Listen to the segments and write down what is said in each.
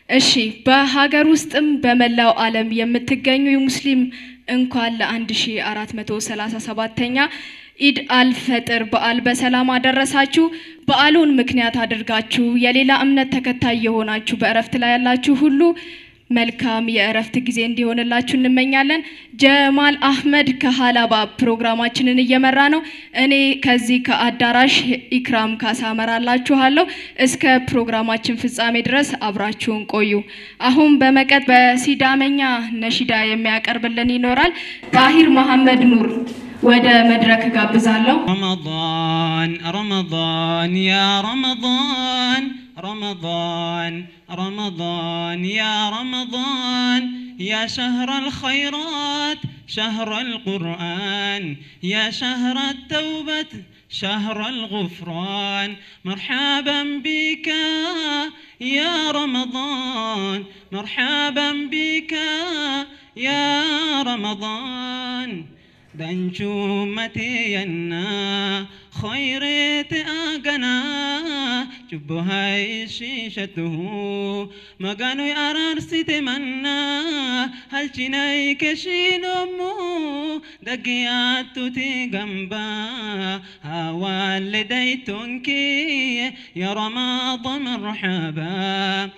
እሺ በሀገር ውስጥም በመላው ዓለም የምትገኙ የሙስሊም እንኳን ለ1437ኛ ኢድ አልፈጥር በዓል በሰላም አደረሳችሁ። በዓሉን ምክንያት አድርጋችሁ የሌላ እምነት ተከታይ የሆናችሁ በእረፍት ላይ ያላችሁ ሁሉ መልካም የእረፍት ጊዜ እንዲሆንላችሁ እንመኛለን። ጀማል አህመድ ከሀላባ ፕሮግራማችንን እየመራ ነው። እኔ ከዚህ ከአዳራሽ ኢክራም ካሳ እመራላችኋለሁ። እስከ ፕሮግራማችን ፍጻሜ ድረስ አብራችሁን ቆዩ። አሁን በመቀጥ በሲዳመኛ ነሺዳ የሚያቀርብልን ይኖራል። ጣሂር መሐመድ ኑር ወደ መድረክ ጋብዛለሁ። رمضان رمضان يا رمضان رمضان رمضان يا رمضان يا شهر الخيرات شهر القرآن يا شهر التوبة شهر الغفران مرحبا بك يا رمضان مرحبا بك يا رمضان دنشومتي ينا خيرت أغنا جبهاي شيشته مغانو أرارسي تمنا هل چناي كشينمو دقياتو تيغمبا والديتنكي يا رمضان مرحبا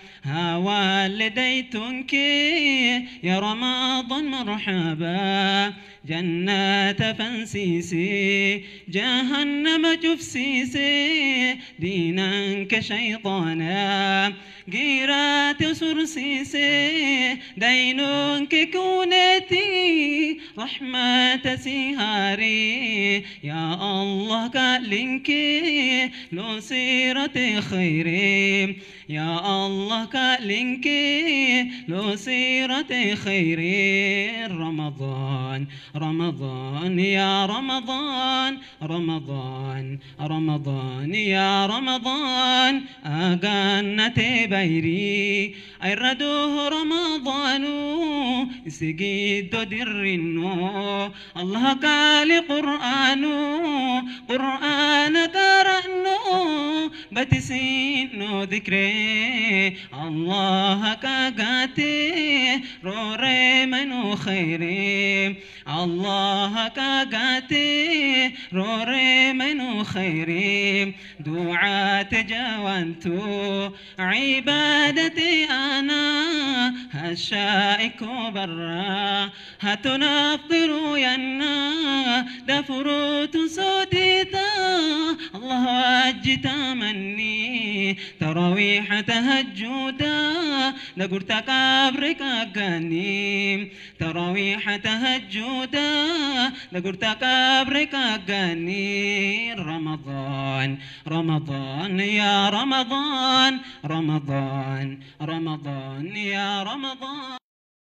والديتنكي يا رمضان مرحبا جنات فنسيسي جهنم جفسيسي دينا كشيطانا قيرات سرسيسي دين ككونتي رحمة سهاري يا الله كالنكي لو سيرة خيري يا الله كالنكي لو سيرة خيري رمضان رمضان يا رمضان رمضان رمضان يا رمضان أغنتي بيري أيردوه رمضان سجيد درنو الله قال قرآن قرآن قرأنو بتسينو ذكري الله كاغاتي روري منو خيري الله كاغاتي روري منو خيري دعاء جوانتو عبادتي أنا هشائك برا هتنفطر ينا دفروت سوديتا الله أجت مني تراويح تهجدا نقرت قبرك أغاني تراويح تهجدا نقرت قبرك أغاني رمضان رمضان يا رمضان رمضان رمضان يا رمضان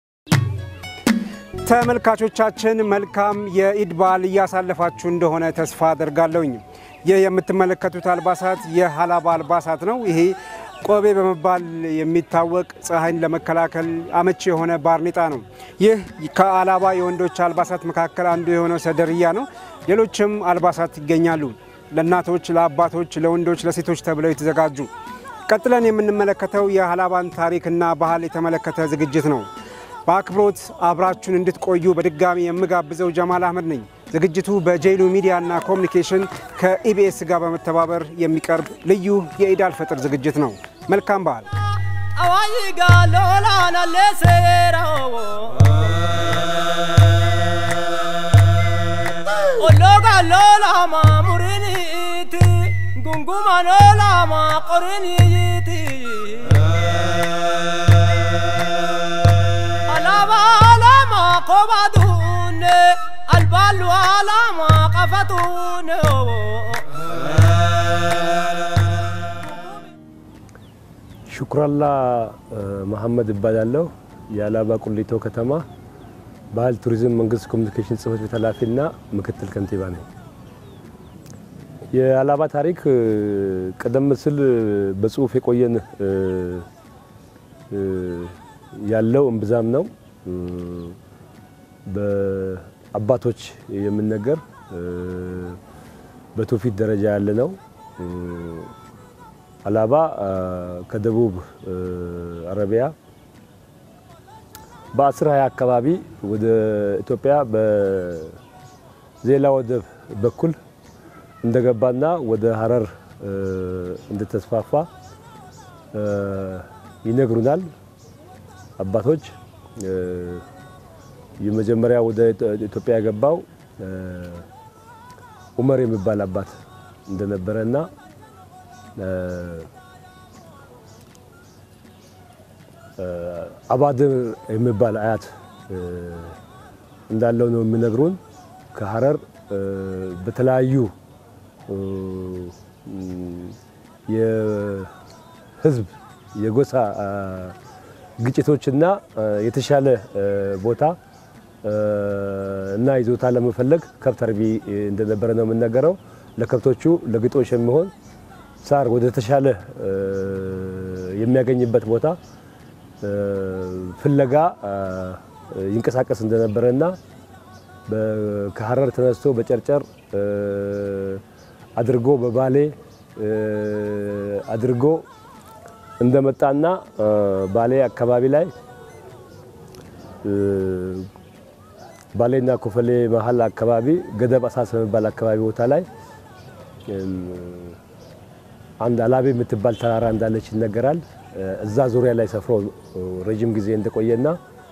ተመልካቾቻችን መልካም የኢድ በዓል እያሳለፋችሁ እንደሆነ ተስፋ አደርጋለሁኝ። ይህ የምትመለከቱት አልባሳት የሀላባ አልባሳት ነው። ይሄ ቆቤ በመባል የሚታወቅ ፀሐይን ለመከላከል አመቺ የሆነ ባርኔጣ ነው። ይህ ከአላባ የወንዶች አልባሳት መካከል አንዱ የሆነው ሰደርያ ነው። ሌሎችም አልባሳት ይገኛሉ። ለእናቶች፣ ለአባቶች፣ ለወንዶች፣ ለሴቶች ተብለው የተዘጋጁ። ቀጥለን የምንመለከተው የሀላባን ታሪክና ባህል የተመለከተ ዝግጅት ነው። በአክብሮት አብራችሁን እንድትቆዩ በድጋሚ የምጋብዘው ጀማል አህመድ ነኝ። ዝግጅቱ በጄሉ ሚዲያና ኮሚኒኬሽን ከኢቢኤስ ጋር በመተባበር የሚቀርብ ልዩ የኢድ አልፈጥር ዝግጅት ነው። መልካም በዓል። አዋይጋ ሎላና ለሴራዎ ኦሎጋ ሎላማ ሙሪኒቲ ጉንጉማ ሎላማ ቆሪኒይቲ አላባ አላማ ኮባቱነ አልባሉ አላማ ቀፈቱነ ሹክራላ መሐመድ እባላለሁ። የአላባ ቁሊቶ ከተማ ባህል ቱሪዝም መንግስት ኮሚኒኬሽን ጽህፈት ቤት ኃላፊና ምክትል ከንቲባ ነኝ። የአላባ ታሪክ ቀደም ሲል በጽሁፍ የቆየን ያለው እምብዛም ነው። በአባቶች የሚነገር በትውፊት ደረጃ ያለ ነው። ሀላባ ከደቡብ አረቢያ በአስር ሀያ አካባቢ ወደ ኢትዮጵያ በዜላ ወደብ በኩል እንደገባና ወደ ሀረር እንደተስፋፋ ይነግሩናል አባቶች። የመጀመሪያ ወደ ኢትዮጵያ የገባው ኡመር የሚባል አባት እንደነበረና አባድር የሚባል አያት እንዳለው ነው የሚነግሩን። ከሀረር በተለያዩ የህዝብ የጎሳ ግጭቶችና የተሻለ ቦታ እና ይዞታ ለመፈለግ ከብት አርቢ እንደነበረ ነው የምነገረው። ለከብቶቹ ለግጦሽ የሚሆን ሳር ወደ ተሻለ የሚያገኝበት ቦታ ፍለጋ ይንቀሳቀስ እንደነበረና ከሀረር ተነስቶ በጨርጨር አድርጎ በባሌ አድርጎ እንደመጣና ባሌ አካባቢ ላይ ባሌና ኮፈሌ መሀል አካባቢ ገደብ አሳስ የሚባል አካባቢ ቦታ ላይ አንድ አላቤ የምትባል ተራራ እንዳለች ይነገራል። እዛ ዙሪያ ላይ ሰፍሮ ረጅም ጊዜ እንደቆየና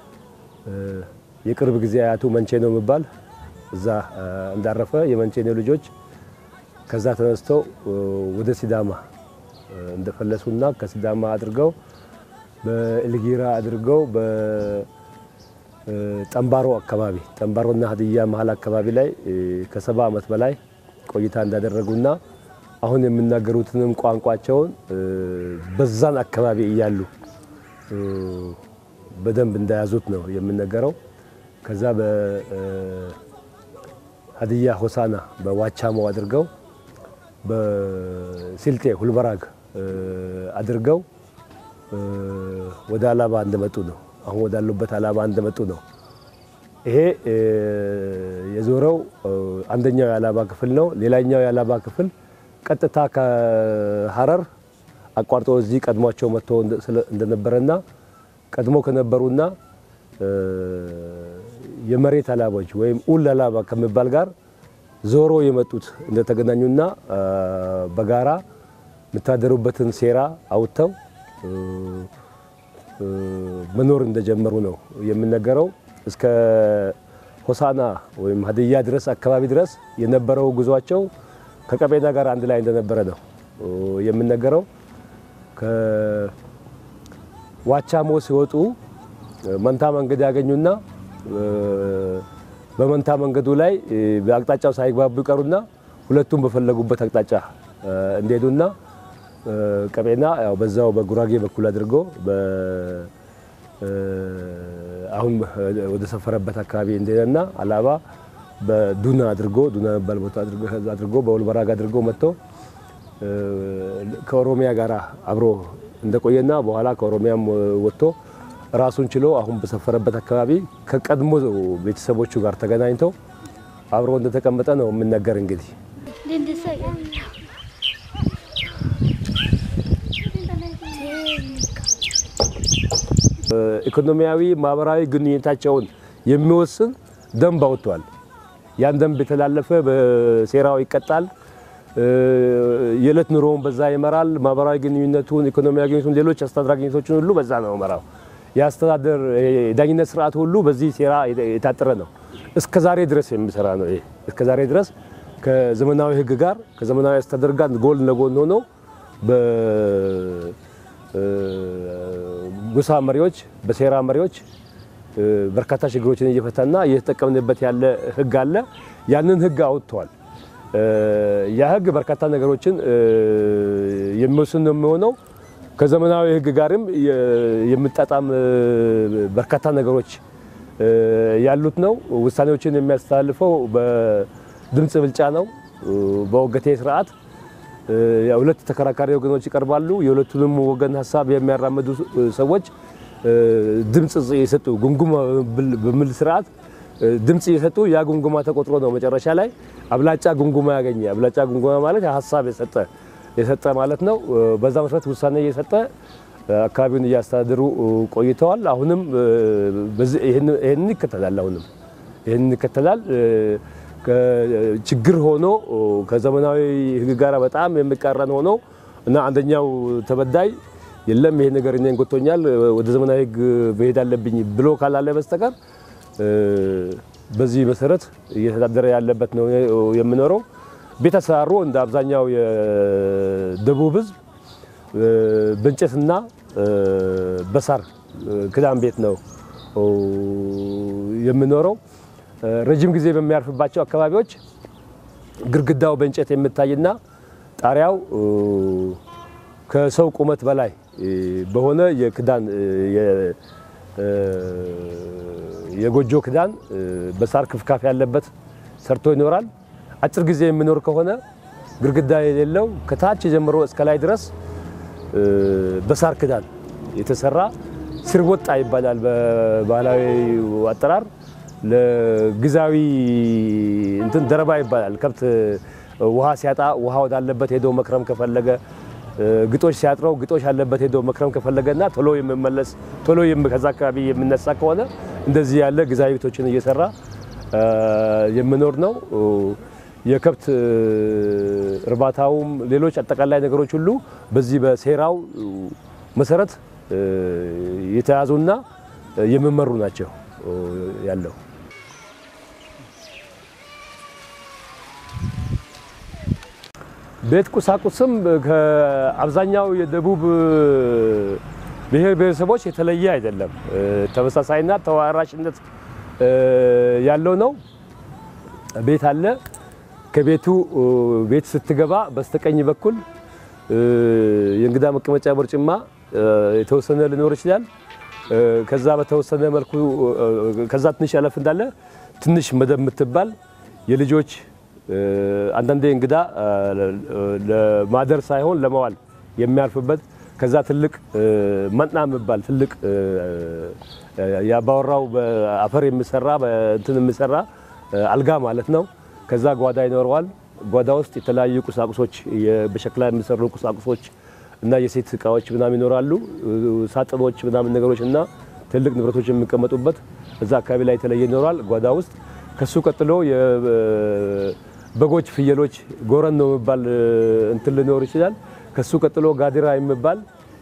የቅርብ ጊዜ አያቱ መንቼ ነው የሚባል እዛ እንዳረፈ የመንቼ ነው ልጆች ከዛ ተነስተው ወደ ሲዳማ እንደፈለሱና ከሲዳማ አድርገው በኤልጊራ አድርገው በጠንባሮ አካባቢ ጠንባሮና ሀዲያ መሀል አካባቢ ላይ ከሰባ ዓመት በላይ ቆይታ እንዳደረጉና አሁን የሚናገሩትንም ቋንቋቸውን በዛን አካባቢ እያሉ በደንብ እንደያዙት ነው የሚነገረው። ከዛ በሀዲያ ሆሳና በዋቻሞ አድርገው በሲልጤ ሁልበራግ አድርገው ወደ አላባ እንደመጡ ነው። አሁን ወዳሉበት አላባ እንደመጡ ነው። ይሄ የዞረው አንደኛው የአላባ ክፍል ነው። ሌላኛው የአላባ ክፍል ቀጥታ ከሀረር አቋርጦ እዚህ ቀድሟቸው መጥቶ እንደነበረና ቀድሞ ከነበሩና የመሬት አላባዎች ወይም ኡል አላባ ከሚባል ጋር ዞሮ የመጡት እንደተገናኙና በጋራ የምታደሩበትን ሴራ አውጥተው መኖር እንደጀመሩ ነው የሚነገረው። እስከ ሆሳና ወይም ሀዲያ ድረስ አካባቢ ድረስ የነበረው ጉዟቸው ከቀቤና ጋር አንድ ላይ እንደነበረ ነው የሚነገረው። ከዋቻሞ ሲወጡ መንታ መንገድ ያገኙና በመንታ መንገዱ ላይ በአቅጣጫው ሳይግባቡ ይቀሩና ሁለቱም በፈለጉበት አቅጣጫ እንደሄዱና ቀቤና ያው በዛው በጉራጌ በኩል አድርጎ አሁን ወደ ሰፈረበት አካባቢ እንደሄደና አላባ በዱና አድርጎ ዱና የሚባል ቦታ አድርጎ በወልበራግ አድርጎ መጥቶ ከኦሮሚያ ጋር አብሮ እንደቆየና በኋላ ከኦሮሚያም ወጥቶ ራሱን ችሎ አሁን በሰፈረበት አካባቢ ከቀድሞ ቤተሰቦቹ ጋር ተገናኝተው አብሮ እንደተቀመጠ ነው የምነገር። እንግዲህ ኢኮኖሚያዊ፣ ማህበራዊ ግንኙነታቸውን የሚወስን ደንብ አውጥቷል። ያን ደንብ የተላለፈ በሴራው ይቀጣል። የዕለት ኑሮውን በዛ ይመራል። ማህበራዊ ግንኙነቱን፣ ኢኮኖሚያዊ ግንኙነቱን፣ ሌሎች አስተዳደራዊ ግንኙነቶችን ሁሉ በዛ ነው መራው። የአስተዳደር የዳኝነት ስርዓት ሁሉ በዚህ ሴራ የታጠረ ነው። እስከ ዛሬ ድረስ የሚሰራ ነው። ይሄ እስከ ዛሬ ድረስ ከዘመናዊ ሕግ ጋር ከዘመናዊ አስተዳደር ጋር ጎን ለጎን ሆኖ በጎሳ መሪዎች፣ በሴራ መሪዎች በርካታ ችግሮችን እየፈታና እየተጠቀምንበት ያለ ሕግ አለ። ያንን ሕግ አውጥተዋል። ያ ሕግ በርካታ ነገሮችን የሚወስን ነው የሚሆነው ከዘመናዊ ህግ ጋርም የሚጣጣም በርካታ ነገሮች ያሉት ነው። ውሳኔዎችን የሚያስተላልፈው በድምፅ ብልጫ ነው። በወገቴ ስርዓት ሁለት ተከራካሪ ወገኖች ይቀርባሉ። የሁለቱንም ወገን ሀሳብ የሚያራምዱ ሰዎች ድምፅ የሰጡ ጉምጉማ በሚል ስርዓት ድምፅ የሰጡ ያ ጉምጉማ ተቆጥሮ ነው መጨረሻ ላይ አብላጫ ጉምጉማ ያገኘ። አብላጫ ጉምጉማ ማለት ሀሳብ የሰጠ የሰጠ ማለት ነው። በዛ መሰረት ውሳኔ እየሰጠ አካባቢውን እያስተዳደሩ ቆይተዋል። አሁንም ይህንን ይከተላል። አሁንም ይህንን ይከተላል። ችግር ሆኖ ከዘመናዊ ሕግ ጋር በጣም የሚቃረን ሆኖ እና አንደኛው ተበዳይ የለም ይሄ ነገር እኔን ጎቶኛል ወደ ዘመናዊ ሕግ መሄድ አለብኝ ብሎ ካላለ በስተቀር በዚህ መሰረት እየተዳደረ ያለበት ነው የምኖረው። ቤት አሰራሩ እንደ አብዛኛው የደቡብ ሕዝብ በእንጨትና በሳር ክዳን ቤት ነው የምኖረው። ረጅም ጊዜ በሚያርፍባቸው አካባቢዎች ግድግዳው በእንጨት የምታይና ጣሪያው ከሰው ቁመት በላይ በሆነ የክዳን የጎጆ ክዳን በሳር ክፍካፍ ያለበት ሰርቶ ይኖራል። አጭር ጊዜ የሚኖር ከሆነ ግድግዳ የሌለው ከታች ጀምሮ እስከ ላይ ድረስ በሳር ክዳን የተሰራ ስርወጣ ይባላል በባህላዊ አጠራር። ለጊዜያዊ እንትን ደረባ ይባላል። ከብት ውሃ ሲያጣ ውሃ ወዳለበት ሄዶ መክረም ከፈለገ ግጦሽ ሲያጥረው ግጦሽ ያለበት ሄዶ መክረም ከፈለገና ቶሎ የሚመለስ ቶሎ ከዛ አካባቢ የሚነሳ ከሆነ እንደዚህ ያለ ጊዜያዊ ቤቶችን እየሰራ የምኖር ነው። የከብት እርባታውም ሌሎች አጠቃላይ ነገሮች ሁሉ በዚህ በሴራው መሰረት የተያዙና የሚመሩ ናቸው ያለው። ቤት ቁሳቁስም ከአብዛኛው የደቡብ ብሔር ብሔረሰቦች የተለየ አይደለም። ተመሳሳይና ተዋራሽነት ያለው ነው። ቤት አለ። ከቤቱ ቤት ስትገባ በስተቀኝ በኩል የእንግዳ መቀመጫ በርጭማ የተወሰነ ሊኖር ይችላል። ከዛ በተወሰነ መልኩ ከዛ ትንሽ ያለፍ እንዳለ ትንሽ መደብ የምትባል የልጆች አንዳንዴ እንግዳ ለማደር ሳይሆን ለመዋል የሚያርፍበት ከዛ ትልቅ መጥና የሚባል ትልቅ የአባወራው በአፈር የሚሰራ በእንትን የሚሰራ አልጋ ማለት ነው። ከዛ ጓዳ ይኖረዋል። ጓዳ ውስጥ የተለያዩ ቁሳቁሶች በሸክላ የሚሰሩ ቁሳቁሶች እና የሴት እቃዎች ምናምን ይኖራሉ። ሳጥኖች ምናምን ነገሮች እና ትልቅ ንብረቶች የሚቀመጡበት እዛ አካባቢ ላይ የተለየ ይኖራል ጓዳ ውስጥ። ከሱ ቀጥሎ በጎች፣ ፍየሎች ጎረን ነው የሚባል እንትን ሊኖር ይችላል። ከሱ ቀጥሎ ጋዲራ የሚባል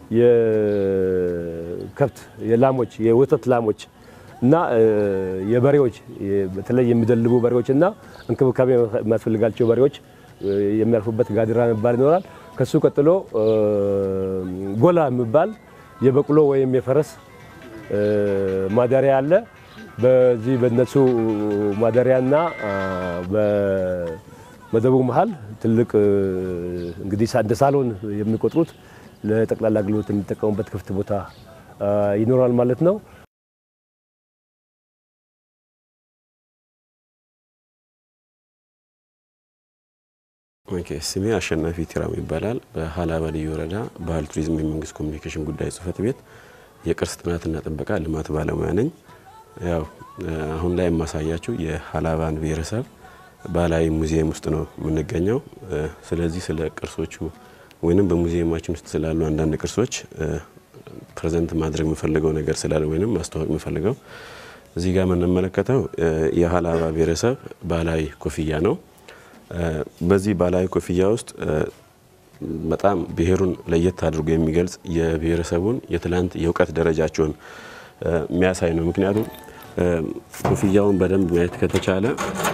የከብት የላሞች የወተት ላሞች እና የበሬዎች በተለይ የሚደልቡ በሬዎች እና እንክብካቤ የሚያስፈልጋቸው በሬዎች የሚያርፉበት ጋዲራ የሚባል ይኖራል። ከሱ ቀጥሎ ጎላ የሚባል የበቅሎ ወይም የፈረስ ማደሪያ አለ። በዚህ በነሱ ማደሪያና በመደቡ መሀል ትልቅ እንግዲህ እንደ ሳሎን የሚቆጥሩት ለጠቅላላ አገልግሎት የሚጠቀሙበት ክፍት ቦታ ይኖራል ማለት ነው። ኦኬ ስሜ አሸናፊ ቲራም ይባላል። በሀላባ ልዩ ወረዳ ባህል ቱሪዝም የመንግስት ኮሚኒኬሽን ጉዳይ ጽህፈት ቤት የቅርስ ጥናትና ጥበቃ ልማት ባለሙያ ነኝ። ያው አሁን ላይ የማሳያችሁ የሀላባን ብሔረሰብ ባህላዊ ሙዚየም ውስጥ ነው የምንገኘው። ስለዚህ ስለ ቅርሶቹ ወይንም በሙዚየማችን ውስጥ ስላሉ አንዳንድ ቅርሶች ፕሬዘንት ማድረግ የምፈልገው ነገር ስላለ ወይንም ማስተዋወቅ የምፈልገው እዚህ ጋር የምንመለከተው የሀላባ ብሔረሰብ ባህላዊ ኮፍያ ነው። በዚህ ባህላዊ ኮፍያ ውስጥ በጣም ብሔሩን ለየት አድርጎ የሚገልጽ የብሔረሰቡን የትላንት የእውቀት ደረጃቸውን የሚያሳይ ነው። ምክንያቱም ኮፍያውን በደንብ ማየት ከተቻለ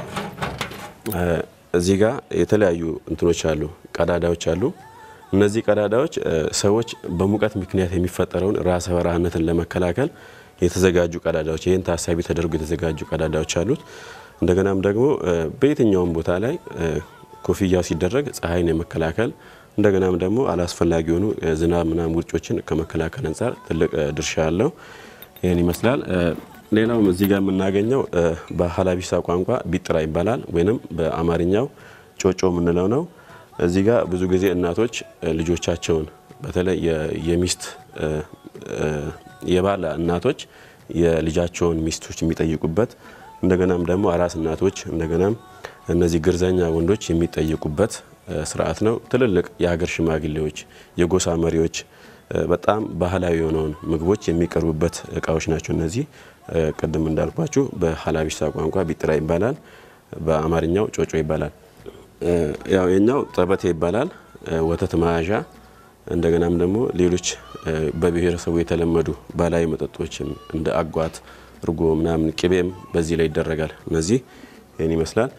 እዚህ ጋር የተለያዩ እንትኖች አሉ፣ ቀዳዳዎች አሉ። እነዚህ ቀዳዳዎች ሰዎች በሙቀት ምክንያት የሚፈጠረውን ራሰ በረሃነትን ለመከላከል የተዘጋጁ ቀዳዳዎች፣ ይህን ታሳቢ ተደርጎ የተዘጋጁ ቀዳዳዎች አሉት። እንደገናም ደግሞ በየትኛውም ቦታ ላይ ኮፍያው ሲደረግ ፀሐይን የመከላከል እንደገናም ደግሞ አላስፈላጊ የሆኑ ዝናብ ምናምን ውርጮችን ከመከላከል አንጻር ትልቅ ድርሻ አለው። ይህን ይመስላል። ሌላውም እዚህ ጋር የምናገኘው በሀላቢሳ ቋንቋ ቢጥራ ይባላል፣ ወይንም በአማርኛው ጮጮ የምንለው ነው። እዚህ ጋር ብዙ ጊዜ እናቶች ልጆቻቸውን በተለይ የሚስት የባል እናቶች የልጃቸውን ሚስቶች የሚጠይቁበት እንደገናም ደግሞ አራስ እናቶች እንደገናም እነዚህ ግርዘኛ ወንዶች የሚጠየቁበት ስርዓት ነው። ትልልቅ የሀገር ሽማግሌዎች፣ የጎሳ መሪዎች በጣም ባህላዊ የሆነውን ምግቦች የሚቀርቡበት እቃዎች ናቸው። እነዚህ ቅድም እንዳልኳችሁ በሀላቢሳ ቋንቋ ቢጥራ ይባላል፣ በአማርኛው ጮጮ ይባላል። ያው የኛው ጠበቴ ይባላል፣ ወተት መያዣ እንደገናም ደግሞ ሌሎች በብሔረሰቡ የተለመዱ ባህላዊ መጠጦችም እንደ አጓት፣ እርጎ ምናምን ቅቤም በዚህ ላይ ይደረጋል። እነዚህ ይህን ይመስላል።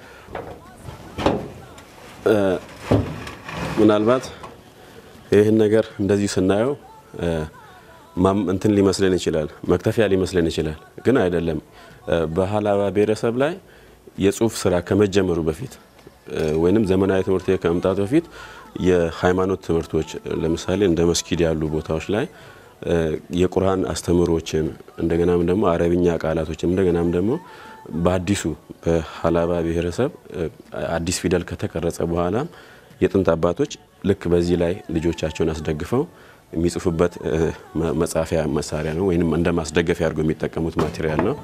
ምናልባት ይህን ነገር እንደዚህ ስናየው እንትን ሊመስለን ይችላል፣ መክተፊያ ሊመስለን ይችላል፣ ግን አይደለም። በሀላባ ብሔረሰብ ላይ የጽሁፍ ስራ ከመጀመሩ በፊት ወይንም ዘመናዊ ትምህርት ከመምጣቱ በፊት የሃይማኖት ትምህርቶች ለምሳሌ እንደ መስጊድ ያሉ ቦታዎች ላይ የቁርአን አስተምሮችን እንደገናም ደግሞ አረብኛ ቃላቶችን እንደገናም ደግሞ በአዲሱ በሀላባ ብሔረሰብ አዲስ ፊደል ከተቀረጸ በኋላ የጥንት አባቶች ልክ በዚህ ላይ ልጆቻቸውን አስደግፈው የሚጽፉበት መጻፊያ መሳሪያ ነው፣ ወይም እንደ ማስደገፊያ አድርገው የሚጠቀሙት ማቴሪያል ነው።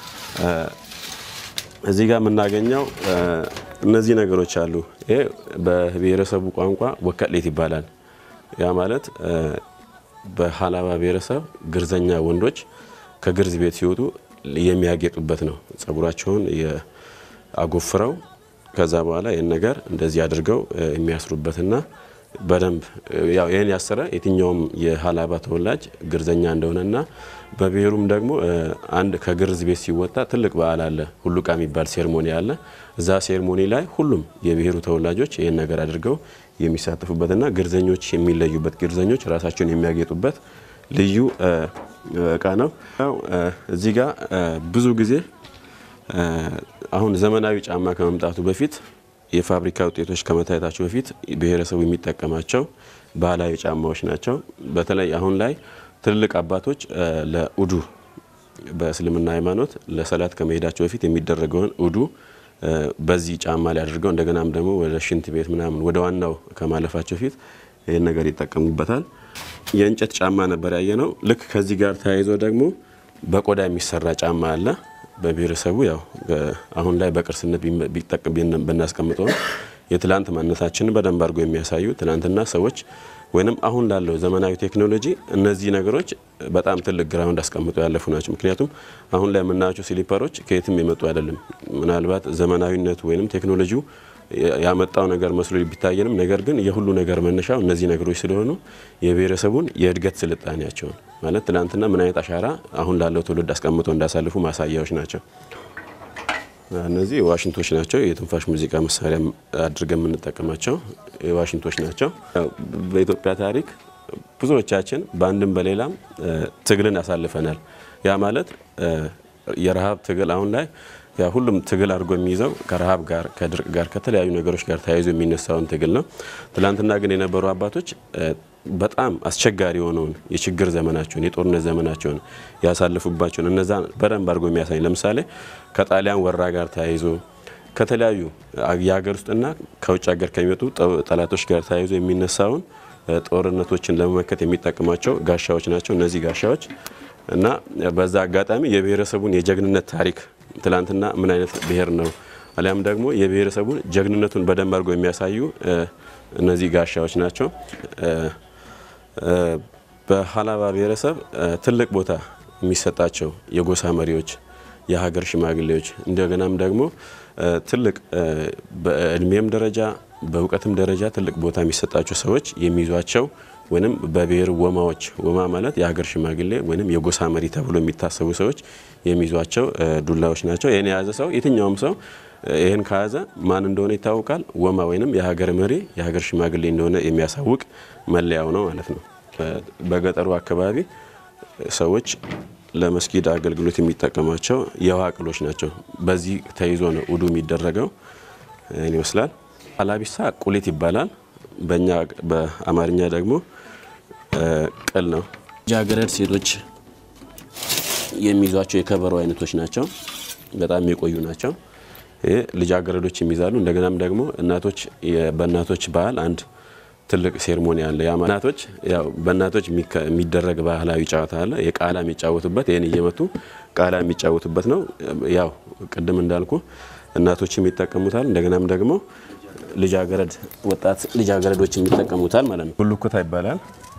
እዚህ ጋር የምናገኘው እነዚህ ነገሮች አሉ። ይሄ በብሔረሰቡ ቋንቋ ወከሌት ይባላል። ያ ማለት በሀላባ ብሔረሰብ ግርዘኛ ወንዶች ከግርዝ ቤት ሲወጡ የሚያጌጡበት ነው። ጸጉራቸውን አጎፍረው ከዛ በኋላ ይህን ነገር እንደዚህ አድርገው የሚያስሩበትና በደንብ ያው ይህን ያሰረ የትኛውም የሀላባ ተወላጅ ግርዘኛ እንደሆነና በብሔሩም ደግሞ አንድ ከግርዝ ቤት ሲወጣ ትልቅ በዓል አለ። ሁሉቃ የሚባል ሴርሞኒ አለ። እዛ ሴርሞኒ ላይ ሁሉም የብሔሩ ተወላጆች ይህን ነገር አድርገው የሚሳተፉበትና ግርዘኞች የሚለዩበት ግርዘኞች ራሳቸውን የሚያጌጡበት ልዩ እቃ ነው። እዚህ ጋር ብዙ ጊዜ አሁን ዘመናዊ ጫማ ከመምጣቱ በፊት የፋብሪካ ውጤቶች ከመታየታቸው በፊት ብሔረሰቡ የሚጠቀማቸው ባህላዊ ጫማዎች ናቸው። በተለይ አሁን ላይ ትልልቅ አባቶች ለኡዱ በእስልምና ሃይማኖት ለሰላት ከመሄዳቸው በፊት የሚደረገውን ኡዱ በዚህ ጫማ ላይ አድርገው እንደገናም ደግሞ ወደ ሽንት ቤት ምናምን ወደ ዋናው ከማለፋቸው ፊት ይህን ነገር ይጠቀሙበታል። የእንጨት ጫማ ነበር ያየ ነው። ልክ ከዚህ ጋር ተያይዞ ደግሞ በቆዳ የሚሰራ ጫማ አለ። በብሔረሰቡ ያው አሁን ላይ በቅርስነት ብናስቀምጠው የትላንት ማንነታችንን በደንብ አድርጎ የሚያሳዩ ትናንትና ሰዎች ወይንም አሁን ላለው ዘመናዊ ቴክኖሎጂ እነዚህ ነገሮች በጣም ትልቅ ግራውንድ አስቀምጠው ያለፉ ናቸው። ምክንያቱም አሁን ላይ የምናያቸው ስሊፐሮች ከየትም የመጡ አይደለም። ምናልባት ዘመናዊነቱ ወይንም ቴክኖሎጂው ያመጣው ነገር መስሎ ቢታየንም ነገር ግን የሁሉ ነገር መነሻው እነዚህ ነገሮች ስለሆኑ የብሔረሰቡን የእድገት ስልጣኔያቸውን ማለት ትናንትና ምን አይነት አሻራ አሁን ላለው ትውልድ አስቀምጠው እንዳሳልፉ ማሳያዎች ናቸው። እነዚህ ዋሽንቶች ናቸው። የትንፋሽ ሙዚቃ መሳሪያ አድርገን የምንጠቀማቸው ዋሽንቶች ናቸው። በኢትዮጵያ ታሪክ ብዙዎቻችን በአንድም በሌላም ትግልን ያሳልፈናል። ያ ማለት የረሃብ ትግል አሁን ላይ ያ ሁሉም ትግል አድርጎ የሚይዘው ከረሃብ ጋር ከድርቅ ጋር ከተለያዩ ነገሮች ጋር ተያይዞ የሚነሳውን ትግል ነው። ትላንትና ግን የነበሩ አባቶች በጣም አስቸጋሪ የሆነውን የችግር ዘመናቸውን የጦርነት ዘመናቸውን ያሳልፉባቸውን እነዛ በደንብ አድርጎ የሚያሳይ ለምሳሌ ከጣሊያን ወራ ጋር ተያይዞ ከተለያዩ የሀገር ውስጥና ከውጭ ሀገር ከሚመጡ ጠላቶች ጋር ተያይዞ የሚነሳውን ጦርነቶችን ለመመከት የሚጠቀሟቸው ጋሻዎች ናቸው። እነዚህ ጋሻዎች እና በዛ አጋጣሚ የብሔረሰቡን የጀግንነት ታሪክ ትላንትና ምን አይነት ብሔር ነው አሊያም ደግሞ የብሔረሰቡን ጀግንነቱን በደንብ አድርጎ የሚያሳዩ እነዚህ ጋሻዎች ናቸው። በሀላባ ብሔረሰብ ትልቅ ቦታ የሚሰጣቸው የጎሳ መሪዎች፣ የሀገር ሽማግሌዎች እንደገናም ደግሞ ትልቅ በእድሜም ደረጃ በእውቀትም ደረጃ ትልቅ ቦታ የሚሰጣቸው ሰዎች የሚይዟቸው ወይም በብሔር ወማዎች ወማ ማለት የሀገር ሽማግሌ ወይም የጎሳ መሪ ተብሎ የሚታሰቡ ሰዎች የሚይዟቸው ዱላዎች ናቸው። ይህን የያዘ ሰው የትኛውም ሰው ይህን ከያዘ ማን እንደሆነ ይታወቃል። ወማ ወይም የሀገር መሪ የሀገር ሽማግሌ እንደሆነ የሚያሳውቅ መለያው ነው ማለት ነው። በገጠሩ አካባቢ ሰዎች ለመስጊድ አገልግሎት የሚጠቀሟቸው የውሃ ቅሎች ናቸው። በዚህ ተይዞ ነው ውዱ የሚደረገው። ይህን ይመስላል። ሀላቢሳ ቁሌት ይባላል። በእኛ በአማርኛ ደግሞ ቅል ነው። ልጃገረድ ሴቶች የሚይዟቸው የከበሮ አይነቶች ናቸው። በጣም የቆዩ ናቸው። ይህ ልጃገረዶች የሚይዛሉ። እንደገናም ደግሞ እናቶች በእናቶች ባህል አንድ ትልቅ ሴርሞኒ አለ። ያ እናቶች ያው በእናቶች የሚደረግ ባህላዊ ጨዋታ አለ። የቃላ የሚጫወቱበት ይህን እየመቱ ቃላ የሚጫወቱበት ነው። ያው ቅድም እንዳልኩ እናቶችም ይጠቀሙታል። እንደገናም ደግሞ ልጃገረድ ወጣት ልጃገረዶች የሚጠቀሙታል ማለት ነው። ቡሉኩታ ይባላል።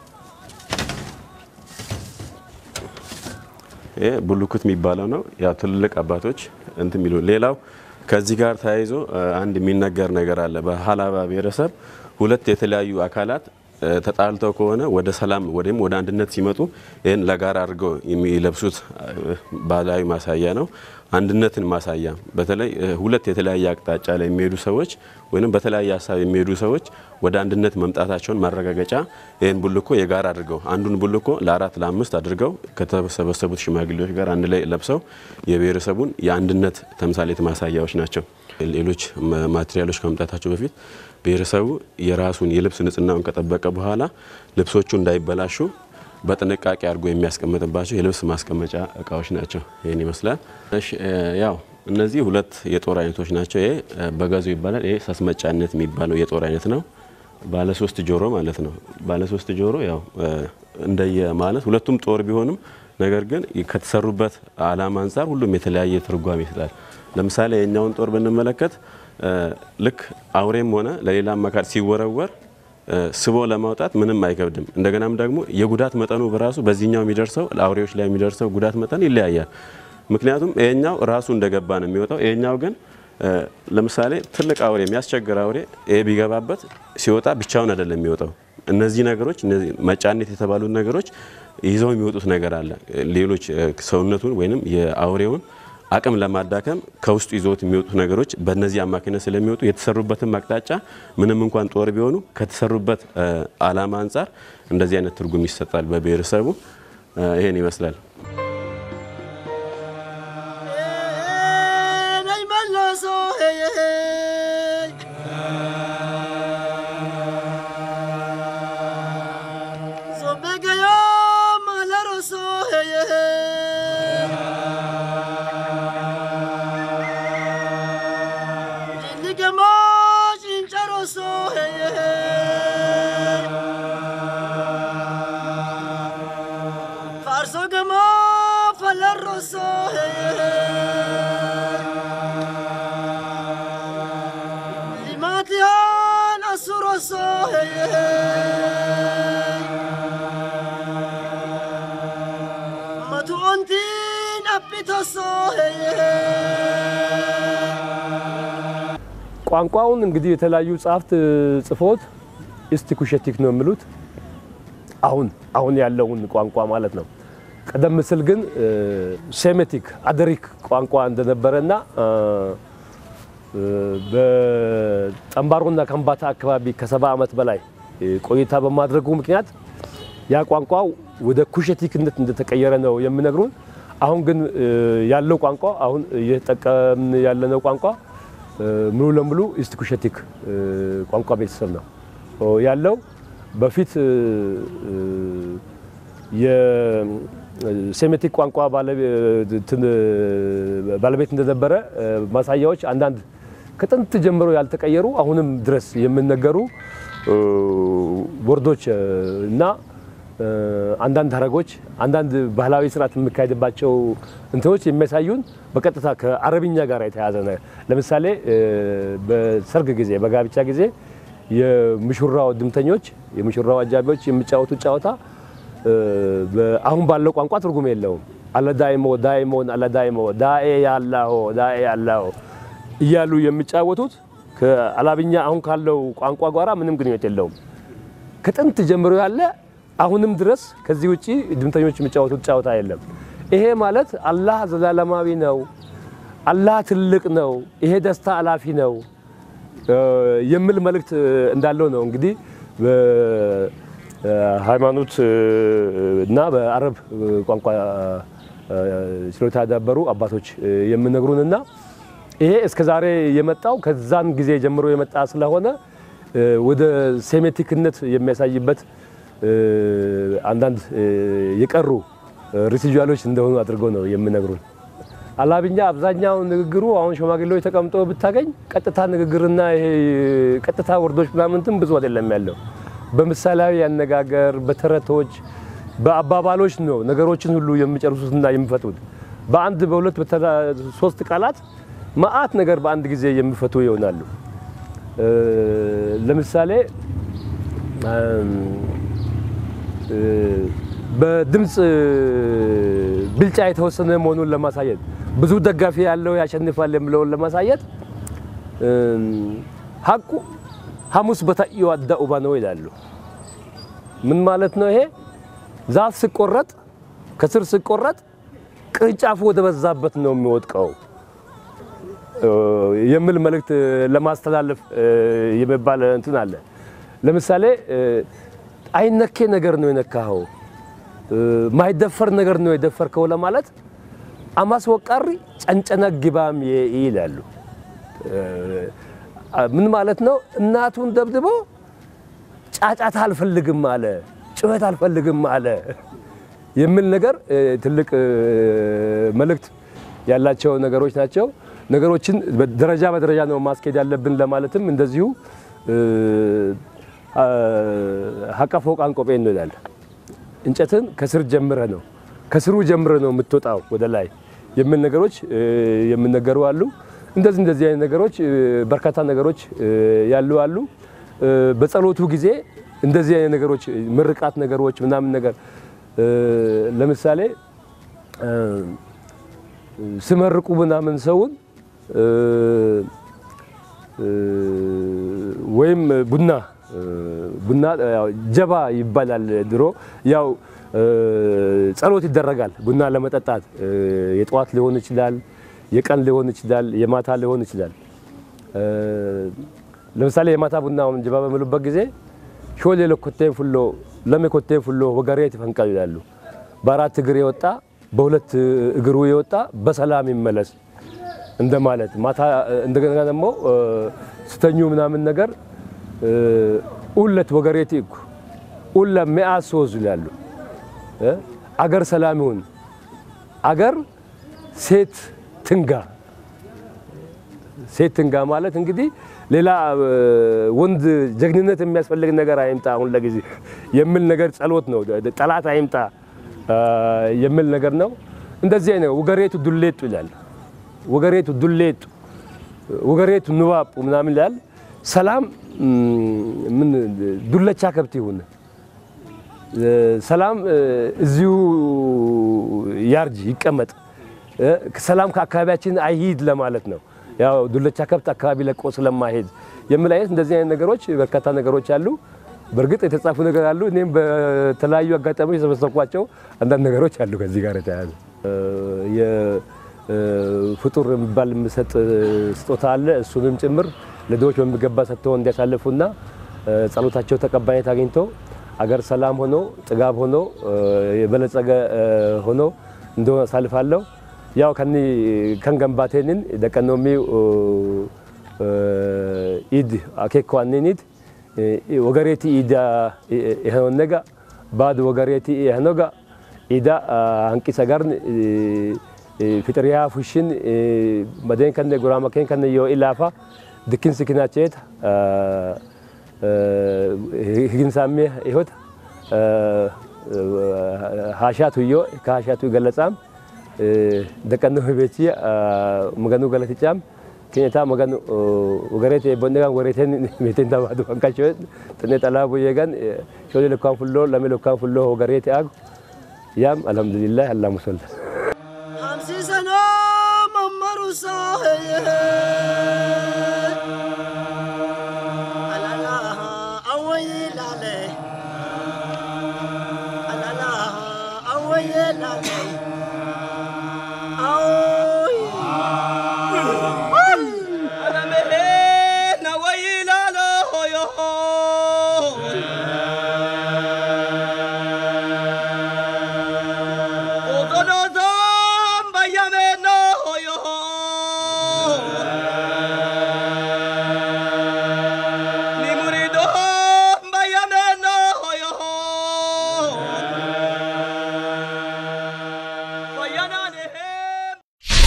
ይሄ ቡሉኩት የሚባለው ነው። ያው ትልልቅ አባቶች እንትን የሚሉ ሌላው ከዚህ ጋር ተያይዞ አንድ የሚነገር ነገር አለ። በሀላባ ብሔረሰብ ሁለት የተለያዩ አካላት ተጣልተው ከሆነ ወደ ሰላም ወይም ወደ አንድነት ሲመጡ ይህን ለጋራ አድርገው የሚለብሱት ባህላዊ ማሳያ ነው። አንድነትን ማሳያ በተለይ ሁለት የተለያየ አቅጣጫ ላይ የሚሄዱ ሰዎች ወይም በተለያየ ሀሳብ የሚሄዱ ሰዎች ወደ አንድነት መምጣታቸውን ማረጋገጫ ይህን ቡልኮ የጋራ አድርገው አንዱን ቡልኮ ለአራት ለአምስት አድርገው ከተሰበሰቡት ሽማግሌዎች ጋር አንድ ላይ ለብሰው የብሔረሰቡን የአንድነት ተምሳሌት ማሳያዎች ናቸው። ሌሎች ማቴሪያሎች ከመምጣታቸው በፊት ብሔረሰቡ የራሱን የልብስ ንጽህናውን ከጠበቀ በኋላ ልብሶቹ እንዳይበላሹ በጥንቃቄ አድርጎ የሚያስቀምጥባቸው የልብስ ማስቀመጫ እቃዎች ናቸው። ይህን ይመስላል። እሺ ያው እነዚህ ሁለት የጦር አይነቶች ናቸው። ይሄ በጋዞ ይባላል። ይሄ ሳስመጫነት የሚባለው የጦር አይነት ነው። ባለ ሶስት ጆሮ ማለት ነው። ባለ ሶስት ጆሮ ያው እንደየ ማለት ሁለቱም ጦር ቢሆንም ነገር ግን ከተሰሩበት ዓላማ አንጻር ሁሉም የተለያየ ትርጓሜ ይሰጣል። ለምሳሌ የኛውን ጦር ብንመለከት ልክ አውሬም ሆነ ለሌላም አካል ሲወረወር ስቦ ለማውጣት ምንም አይከብድም። እንደገናም ደግሞ የጉዳት መጠኑ በራሱ በዚህኛው የሚደርሰው ለአውሬዎች ላይ የሚደርሰው ጉዳት መጠን ይለያያል። ምክንያቱም ይሄኛው ራሱ እንደገባ ነው የሚወጣው። ይሄኛው ግን ለምሳሌ ትልቅ አውሬ የሚያስቸግር አውሬ ይሄ ቢገባበት ሲወጣ ብቻውን አይደለም የሚወጣው። እነዚህ ነገሮች እነዚህ መጫኔት የተባሉት ነገሮች ይዘው የሚወጡት ነገር አለ። ሌሎች ሰውነቱን ወይንም የአውሬውን አቅም ለማዳከም ከውስጡ ይዘውት የሚወጡት ነገሮች በእነዚህ አማካኝነት ስለሚወጡ የተሰሩበትን አቅጣጫ ምንም እንኳን ጦር ቢሆኑ ከተሰሩበት ዓላማ አንጻር እንደዚህ አይነት ትርጉም ይሰጣል በብሔረሰቡ። ይሄን ይመስላል። ቋንቋውን እንግዲህ የተለያዩ ጸሐፍት ጽፎት ኢስቲኩሸቲክ ነው የሚሉት አሁን አሁን ያለውን ቋንቋ ማለት ነው። ቀደም ሲል ግን ሴሜቲክ አደሪክ ቋንቋ እንደነበረና በጠምባሮና ከምባታ አካባቢ ከሰባ ዓመት በላይ ቆይታ በማድረጉ ምክንያት ያ ቋንቋው ወደ ኩሸቲክነት እንደተቀየረ ነው የሚነግሩን። አሁን ግን ያለው ቋንቋ አሁን እየተጠቀምን ያለነው ቋንቋ ሙሉ ለሙሉ ኢስት ኩሸቲክ ቋንቋ ቤተሰብ ነው ያለው። በፊት የሴሜቲክ ቋንቋ ባለቤት እንደነበረ ማሳያዎች አንዳንድ ከጥንት ጀምሮ ያልተቀየሩ አሁንም ድረስ የሚነገሩ ወርዶች እና አንዳንድ ሀረጎች አንዳንድ ባህላዊ ስርዓት የሚካሄድባቸው እንትኖች የሚያሳዩን በቀጥታ ከአረብኛ ጋር የተያያዘ ነው። ለምሳሌ በሰርግ ጊዜ በጋብቻ ጊዜ የሙሽራው ድምተኞች የሙሽራው አጃቢዎች የሚጫወቱት ጨዋታ አሁን ባለው ቋንቋ ትርጉም የለውም። አለዳይሞ ዳይሞን አለዳይሞ ዳኤ ያላሆ ዳኤ ያላሆ እያሉ የሚጫወቱት ከአላብኛ አሁን ካለው ቋንቋ ጋራ ምንም ግንኙነት የለውም። ከጥንት ጀምሮ ያለ አሁንም ድረስ ከዚህ ውጪ ድምተኞች የሚጫወቱት ጨዋታ የለም። ይሄ ማለት አላህ ዘላለማዊ ነው፣ አላህ ትልቅ ነው፣ ይሄ ደስታ አላፊ ነው የሚል መልእክት እንዳለው ነው እንግዲህ በሃይማኖት እና በአረብ ቋንቋ ችሎታ ያዳበሩ አባቶች የሚነግሩንና ይሄ እስከ ዛሬ የመጣው ከዛን ጊዜ ጀምሮ የመጣ ስለሆነ ወደ ሴሜቲክነት የሚያሳይበት አንዳንድ የቀሩ ሪሲጁዋሎች እንደሆኑ አድርገው ነው የሚነግሩን። አላብኛ አብዛኛው ንግግሩ አሁን ሽማግሌዎች ተቀምጦ ብታገኝ ቀጥታ ንግግርና ይሄ ቀጥታ ወርዶች ምናምንትም ብዙ አይደለም ያለው። በምሳሌያዊ አነጋገር፣ በተረቶች፣ በአባባሎች ነው ነገሮችን ሁሉ የሚጨርሱትና የሚፈቱት። በአንድ በሁለት ሶስት ቃላት መአት ነገር በአንድ ጊዜ የሚፈቱ ይሆናሉ። እ፣ ለምሳሌ እ፣ በድምፅ ብልጫ የተወሰነ መሆኑን ለማሳየት ብዙ ደጋፊ ያለው ያሸንፋል የሚለውን ለማሳየት እ፣ ሀቁ ሐሙስ በታዩ አዳ ኡባ ነው ይላሉ። ምን ማለት ነው ይሄ? ዛፍ ሲቆረጥ ከስር ሲቆረጥ ቅርንጫፉ ወደ በዛበት ነው የሚወድቀው እ፣ የሚል መልእክት ለማስተላለፍ እ፣ የሚባል እንትን አለ። ለምሳሌ እ፣ አይነኬ ነገር ነው የነካኸው፣ እ፣ ማይደፈር ነገር ነው የደፈርከው ለማለት አማስ ወቃሪ ጨንጨነ ግባም የ- ይላሉ። እ፣ ምን ማለት ነው? እናቱን ደብድቦ ጫጫታ አልፈልግም አለ፣ ጩኸት አልፈልግም አለ የሚል ነገር እ፣ ትልቅ እ፣ መልእክት ያላቸው ነገሮች ናቸው። ነገሮችን ደረጃ በደረጃ ነው ማስኬድ ያለብን ለማለትም እንደዚሁ እ፣ አ፣ ሀቀ ፎቃን ቆጴን ነው ይላል። እንጨትን ከስር ጀምረ ነው ከስሩ ጀምረ ነው የምትወጣው ወደ ላይ የሚል ነገሮች እ፣ የሚነገሩ አሉ። እንደዚህ እንደዚህ አይነት ነገሮች እ፣ በርካታ ነገሮች እ፣ ያሉ አሉ። እ፣ በጸሎቱ ጊዜ እንደዚህ አይነት ነገሮች ምርቃት ነገሮች ምናምን ነገር እ፣ ለምሳሌ እ፣ ስመርቁ ምናምን ሰውን እ፣ እ፣ ወይም ቡና እ፣ ቡና ያው ጀባ ይባላል ድሮ ያው እ፣ ጸሎት ይደረጋል ቡና ለመጠጣት እ፣ የጠዋት ሊሆን ይችላል የቀን ሊሆን ይችላል የማታ ሊሆን ይችላል እ፣ ለምሳሌ የማታ ቡናውን ጀባ በሚሉበት ጊዜ ሾሌ ለኮቴን ፉሎ ለሜ ኮቴን ፉሎ ወገሬት ይፈንቃል ይላሉ በአራት እግር የወጣ በሁለት እግሩ የወጣ በሰላም ይመለስ እንደማለት ማታ እንደገና ደግሞ እ፣ ስተኙ ምናምን ነገር እ፣ ኡለት ወገሬት ይኩ ኡለ ሚአት ሶዝ ይላሉ እ፣ አገር ሰላም ይሁን አገር ሴት ትንጋ ሴት ትንጋ ማለት እንግዲህ ሌላ እ፣ ወንድ ጀግንነት የሚያስፈልግ ነገር አይምጣ አሁን ለጊዜ የሚል ነገር ጸሎት ነው። ጠላት አይምጣ እ፣ የሚል ነገር ነው። እንደዚህ አይነት ወገሬቱ ዱሌጡ ይላል። ወገሬቱ ዱሌጡ ወገሬቱ ንባጡ ምናምን ይላል። ሰላም እም፣ ምን ዱለቻ ከብት ይሁን እ፣ ሰላም እ፣ እዚሁ ያርጅ ይቀመጥ እ፣ ሰላም ከአካባቢያችን አይሂድ ለማለት ነው። ያው ዱለቻ ከብት አካባቢ ለቆ ስለማይሄድ የሚል አይነት እንደዚህ አይነት ነገሮች በርካታ ነገሮች አሉ። በእርግጥ የተጻፉ ነገር አሉ። እኔም በተለያዩ አጋጣሚዎች የሰበሰብኳቸው አንዳንድ ነገሮች አሉ ከዚህ ጋር የተያያዙ የፍጡር የሚባል የምሰጥ ስጦታ አለ። እሱንም ጭምር ለድሆች በሚገባ ሰጥተው እንዲያሳልፉና እ፣ ጸሎታቸው ተቀባይነት አግኝቶ አገር ሰላም ሆኖ ጥጋብ ሆኖ እ፣ የበለጸገ እ፣ ሆኖ እንደሆነ አሳልፋለሁ። ያው ከኒ ከንገንባቴንን ደቀኖሚ ኢድ አኬኳኒን ኢድ ወገሬቲ ኢዳ ይሄኖነጋ ባድ ወገሬቲ ይሄኖጋ ኢዳ አንቂሰ ጋርን ፊጥሪያ ፉሽን መደን ከነ ጉራማ ከን ከነ ዮ ኢላፋ ድክን ስኪናቸት ህግንሳሜ ይሆት ሃሻቱ ዮ ከሃሻቱ ገለጻም ደቀኖ ቤቺ መገኑ ገለትጫም ኬኔታ መገኑ ወገሬት ቦንደጋን ወሬቴን ሜቴን ተባዱ አንካቾ ጥኔ ጠላቡ የጋን ሾሌ ለካን ፉሎ ለሜ ለካን ፉሎ ወገሬት አግ ያም አልሐምዱሊላህ አላህ ሙሰል hamsi sana mamaru sahaye alala awaye lale alala awaye lale aoy alame na waye lale hoyo Odonodan bayameno hoyo Ni muridon bayameno hoyo Bayanane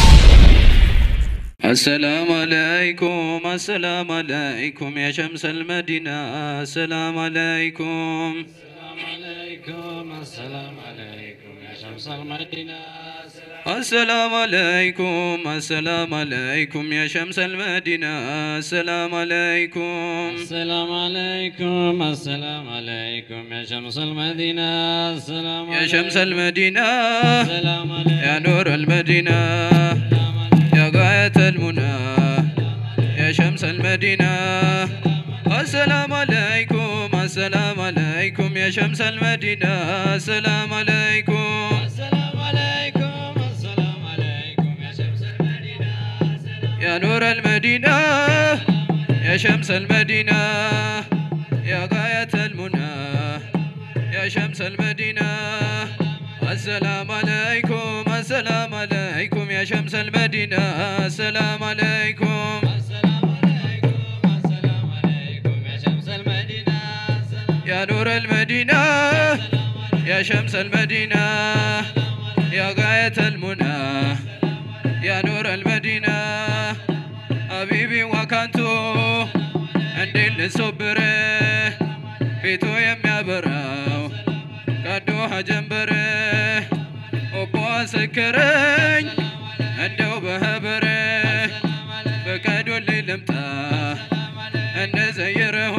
السلام عليكم السلام عليكم يا شمس المدينة السلام عليكم السلام عليكم السلام عليكم يا شمس المدينة السلام عليكم السلام عليكم يا شمس المدينة السلام عليكم السلام عليكم السلام عليكم يا شمس المدينة السلام يا شمس المدينة السلام عليكم يا نور المدينة يا غاية المنى يا شمس المدينة السلام عليكم السلام عليكم يا شمس المدينة السلام عليكم السلام عليكم السلام عليكم يا شمس المدينة يا نور المدينة يا شمس المدينة يا غاية المنى يا شمس المدينة السلام عليكم السلام عليكم يا شمس المدينة السلام عليكم السلام عليكم السلام عليكم يا شمس المدينة يا نور المدينة يا شمس المدينة يا غاية المنى يا نور المدينة حبيبي وكانتو እንዴት ልሶብር ፊቱ የሚያበራው ቀዶሃ ጀንበር ኦቦ አሰከረኝ እንደው በህብር ፍቀዱልኝ ልምጣ እንደ ዘይርሁ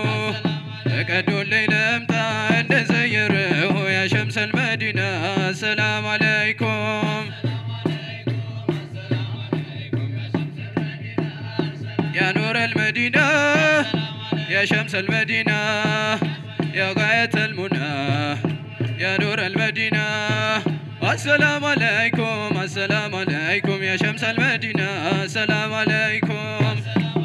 ፍቀዱልኝ ልምጣ እንደ ዘይርሁ ያ ሸምሰል መዲና ሰላም አለይኩም يا نور المدينة يا شمس المدينة يا غاية المنى يا نور المدينة السلام عليكم السلام عليكم يا شمس المدينة السلام عليكم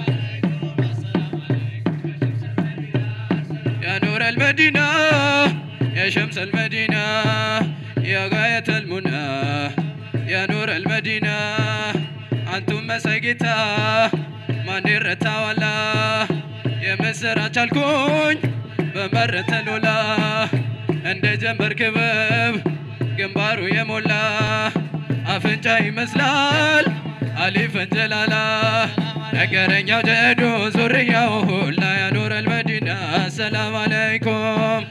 يا نور المدينة يا شمس المدينة يا غاية المنى يا نور المدينة أنتم مساجتا ማን ይረታዋላ የምስራች አልኩኝ በመረተ ሎላ እንደ ጀንበር ክበብ ግንባሩ የሞላ አፍንጫ ይመስላል አሊፈን ጀላላ ነገረኛው ጀዶ ዙርያው ሁላ ያኖረል መዲና ሰላም አለይኩም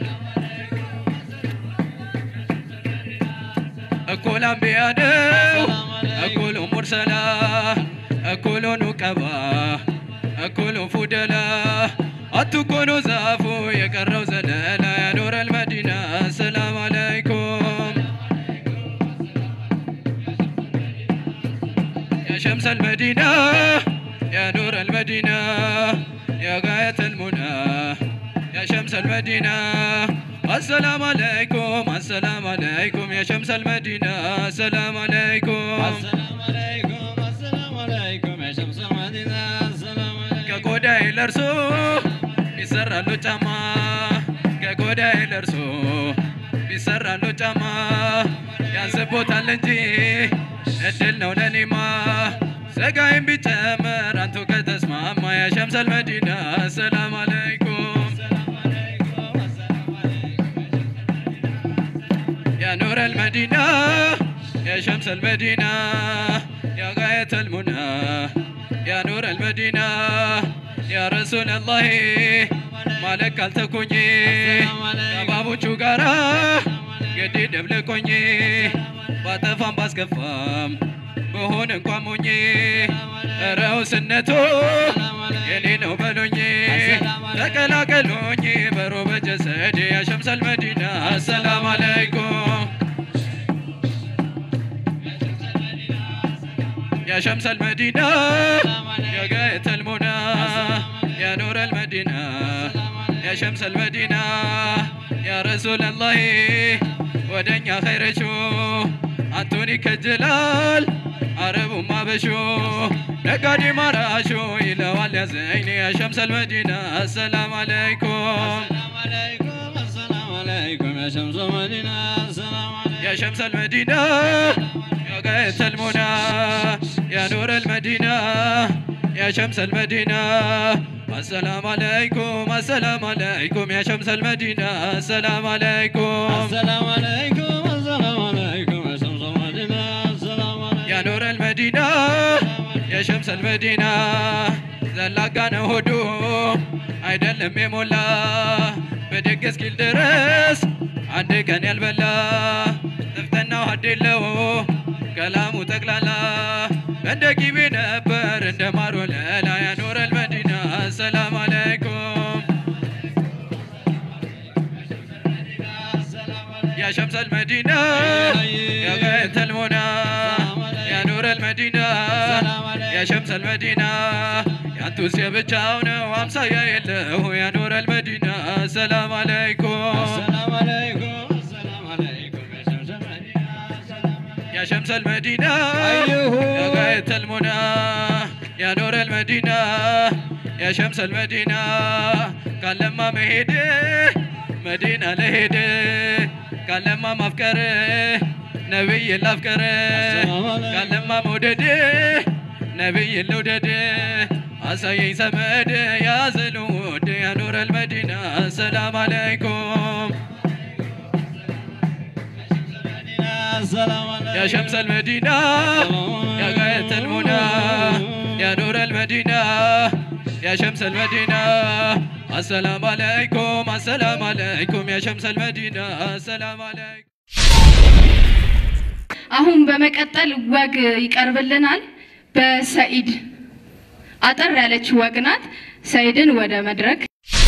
እኩል አንቢያ ነው እኩሉ ሙርሰላ እኩሉ ኑቀባ እኩሉ ፉደላ አትኮኑ ዛፉ የቀረው ዘለላ ያኖረል መዲና ሰላም አለይኩም يا شمس المدينة يا نور المدينة يا غاية المنى يا شمس المدينة السلام عليكم السلام عليكم يا شمس المدينة السلام عليكم السلام عليكم السلام عليكم يا شمس المدينة السلام عليكم ከቆዳዬ ለርሶ ይሰራሉ ጫማ ከቆዳዬ ለርሶ ይሰራሉ ጫማ ያንስቦታል እንጂ እድል ነው ለኔማ ስጋዬም ቢጨመር አንቱ ከተስማማ ያ ሸምሰል መዲና ሰላም አለይኩም يا نور المدينة يا شمس المدينة يا غاية المنى يا نور المدينة يا رسول الله مالك አልተኩኝ ከባቦቹ ጋራ ገዴ ደብልቆኝ ባጠፋም ባስከፋም በሆነ እንኳን ሞኝ ረውስነቱ የኔ ነው በሉኝ ተቀላቀሉኝ በሮ በጀሰድ ያ ሸምሰል መዲና አሰላም አለይኩም يا شمس المدينة يا غاية المنى يا نور المدينة يا شمس المدينة يا رسول الله ودنيا خير شو أنتوني كجلال عرب ما بشو نقادي مراشو إلى واليا زيني يا شمس المدينة السلام عليكم السلام عليكم السلام عليكم يا شمس المدينة السلام عليكم يا شمس المدينة يا غاية المنى يا نور المدينة يا شمس المدينة السلام عليكم السلام عليكم يا شمس المدينة السلام عليكم السلام عليكم السلام عليكم يا شمس المدينة السلام عليكم يا نور المدينة يا شمس المدينة ዘላጋ ነው ሆዱ አይደለም የሞላ በደግ እስኪል ድረስ አንድ ቀን ያልበላ ጥፍጥናው ሀዴለው ሰላሙ ጠቅላላ እንደ ቂቤ ነበር እንደ ማር ወለላ ያኖረል መዲና ሰላም አለይኩም يا شمس المدينة يا غاية المنى يا نور المدينة يا شمس المدينة يا انتوس يا بتاونا وامسا يا يله يا نور المدينة السلام عليكم السلام عليكم السلام عليكم يا شمس المدينة يا شمس المدينة أيوه. يا غاية المنى يا نور المدينة يا شمس المدينة قال لما مهدي مدينة لهدي قال لما مفكري نبي الأفكري السلام عليكم. قال لما موددي نبي الوددي عسى سمد يا زلود يا نور المدينة السلام عليكم السلام عليكم يا شمس المدينة يا غاية المنى يا نور المدينة يا شمس المدينة السلام عليكم السلام عليكم يا شمس المدينة السلام عليكم አሁን በመቀጠል ወግ ይቀርብልናል። በሰኢድ አጠር ያለች ወግ ናት። ሰኢድን ወደ መድረክ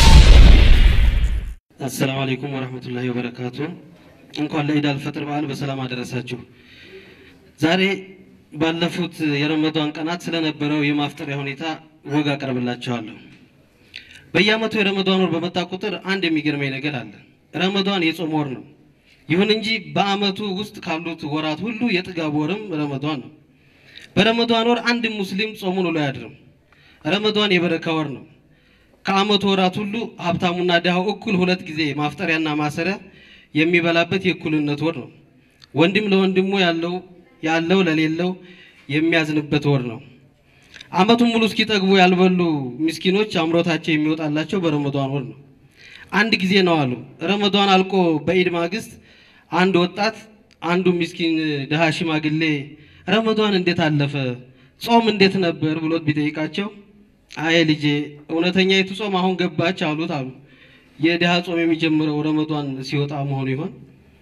አሰላሙ አለይኩም ወረህመቱላሂ ወበረካቱ። እንኳን ለኢድ አልፈጥር በዓል በሰላም አደረሳችሁ። ዛሬ ባለፉት የረመዷን ቀናት ስለነበረው የማፍጠሪያ ሁኔታ ወግ አቀርብላችኋለሁ። በየዓመቱ የረመዷን ወር በመጣ ቁጥር አንድ የሚገርመኝ ነገር አለ። ረመዷን የጾም ወር ነው። ይሁን እንጂ በዓመቱ ውስጥ ካሉት ወራት ሁሉ የጥጋብ ወርም ረመዷን ነው። በረመዷን ወር አንድ ሙስሊም ጾሙን ውሎ አያድርም። ረመዷን የበረካ ወር ነው። ከዓመቱ ወራት ሁሉ ሀብታሙና ድሃው እኩል ሁለት ጊዜ ማፍጠሪያና ማሰሪያ የሚበላበት የእኩልነት ወር ነው። ወንድም ለወንድሙ ያለው ያለው ለሌለው የሚያዝንበት ወር ነው። ዓመቱን ሙሉ እስኪጠግቡ ያልበሉ ምስኪኖች አምሮታቸው የሚወጣላቸው በረመዷን ወር ነው። አንድ ጊዜ ነው አሉ። ረመዷን አልቆ በኢድ ማግስት አንድ ወጣት አንዱ ምስኪን ድሃ ሽማግሌ ረመዷን እንዴት አለፈ፣ ጾም እንዴት ነበር ብሎት ቢጠይቃቸው አይ ልጄ እውነተኛይቱ ጾም አሁን ገባች አሉት አሉ። የድሃ ጾም የሚጀምረው ረመዷን ሲወጣ መሆኑ ይሆን?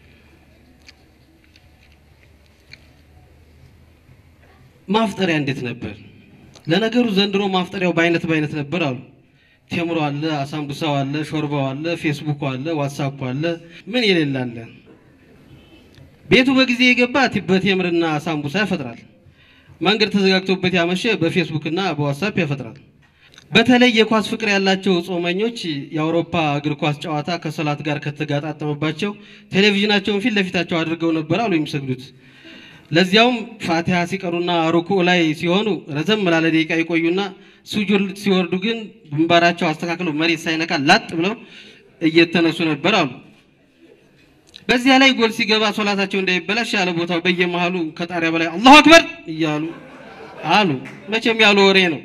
ማፍጠሪያ እንዴት ነበር? ለነገሩ ዘንድሮ ማፍጠሪያው በአይነት በአይነት ነበር አሉ። ቴምሮ አለ፣ አሳምቡሳው አለ፣ ሾርባው አለ፣ ፌስቡኩ አለ፣ ዋትሳፑ አለ፣ ምን የሌላለ። ቤቱ በጊዜ የገባ በቴምርና አሳምቡሳ ያፈጥራል። መንገድ ተዘጋግቶበት ያመሸ በፌስቡክና በዋትሳፕ ያፈጥራል። በተለይ የኳስ ፍቅር ያላቸው ጾመኞች የአውሮፓ እግር ኳስ ጨዋታ ከሰላት ጋር ከተጋጣጠመባቸው ቴሌቪዥናቸውን ፊት ለፊታቸው አድርገው ነበር አሉ የሚሰግዱት። ለዚያውም ፋቲሃ ሲቀሩና ሩኩዕ ላይ ሲሆኑ ረዘም ላለ ደቂቃ ይቆዩና ሱጁድ ሲወርዱ ግን ግንባራቸው አስተካክለው መሬት ሳይነካ ላጥ ብለው እየተነሱ ነበር አሉ። በዚያ ላይ ጎል ሲገባ ሶላታቸው እንዳይበላሽ ያለ ቦታው በየመሃሉ ከጣሪያ በላይ አላሁ አክበር እያሉ አሉ። መቼም ያሉ ወሬ ነው።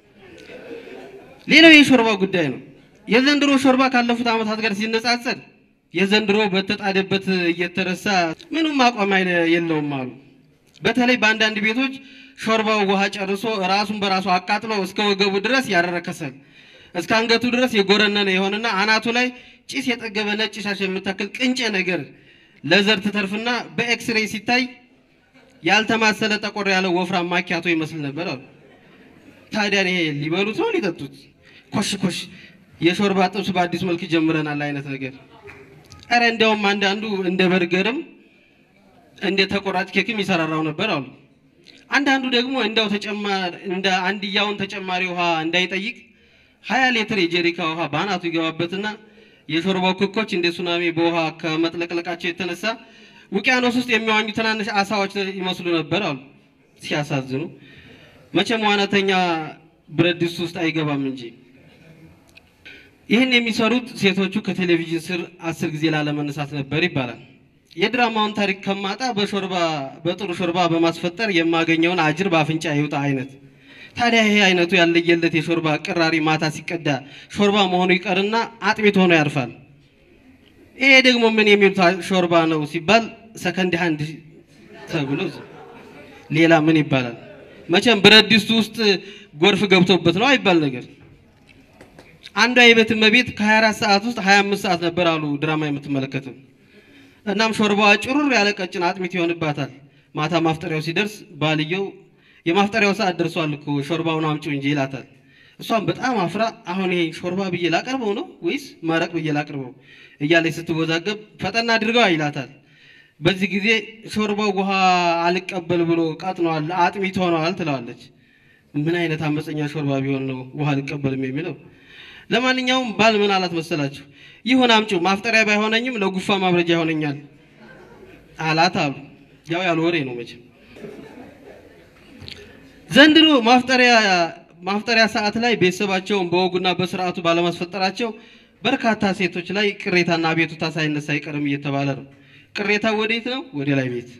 ሌላው የሾርባ ጉዳይ ነው። የዘንድሮ ሾርባ ካለፉት ዓመታት ጋር ሲነጻጸር የዘንድሮ በተጣደበት እየተረሳ ምንም አቋም አይነ- የለውም አሉ። በተለይ በአንዳንድ ቤቶች ሾርባው ውሃ ጨርሶ ራሱን በራሱ አቃጥሎ እስከ ወገቡ ድረስ ያደረከሰል እስከ አንገቱ ድረስ የጎረነነ የሆነና አናቱ ላይ ጭስ የጠገበ ነጭ ሻሽ የምታክል ቅንጨ ነገር ለዘር ትተርፍና በኤክስሬይ ሲታይ ያልተማሰለ ጠቆር ያለ ወፍራም ማኪያቶ ይመስል ነበር አሉ። ታዲያ ይሄ ሊበሉት ነው ሊጠጡት? ኮሽ ኮሽ የሾርባ ጥብስ በአዲስ መልክ ጀምረናል አይነት ነገር። ኧረ እንዲያውም አንዳንዱ እንደ በርገርም እንደ ተቆራጭ ኬክም ይሰራራው ነበር አሉ። አንዳንዱ ደግሞ እንዲያው ተጨማሪ እንደ አንድያውን ተጨማሪ ውሃ እንዳይጠይቅ ሀያ ሊትር የጀሪካ ውሃ በአናቱ ይገባበትና የሾርባው ክኮች እንደ ሱናሚ በውሃ ከመጥለቅለቃቸው የተነሳ ውቅያኖስ ውስጥ የሚዋኙ ትናንሽ አሳዎች ይመስሉ ነበር አሉ። ሲያሳዝኑ መቼም ዋናተኛ ብረት ድስት ውስጥ አይገባም እንጂ። ይህን የሚሰሩት ሴቶቹ ከቴሌቪዥን ስር አስር ጊዜ ላለመነሳት ነበር ይባላል። የድራማውን ታሪክ ከማጣ በሾርባ በጥሩ ሾርባ በማስፈጠር የማገኘውን አጅር በአፍንጫ ይውጣ አይነት። ታዲያ ይሄ አይነቱ ያለየለት የሾርባ ቅራሪ ማታ ሲቀዳ ሾርባ መሆኑ ይቀርና አጥሚት ሆኖ ያርፋል። ይሄ ደግሞ ምን የሚሉት ሾርባ ነው ሲባል ሰከንድ ሃንድ ተብሎ ሌላ ምን ይባላል? መቼም ብረት ድስቱ ውስጥ ጎርፍ ገብቶበት ነው አይባል ነገር። አንዷ የቤት እመቤት ከ24 ሰዓት ውስጥ 25 ሰዓት ነበር አሉ ድራማ የምትመለከተው። እናም ሾርባዋ ጭሩር ያለ ቀጭን አጥሚት ይሆንባታል። ማታ ማፍጠሪያው ሲደርስ ባልየው የማፍጠሪያው ሰዓት ደርሷል እኮ ሾርባውን አምጪው እንጂ ይላታል። እሷም በጣም አፍራ አሁን ይሄ ሾርባ ብዬ ላቀርበው ነው ወይስ መረቅ ብዬ ላቀርበው እያለች ስትወዛገብ ፈጠና አድርገዋ ይላታል። በዚህ ጊዜ ሾርባው ውሃ አልቀበል ብሎ ቀጥኗል፣ አጥሚት ሆነዋል ትለዋለች። ምን አይነት አመፀኛ ሾርባ ቢሆን ነው ውሃ አልቀበልም የሚለው? ለማንኛውም ባል ምን አላት መሰላችሁ? ይሁን አምጪው፣ ማፍጠሪያ ባይሆነኝም ለጉፋ ማብረጃ ይሆነኛል አላት አሉ። ያው ያለ ወሬ ነው መቼም። ዘንድሮ ማፍጠሪያ ማፍጠሪያ ሰዓት ላይ ቤተሰባቸውን በወጉና በስርዓቱ ባለማስፈጠራቸው በርካታ ሴቶች ላይ ቅሬታና አቤቱታ ሳይነሳ አይቀርም እየተባለ ነው። ቅሬታ ወዴት ነው? ወደ ላይ ቤት።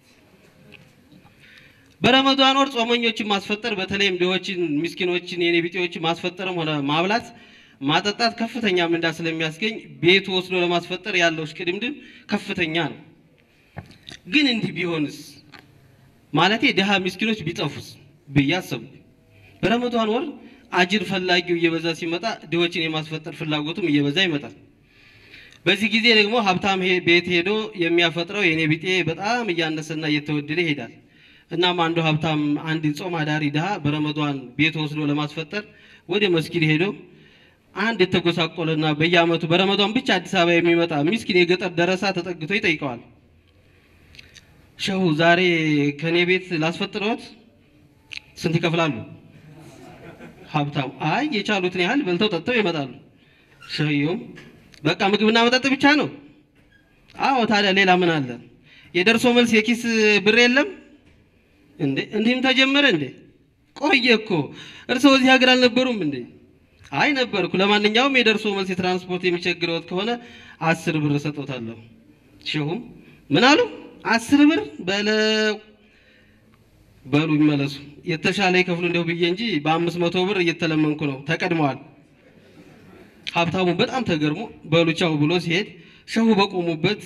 በረመዷን ወር ጾመኞችን ማስፈጠር በተለይም ድሆችን፣ ምስኪኖችን፣ የኔ ቢጤዎችን ማስፈጠርም ሆነ ማብላት ማጠጣት ከፍተኛ ምንዳ ስለሚያስገኝ ቤቱ ወስዶ ለማስፈጠር ያለው እሽቅድምድም ከፍተኛ ነው። ግን እንዲህ ቢሆንስ ማለቴ ድሃ ምስኪኖች ቢጠፉስ ብዬ አሰብኩ። በረመዷን ወር አጅር ፈላጊው እየበዛ ሲመጣ ድሆችን የማስፈጠር ፍላጎቱም እየበዛ ይመጣል። በዚህ ጊዜ ደግሞ ሀብታም ሄ- ቤት ሄዶ የሚያፈጥረው የኔ ቢጤ በጣም እያነሰና እየተወደደ ይሄዳል። እናም አንዱ ሀብታም አንድ ጾም አዳሪ ድሃ በረመዷን ቤት ወስዶ ለማስፈጠር ወደ መስጊድ ሄዶ አንድ የተጎሳቆለና በየዓመቱ በረመዷን ብቻ አዲስ አበባ የሚመጣ ምስኪን የገጠር ደረሳ ተጠግቶ ይጠይቀዋል። ሸሁ ዛሬ ከኔ ቤት ላስፈጥረዎት ስንት ይከፍላሉ? ሀብታም አይ የቻሉትን ያህል በልተው ጠጥተው ይመጣሉ። ሸዩም በቃ ምግብና መጠጥ ብቻ ነው? አዎ ታዲያ ሌላ ምን አለ? የደርሶ መልስ የኪስ ብር የለም እንዴ? እንዲህም ተጀመረ እንዴ? ቆየ እኮ እርስዎ እዚህ ሀገር አልነበሩም እንዴ? አይ ነበርኩ። ለማንኛውም የደርሶ መልስ የትራንስፖርት የሚቸግረዎት ከሆነ አስር ብር እሰጦታለሁ። ሸሁም ምን አሉ? አስር ብር በለው በሉ ይመለሱ። የተሻለ ይከፍሉ እንደው ብዬ እንጂ በአምስት መቶ ብር እየተለመንኩ ነው። ተቀድመዋል። ሀብታሙ በጣም ተገርሞ በሉ ቻው ብሎ ሲሄድ ሸሁ በቆሙበት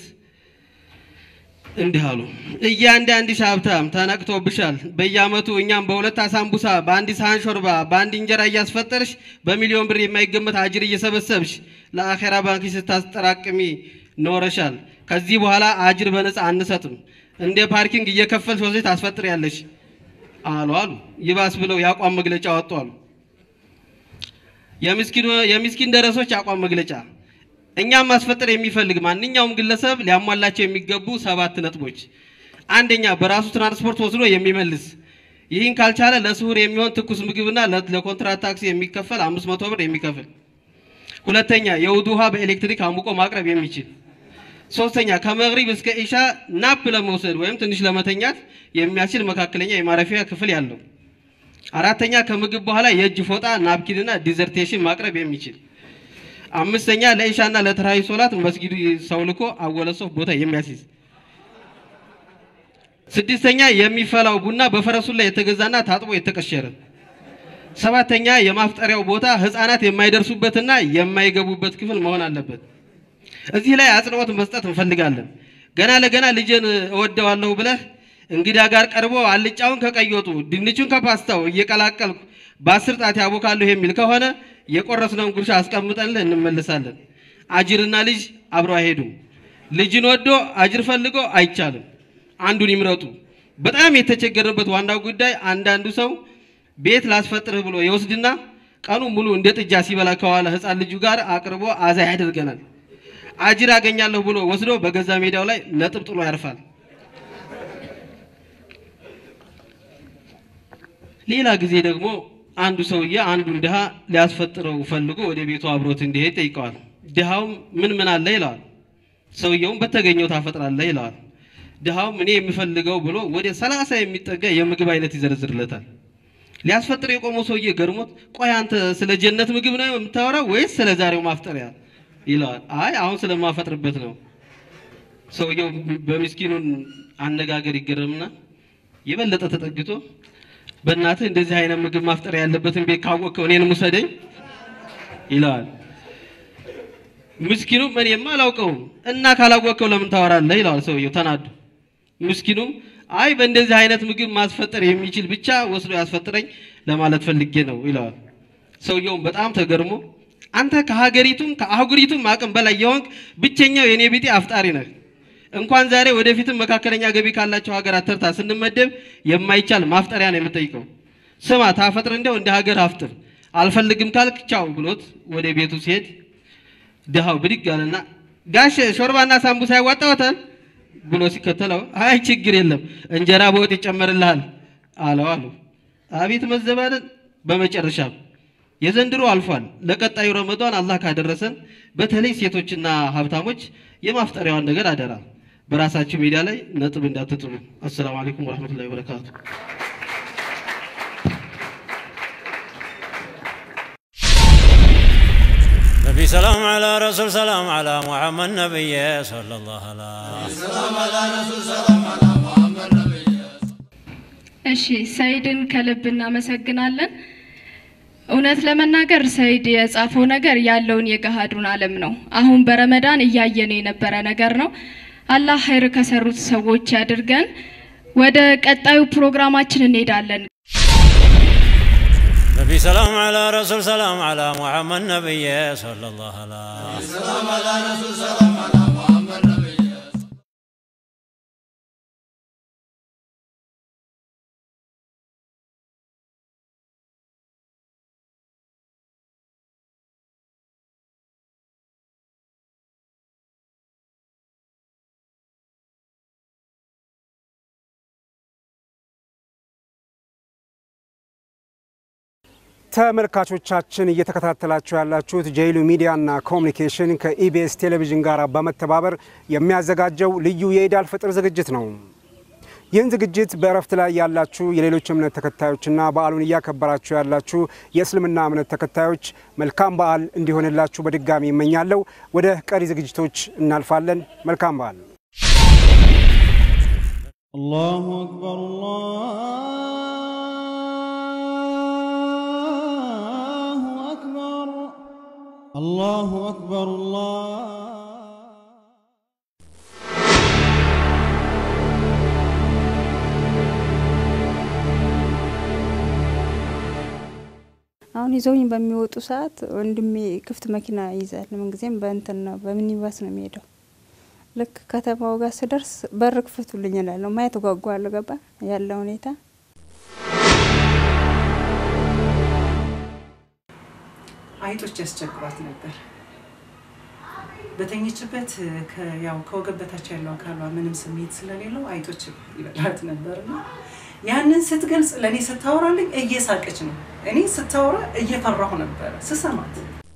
እንዲህ አሉ። እያንዳንድሽ ሀብታም ተነቅቶብሻል። በየዓመቱ እኛም በሁለት አሳምቡሳ፣ በአንድ ሳህን ሾርባ፣ በአንድ እንጀራ እያስፈጠርሽ በሚሊዮን ብር የማይገመት አጅር እየሰበሰብሽ ለአኼራ ባንክ ስታስጠራቅሚ ኖረሻል። ከዚህ በኋላ አጅር በነፃ አንሰጥም። እንደ ፓርኪንግ እየከፈልሽ ወስደሽ ታስፈጥሪያለሽ አሉ አሉ። ይባስ ብለው የአቋም መግለጫ ወጡ አሉ። የምስኪኑ- የምስኪን ደረሶች አቋም መግለጫ እኛም ማስፈጠር የሚፈልግ ማንኛውም ግለሰብ ሊያሟላቸው የሚገቡ ሰባት ነጥቦች። አንደኛ በራሱ ትራንስፖርት ወስዶ የሚመልስ ይህን ካልቻለ ለስሁር የሚሆን ትኩስ ምግብና ለ- ለኮንትራት ታክሲ የሚከፈል አምስት መቶ ብር የሚከፍል። ሁለተኛ የውድ ውሃ በኤሌክትሪክ አሙቆ ማቅረብ የሚችል። ሶስተኛ ከመግሪብ እስከ ኢሻ ናፕ ለመውሰድ ወይም ትንሽ ለመተኛት የሚያስችል መካከለኛ የማረፊያ ክፍል ያለው። አራተኛ ከምግብ በኋላ የእጅ ፎጣ ናፕኪንና ዲዘርቴሽን ማቅረብ የሚችል። አምስተኛ ለኢሻና ለተራዊ ሶላት መስጊዱ ሰው ልኮ አወለሶፍ ቦታ የሚያስይዝ። ስድስተኛ የሚፈላው ቡና በፈረሱ ላይ የተገዛና ታጥቦ የተቀሸረ። ሰባተኛ የማፍጠሪያው ቦታ ህፃናት የማይደርሱበትና የማይገቡበት ክፍል መሆን አለበት። እዚህ ላይ አጽንኦት መስጠት እንፈልጋለን። ገና ለገና ልጅን እወደዋለሁ ብለህ እንግዳ ጋር ቀርቦ አልጫውን ከቀይ ወጡ ድንቹን ከፓስታው እየቀላቀልኩ በአስር ጣት ያቦካለሁ የሚል ከሆነ የቆረስነውን ጉርሻ አስቀምጠንልህ እንመልሳለን። አጅርና ልጅ አብረው አይሄዱም። ልጅን ወዶ አጅር ፈልጎ አይቻልም። አንዱን ይምረጡ። በጣም የተቸገረበት ዋናው ጉዳይ አንዳንዱ ሰው ቤት ላስፈጥርህ ብሎ የወስድና ቀኑ ሙሉ እንደ ጥጃ ሲበላ ከዋለ ህፃን ልጁ ጋር አቅርቦ አዛ ያደርገናል። አጅር አገኛለሁ ብሎ ወስዶ በገዛ ሜዳው ላይ ነጥብ ጥሎ ያርፋል። ሌላ ጊዜ ደግሞ አንዱ ሰውዬ አንዱን ድሃ ሊያስፈጥረው ፈልጎ ወደ ቤቱ አብሮት እንዲሄድ ጠይቀዋል። ድሃውም ምን ምን አለ ይለዋል። ሰውየውም በተገኘው ታፈጥራለህ ይለዋል። ድሃውም እኔ የምፈልገው ብሎ ወደ ሰላሳ የሚጠጋ የምግብ አይነት ይዘረዝርለታል። ሊያስፈጥር የቆመው ሰውዬ ገርሞት ቆይ አንተ ስለ ጀነት ምግብ ነው የምታወራው ወይስ ስለ ዛሬው ማፍጠሪያ ይለዋል። አይ አሁን ስለማፈጥርበት ነው። ሰውየው በምስኪኑን አነጋገር ይገረምና የበለጠ ተጠግቶ በእናትህ እንደዚህ አይነት ምግብ ማፍጠሪያ ያለበትን ቤት ካወቅከው እኔንም ውሰደኝ ይለዋል። ምስኪኑም እኔማ አላውቀውም እና ካላወቅከው ለምን ታወራለህ ይለዋል ሰውየው ተናዶ። ምስኪኑም አይ በእንደዚህ አይነት ምግብ ማስፈጠር የሚችል ብቻ ወስዶ ያስፈጥረኝ ለማለት ፈልጌ ነው ይለዋል። ሰውየውም በጣም ተገርሞ አንተ ከሀገሪቱም ከአህጉሪቱም አቅም በላይ የሆንክ ብቸኛው የኔ ቢጤ አፍጣሪ ነህ። እንኳን ዛሬ ወደፊትም መካከለኛ ገቢ ካላቸው ሀገራት ተርታ ስንመደብ የማይቻል ማፍጠሪያ ነው የምጠይቀው። ስማ ታፈጥር እንደው እንደ ሀገር አፍጥር አልፈልግም ካልክ ቻው ብሎት ወደ ቤቱ ሲሄድ ድሃው ብድግ አለና ጋሽ ሾርባና ሳምቡሳ ያዋጣዎታል ብሎ ሲከተለው አይ ችግር የለም እንጀራ በወጥ ይጨመርልሃል አለው አሉ። አቤት መዘባደን! በመጨረሻም የዘንድሮ አልፏል። ለቀጣዩ ረመዷን አላህ ካደረሰን በተለይ ሴቶችና ሀብታሞች የማፍጠሪያዋን ነገር አደራ በራሳችሁ ሜዳ ላይ ነጥብ እንዳትጥሉ። አሰላሙ አለይኩም ወረህመቱላሂ ወበረካቱ። نبي سلام على رسول سلام على محمد نبي صلى الله عليه እሺ ሰይድን ከልብ እናመሰግናለን። እውነት ለመናገር ሰይድ የጻፈው ነገር ያለውን የገሃዱን ዓለም ነው። አሁን በረመዳን እያየን የነበረ ነገር ነው። አላህ ኸይር ከሰሩት ሰዎች ያድርገን። ወደ ቀጣዩ ፕሮግራማችን እንሄዳለን። نبي سلام على رسول سلام على محمد نبي صلى الله عليه ተመልካቾቻችን እየተከታተላችሁ ያላችሁት ጄይሉ ሚዲያና ኮሚኒኬሽን ከኢቢኤስ ቴሌቪዥን ጋር በመተባበር የሚያዘጋጀው ልዩ የኢድ አልፈጥር ዝግጅት ነው። ይህን ዝግጅት በእረፍት ላይ ያላችሁ የሌሎች እምነት ተከታዮችና በዓሉን እያከበራችሁ ያላችሁ የእስልምና እምነት ተከታዮች መልካም በዓል እንዲሆንላችሁ በድጋሚ ይመኛለሁ። ወደ ቀሪ ዝግጅቶች እናልፋለን። መልካም በዓል። الله أكبر الله أكبر الله أكبر الله አሁን ይዘውኝ በሚወጡ ሰዓት ወንድሜ ክፍት መኪና ይይዛል። ምንጊዜም በእንትን ነው በሚኒባስ ነው የሚሄደው። ልክ ከተማው ጋር ስደርስ በር ክፈቱልኝ እላለሁ። ማየት ጓጓለሁ። ገባ ያለ ሁኔታ አይጦች ያስቸግሯት ነበር። በተኘችበት ከ- ያው ከወገብ በታች ያለው አካሏ ምንም ስሜት ስለሌለው አይጦች ይበላት ነበርና ያንን ስትገልጽ ለእኔ ስታወራልኝ እየሳቀች ነው። እኔ ስታወራ እየፈራሁ ነበረ ስሰማት።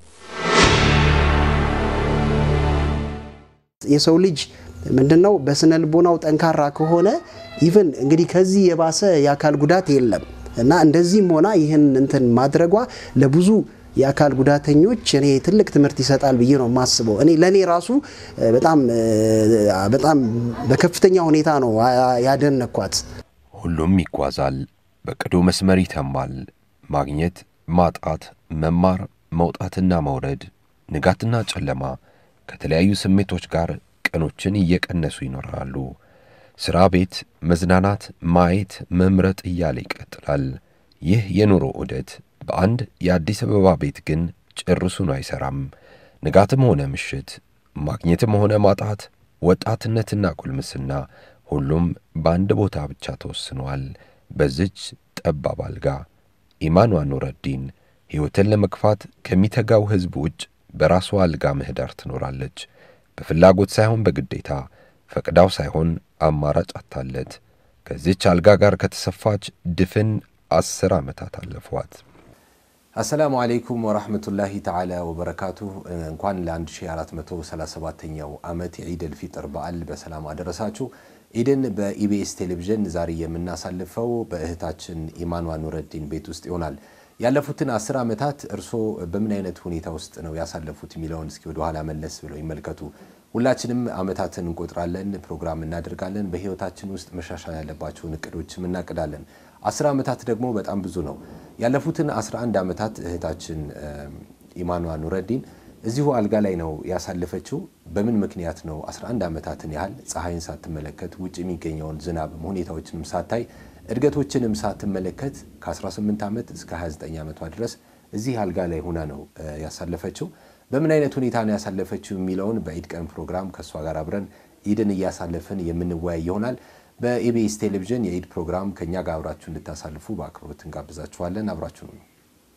የሰው ልጅ ምንድነው በስነ ልቦናው ጠንካራ ከሆነ ኢቭን እንግዲህ ከዚህ የባሰ የአካል ጉዳት የለም እና እንደዚህም ሆና ይህን እንትን ማድረጓ ለብዙ የአካል ጉዳተኞች እኔ ትልቅ ትምህርት ይሰጣል ብዬ ነው የማስበው። እኔ ለእኔ ራሱ እ፣ በጣም እ፣ በጣም በከፍተኛ ሁኔታ ነው አ- ያደነኳት። ሁሉም ይጓዛል፣ በቅዱ መስመር ይተማል። ማግኘት፣ ማጣት፣ መማር፣ መውጣትና መውረድ፣ ንጋትና ጨለማ ከተለያዩ ስሜቶች ጋር ቀኖችን እየቀነሱ ይኖራሉ። ሥራ፣ ቤት፣ መዝናናት፣ ማየት፣ መምረጥ እያለ ይቀጥላል። ይህ የኑሮ ዑደት በአንድ የአዲስ አበባ ቤት ግን ጭርሱን አይሠራም። ንጋትም ሆነ ምሽት፣ ማግኘትም ሆነ ማጣት፣ ወጣትነትና ጉልምስና ሁሉም በአንድ ቦታ ብቻ ተወስኗል። በዚች ጠባብ አልጋ ኢማኗ ኑረዲን ሕይወትን ለመግፋት ከሚተጋው ሕዝብ ውጭ በራሷ አልጋ ምህዳር ትኖራለች። በፍላጎት ሳይሆን በግዴታ ፈቅዳው ሳይሆን አማራጭ አታለት። ከዚች አልጋ ጋር ከተሰፋች ድፍን አስር ዓመታት አለፏት። አሰላሙ አለይኩም ወራህመቱላሂ ተዓላ ወበረካቱ። እንኳን ለ1437ኛው ዓመት የዒደል ፊጥር በዓል በሰላም አደረሳችሁ። ኢድን በኢቢኤስ ቴሌቪዥን ዛሬ የምናሳልፈው በእህታችን ኢማኗ ኑረዲን ቤት ውስጥ ይሆናል። ያለፉትን አስር ዓመታት እርስዎ በምን አይነት ሁኔታ ውስጥ ነው ያሳለፉት የሚለውን እስኪ ወደኋላ መለስ ብለው ይመልከቱ። ሁላችንም ዓመታትን እንቆጥራለን፣ ፕሮግራም እናደርጋለን። በህይወታችን ውስጥ መሻሻል ያለባቸውን እቅዶችም እናቅዳለን። አስር ዓመታት ደግሞ በጣም ብዙ ነው። ያለፉትን 11 ዓመታት እህታችን ኢማኗ ኑረዲን እዚሁ አልጋ ላይ ነው ያሳለፈችው። በምን ምክንያት ነው 11 ዓመታትን ያህል ፀሐይን ሳትመለከት ውጭ የሚገኘውን ዝናብም ሁኔታዎችንም ሳታይ እድገቶችንም ሳትመለከት ከ18 ዓመት እስከ 29 ዓመቷ ድረስ እዚህ አልጋ ላይ ሆና ነው ያሳለፈችው። በምን አይነት ሁኔታ ነው ያሳለፈችው የሚለውን በኢድ ቀን ፕሮግራም ከእሷ ጋር አብረን ኢድን እያሳለፍን የምንወያይ ይሆናል። በኢቢኤስ ቴሌቪዥን የኢድ ፕሮግራም ከእኛ ጋር አብራችሁ እንድታሳልፉ በአክብሮት እንጋብዛችኋለን። አብራችሁ ነው።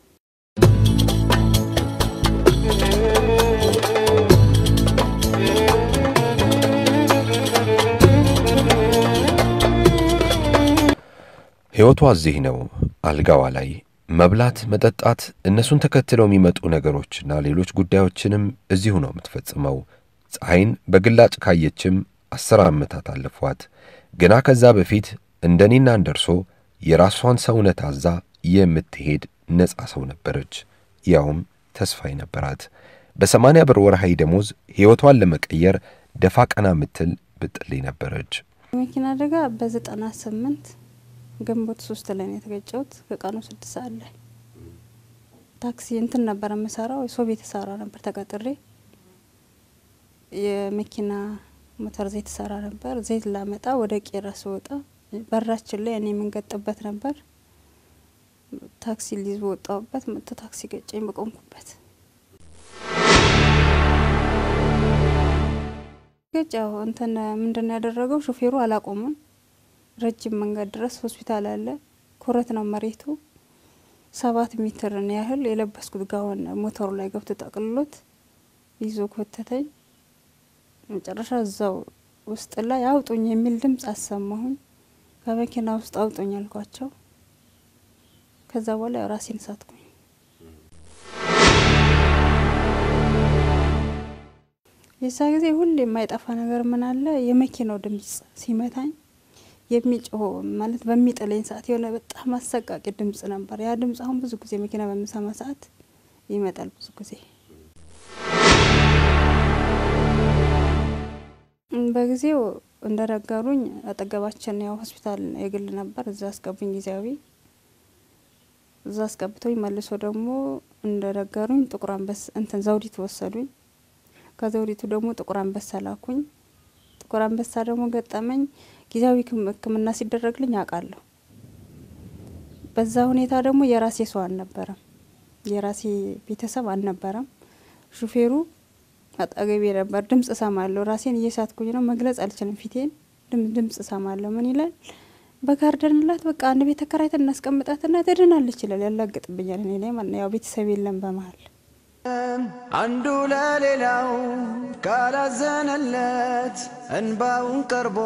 ሕይወቷ እዚህ ነው፣ አልጋዋ ላይ መብላት፣ መጠጣት፣ እነሱን ተከትለው የሚመጡ ነገሮችና ሌሎች ጉዳዮችንም እዚሁ ነው የምትፈጽመው። ፀሐይን በግላጭ ካየችም አስር ዓመታት አለፏት። ግና ከዛ በፊት እንደ እኔና እንደ እርሶ የራሷን ሰውነት አዛ የምትሄድ ነፃ ሰው ነበረች። ያውም ተስፋ ነበራት። በሰማንያ ብር ወርሃዊ ደሞዝ ሕይወቷን ለመቀየር ደፋ ቀና ምትል ብጥሌ ነበረች። የመኪና አደጋ በዘጠና ስምንት ግንቦት ሶስት ላይ ነው የተገጨሁት። ከቀኑ ስድስት ሰዓት ላይ ታክሲ እንትን ነበር የምሰራው ሰው ቤት ሰራ ነበር ተቀጥሬ የመኪና ሞተር ዘይት ሰራ ነበር። ዘይት ላመጣ ወደ ቄራ ስወጣ በራችን ላይ እኔ የምንገጥበት ነበር። ታክሲ ሊዝ በወጣሁበት መጥቶ ታክሲ ገጨኝ በቆምኩበት። ገጫው እንትን ምንድን ያደረገው ሾፌሩ አላቆምም። ረጅም መንገድ ድረስ ሆስፒታል አለ። ኩረት ነው መሬቱ። ሰባት ሜትርን ያህል የለበስኩት ጋውን ሞተሩ ላይ ገብቶ ጠቅልሎት ይዞ ኮተተኝ። መጨረሻ እዛው ውስጥ ላይ አውጡኝ የሚል ድምፅ አሰማሁኝ። ከመኪና ውስጥ አውጡኝ አልኳቸው። ከዛ በኋላ ራሴን ሳትኩኝ። የዛ ጊዜ ሁሌ የማይጠፋ ነገር ምን አለ የመኪናው ድምፅ ሲመታኝ የሚጮህ ማለት በሚጥለኝ ሰዓት የሆነ በጣም አሰቃቂ ድምጽ ነበር። ያ ድምጽ አሁን ብዙ ጊዜ መኪና በምሰማ ሰዓት ይመጣል። ብዙ ጊዜ በጊዜው እንደነገሩኝ አጠገባችን ያው ሆስፒታል የግል ነበር። እዛ አስገቡኝ ጊዜያዊ እዛ አስገብቶኝ መልሶ ደግሞ እንደነገሩኝ ጥቁር አንበሳ እንትን ዘውዲቱ ወሰዱኝ። ከዘውዲቱ ደግሞ ጥቁር አንበሳ ላኩኝ። ጥቁር አንበሳ ደግሞ ገጠመኝ ጊዜያዊ ሕክምና ሲደረግልኝ አውቃለሁ። በዛ ሁኔታ ደግሞ የራሴ ሰው አልነበረም፣ የራሴ ቤተሰብ አልነበረም። ሹፌሩ አጠገቤ ነበር። ድምጽ እሰማለሁ። ራሴን እየሳትኩኝ ነው፣ መግለጽ አልችልም። ፊቴን ድምጽ እሰማለሁ። ምን ይላል? በጋርደንላት በቃ አንድ ቤት ተከራይተን እናስቀምጣትና ትድናለች ይላል። ያላግጥብኛል እኔ ላይ ማለት ነው። ያው ቤተሰብ የለም በመሀል አንዱ ለሌላው ካላዘነለት እንባውን ቀርቦ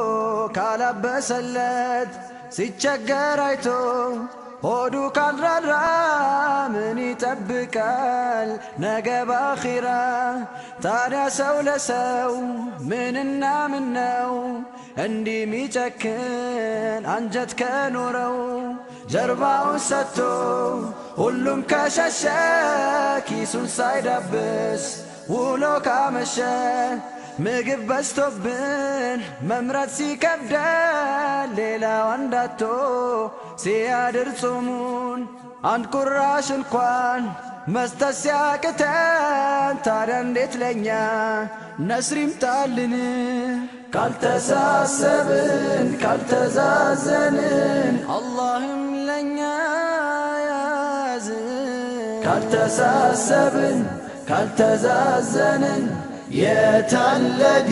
ካላበሰለት ሲቸገር አይቶ ሆዱ ካልራራ ምን ይጠብቃል ነገ ባኺራ? ታዲያ ሰው ለሰው ምንና ምን ነው እንዲህ ሚጨክን አንጀት ከኖረው ጀርባውን ሰጥቶ ሁሉም ከሸሸ ኪሱን ሳይዳብስ ውሎ ካመሸ ምግብ በዝቶብን መምረጥ ሲከብደን ሌላው አንዳቶ ሲያድር ጾሙን አንድ ቁራሽ እንኳን መስጠት ሲያቅተን ታዲያ እንዴት ለኛ ነስር ይምጣልን? ካልተሳሰብን ካልተዛዘንን አላህም ለኛ ያዝን። ካልተሳሰብን ካልተዛዘንን የታለዲ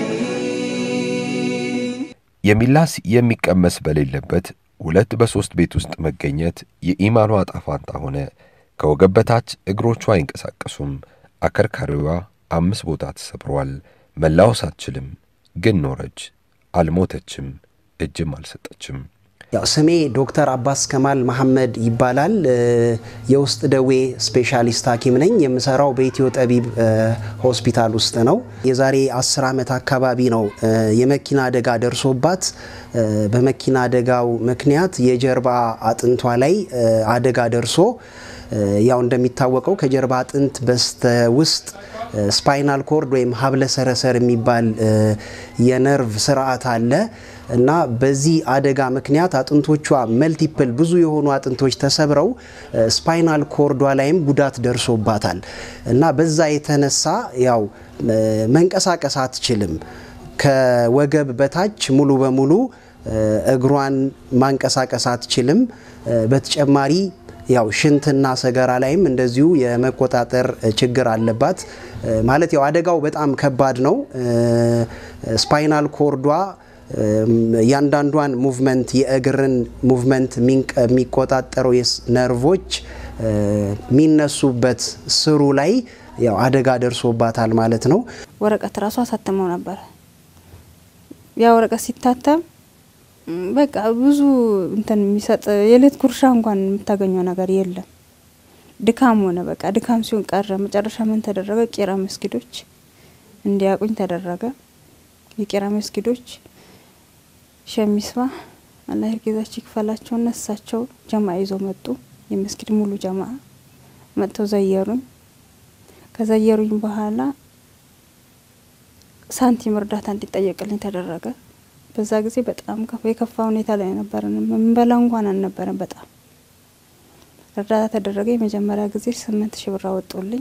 የሚላስ የሚቀመስ በሌለበት ሁለት በሦስት ቤት ውስጥ መገኘት የኢማኗ ጣፋንታ ሆነ። ከወገብ በታች እግሮቿ አይንቀሳቀሱም። አከርካሪዋ አምስት ቦታ ተሰብሯል። መላወስ አትችልም፣ ግን ኖረች። አልሞተችም፣ እጅም አልሰጠችም። ያው ስሜ ዶክተር አባስ ከማል መሐመድ ይባላል። የውስጥ ደዌ ስፔሻሊስት ሐኪም ነኝ። የምሰራው በኢትዮ ጠቢብ ሆስፒታል ውስጥ ነው። የዛሬ አስር ዓመት አካባቢ ነው የመኪና አደጋ ደርሶባት በመኪና አደጋው ምክንያት የጀርባ አጥንቷ ላይ አደጋ ደርሶ ያው እንደሚታወቀው ከጀርባ አጥንት በስተ ውስጥ ስፓይናል ኮርድ ወይም ሀብለ ሰረሰር የሚባል የነርቭ ስርዓት አለ እና በዚህ አደጋ ምክንያት አጥንቶቿ መልቲፕል ብዙ የሆኑ አጥንቶች ተሰብረው ስፓይናል ኮርዷ ላይም ጉዳት ደርሶባታል እና በዛ የተነሳ ያው መንቀሳቀስ አትችልም። ከወገብ በታች ሙሉ በሙሉ እግሯን ማንቀሳቀስ አትችልም። በተጨማሪ ያው ሽንትና ሰገራ ላይም እንደዚሁ የመቆጣጠር ችግር አለባት። ማለት ያው አደጋው በጣም ከባድ ነው። ስፓይናል ኮርዷ እያንዳንዷን ሙቭመንት የእግርን ሙቭመንት የሚቆጣጠሩ ነርቮች የሚነሱበት ስሩ ላይ ያው አደጋ ደርሶባታል ማለት ነው። ወረቀት ራሱ አሳትመው ነበረ። ያ ወረቀት ሲታተም በቃ ብዙ እንትን የሚሰጥ የሌት ጉርሻ እንኳን የምታገኘው ነገር የለም። ድካም ሆነ በቃ ድካም ሲሆን ቀረ። መጨረሻ ምን ተደረገ? ቄራ መስጊዶች እንዲያቁኝ ተደረገ። የቄራ መስጊዶች ሸሚስባ አላህ ይርጌዛቸው ይክፈላቸውና እሳቸው ጀማ ይዘው መጡ። የመስጊድ ሙሉ ጀማ መጥተው ዘየሩኝ። ከዘየሩኝ በኋላ ሳንቲም እርዳታ እንዲጠየቅልኝ ተደረገ። በዛ ጊዜ በጣም የከፋ ሁኔታ ላይ ነበርን። የምንበላ እንኳን አልነበረን። በጣም እርዳታ ተደረገ። የመጀመሪያ ጊዜ ስምንት ሺህ ብር አወጡልኝ።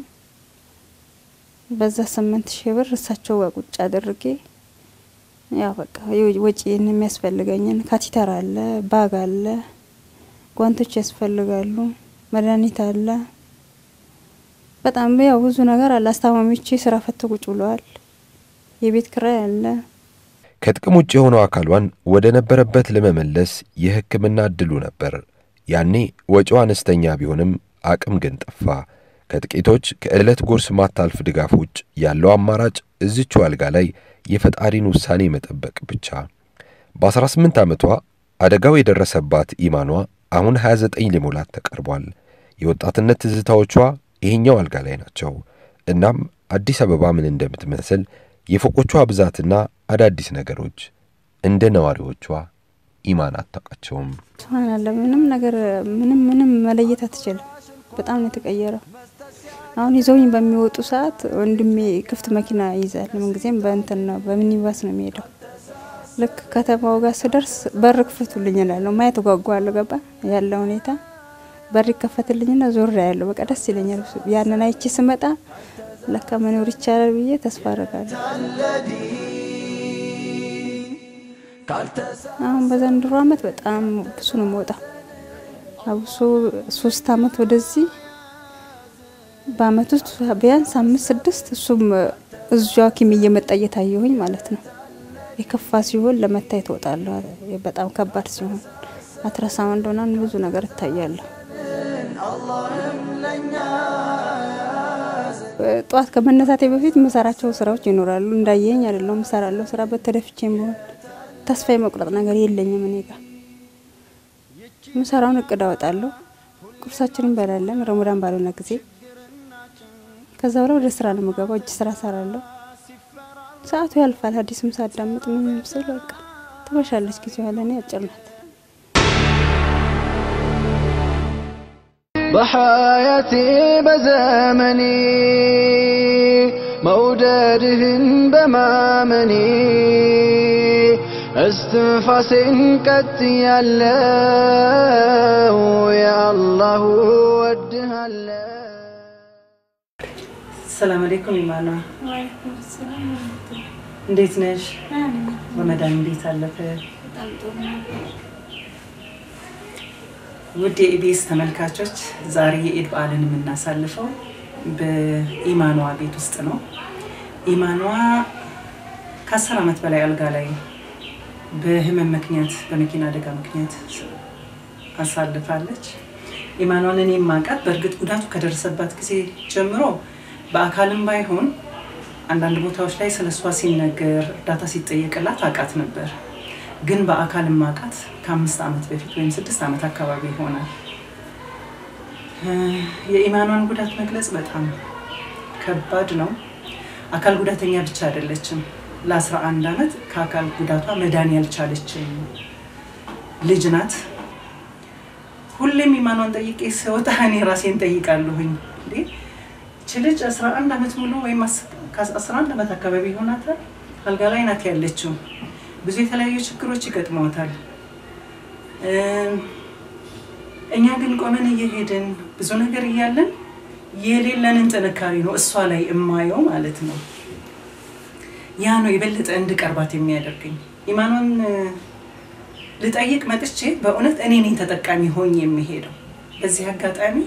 በዛ ስምንት ሺህ ብር እሳቸው ጋር ቁጭ አድርጌ ያው በቃ ወጪን የሚያስፈልገኝን ካቲተር አለ፣ ባግ አለ፣ ጓንቶች ያስፈልጋሉ፣ መድኃኒት አለ። በጣም ያው ብዙ ነገር አለ። አስታማሚዎቼ ስራ ፈቶ ቁጭ ብለዋል። የቤት ክራይ አለ። ከጥቅም ውጭ የሆነው አካሏን ወደ ነበረበት ለመመለስ የሕክምና እድሉ ነበር። ያኔ ወጪው አነስተኛ ቢሆንም አቅም ግን ጠፋ። ከጥቂቶች ከዕለት ጉርስ ማታልፍ ድጋፍ ውጭ ያለው አማራጭ እዚቹ አልጋ ላይ የፈጣሪን ውሳኔ መጠበቅ ብቻ። በ18 ዓመቷ አደጋው የደረሰባት ኢማኗ አሁን 29 ሊሞላት ተቀርቧል። የወጣትነት ትዝታዎቿ ይሄኛው አልጋ ላይ ናቸው። እናም አዲስ አበባ ምን እንደምትመስል የፎቆቿ ብዛትና አዳዲስ ነገሮች እንደ ነዋሪዎቿ ኢማን አታውቃቸውም። ስብሃናላ ምንም ነገር ምንም ምንም መለየት አትችልም። በጣም ነው የተቀየረው። አሁን ይዘውኝ በሚወጡ ሰዓት ወንድሜ ክፍት መኪና ይይዛል። ምንጊዜም በእንትን ነው በሚኒባስ ነው የሚሄደው። ልክ ከተማው ጋር ስደርስ በር ክፈቱልኝ እላለሁ። ማየት ጓጓለሁ። ገባ ያለ ሁኔታ በር ይከፈትልኝና ዞር ያለው በቃ ደስ ይለኛል። ያንን አይቼ ስመጣ ለካ መኖር ይቻላል ብዬ ተስፋ አደርጋለሁ። አሁን በዘንድሮ አመት በጣም ብዙ ነው የምወጣው። አብሶ ሶስት አመት ወደዚህ በአመት ውስጥ ቢያንስ አምስት ስድስት እሱም እዙ ሐኪም እየመጣ እየታየሁኝ ማለት ነው። የከፋ ሲሆን ለመታየት እወጣለሁ። በጣም ከባድ ሲሆን አትረሳውንድ ሆናን ብዙ ነገር እታያለሁ። ጠዋት ከመነሳቴ በፊት የምሰራቸው ስራዎች ይኖራሉ። እንዳየኝ አይደለም እሰራለሁ። ስራ በተደፍቼም ቢሆን ተስፋ የመቁረጥ ነገር የለኝም። እኔ ጋር የምሰራውን እቅድ አወጣለሁ። ቁርሳችንን እንበላለን ረመዳን ባልሆነ ጊዜ። ከዛ በኋላ ወደ ስራ ነው የምገባው። እጅ ስራ ሰራለሁ። ሰዓቱ ያልፋል። ሀዲስም ሳዳምጥ ምን ስል በቃ ትመሻለች። ጊዜ ኋላ እኔ አጭር ናት። በሐያቴ በዘመኔ መውደድህን በማመኔ እስትንፋሴን ቀጥ ያለው የአላሁ ወድሃለ ሰላም አለይኩም ኢማኗ፣ እንዴት ነሽ? ረመዳን እንዴት አለፈ? ውድ የኢቢኤስ ተመልካቾች ዛሬ የኢድ በዓልን የምናሳልፈው በኢማኗ ቤት ውስጥ ነው። ኢማኗ ከአስር ዓመት በላይ አልጋ ላይ በህመም ምክንያት በመኪና አደጋ ምክንያት አሳልፋለች። ኢማኗን እኔ የማውቃት በእርግጥ ጉዳቱ ከደረሰባት ጊዜ ጀምሮ በአካልም ባይሆን አንዳንድ ቦታዎች ላይ ስለ እሷ ሲነገር እርዳታ ሲጠየቅላት አውቃት ነበር። ግን በአካል ማውቃት ከአምስት ዓመት በፊት ወይም ስድስት ዓመት አካባቢ ይሆናል። የኢማኗን ጉዳት መግለጽ በጣም ከባድ ነው። አካል ጉዳተኛ ብቻ አይደለችም። ለአስራ አንድ ዓመት ከአካል ጉዳቷ መዳን ያልቻለችም ልጅ ናት። ሁሌም ኢማኗን ጠይቄ ስወጣ እኔ ራሴን ጠይቃለሁኝ እንዴ ይች ልጅ 11 ዓመት ሙሉ ወይም 11 ዓመት አካባቢ ይሆናታል አልጋ ላይ ናት ያለችው። ብዙ የተለያዩ ችግሮች ይገጥመዋታል። እኛ ግን ቆመን እየሄድን ብዙ ነገር እያለን የሌለንን ጥንካሬ ነው እሷ ላይ እማየው ማለት ነው። ያ ነው የበለጠ እንድቀርባት የሚያደርገኝ። ኢማኗን ልጠይቅ መጥቼ በእውነት እኔ ነኝ ተጠቃሚ ሆኝ የሚሄደው በዚህ አጋጣሚ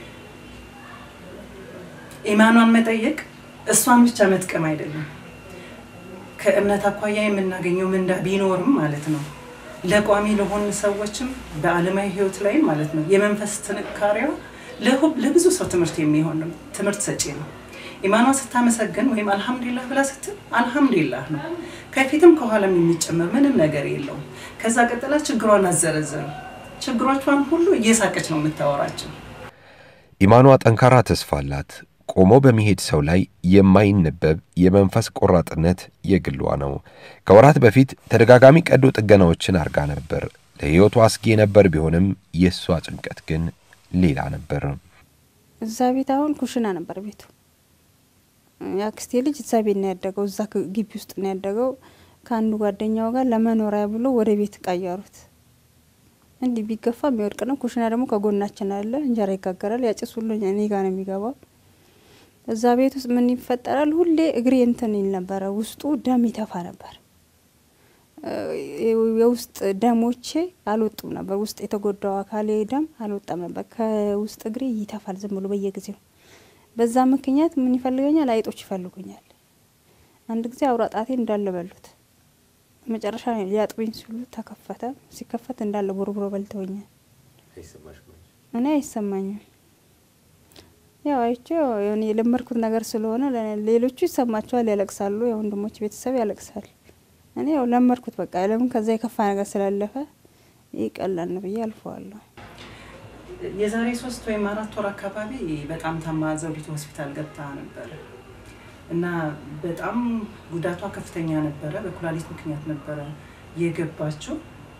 ኢማኗን መጠየቅ እሷን ብቻ መጥቀም አይደለም። ከእምነት አኳያ የምናገኘው ምንዳ ቢኖርም ማለት ነው ለቋሚ ለሆኑ ሰዎችም በዓለማዊ ህይወት ላይ ማለት ነው የመንፈስ ጥንካሬዋ ለሁ- ለብዙ ሰው ትምህርት የሚሆን ነው፣ ትምህርት ሰጪ ነው። ኢማኗ ስታመሰግን ወይም አልሐምዱሊላህ ብላ ስትል አልሐምዱሊላህ ነው። ከፊትም ከኋላም የሚጨመር ምንም ነገር የለውም። ከዛ ቀጥላ ችግሯን አዘረዘሩ። ችግሮቿን ሁሉ እየሳቀች ነው የምታወራቸው። ኢማኗ ጠንካራ ተስፋ አላት። ቆሞ በሚሄድ ሰው ላይ የማይነበብ የመንፈስ ቆራጥነት የግሏ ነው። ከወራት በፊት ተደጋጋሚ ቀዶ ጥገናዎችን አርጋ ነበር። ለሕይወቱ አስጊ የነበር ቢሆንም የእሷ ጭንቀት ግን ሌላ ነበር። እዛ ቤት አሁን ኩሽና ነበር ቤቱ። የአክስቴ ልጅ እዛ ቤት ነው ያደገው፣ እዛ ክ- ግቢ ውስጥ ነው ያደገው። ከአንዱ ጓደኛው ጋር ለመኖሪያ ብሎ ወደ ቤት ቀየሩት። እንዲህ ቢገፋ የሚወድቅ ነው። ኩሽና ደግሞ ከጎናችን አለ፣ እንጀራ ይጋገራል። ያጭስ ሁሉ እኔ ጋር ነው የሚገባው። እዛ ቤት ውስጥ ምን ይፈጠራል? ሁሌ እግሬ እንትን ይል ነበረ፣ ውስጡ ደም ይተፋ ነበር። የውስጥ ደሞቼ አልወጡም ነበር። ውስጥ የተጎዳው አካሌ ደም አልወጣም ነበር። ከውስጥ እግሬ ይተፋል ዝም ብሎ በየጊዜው። በዛ ምክንያት ምን ይፈልገኛል? አይጦች ይፈልጉኛል። አንድ ጊዜ አውራ ጣቴ እንዳለ በሉት። መጨረሻ ላይ ሊያጥቡኝ ሲሉ ተከፈተ። ሲከፈት እንዳለ ቦርቡሮ በልተውኛል። እኔ አይሰማኝም። ያው አይቼው የሆነ የለመድኩት ነገር ስለሆነ ለ- ሌሎቹ ይሰማቸዋል፣ ያለቅሳሉ። የወንድሞች ቤተሰብ ያለቅሳል። እኔ ያው ለመድኩት በቃ ለምን ከዛ የከፋ ነገር ስላለፈ ይህ ቀላል ነው ብዬ አልፈዋለሁ። የዛሬ ሶስት ወይም አራት ወር አካባቢ በጣም ታማ ዘውዲቱ ሆስፒታል ገብታ ነበረ እና በጣም ጉዳቷ ከፍተኛ ነበረ። በኩላሊት ምክንያት ነበረ የገባችው።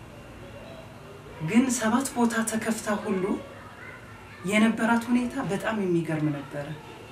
ግን ሰባት ቦታ ተከፍታ ሁሉ የነበራት ሁኔታ በጣም የሚገርም ነበረ።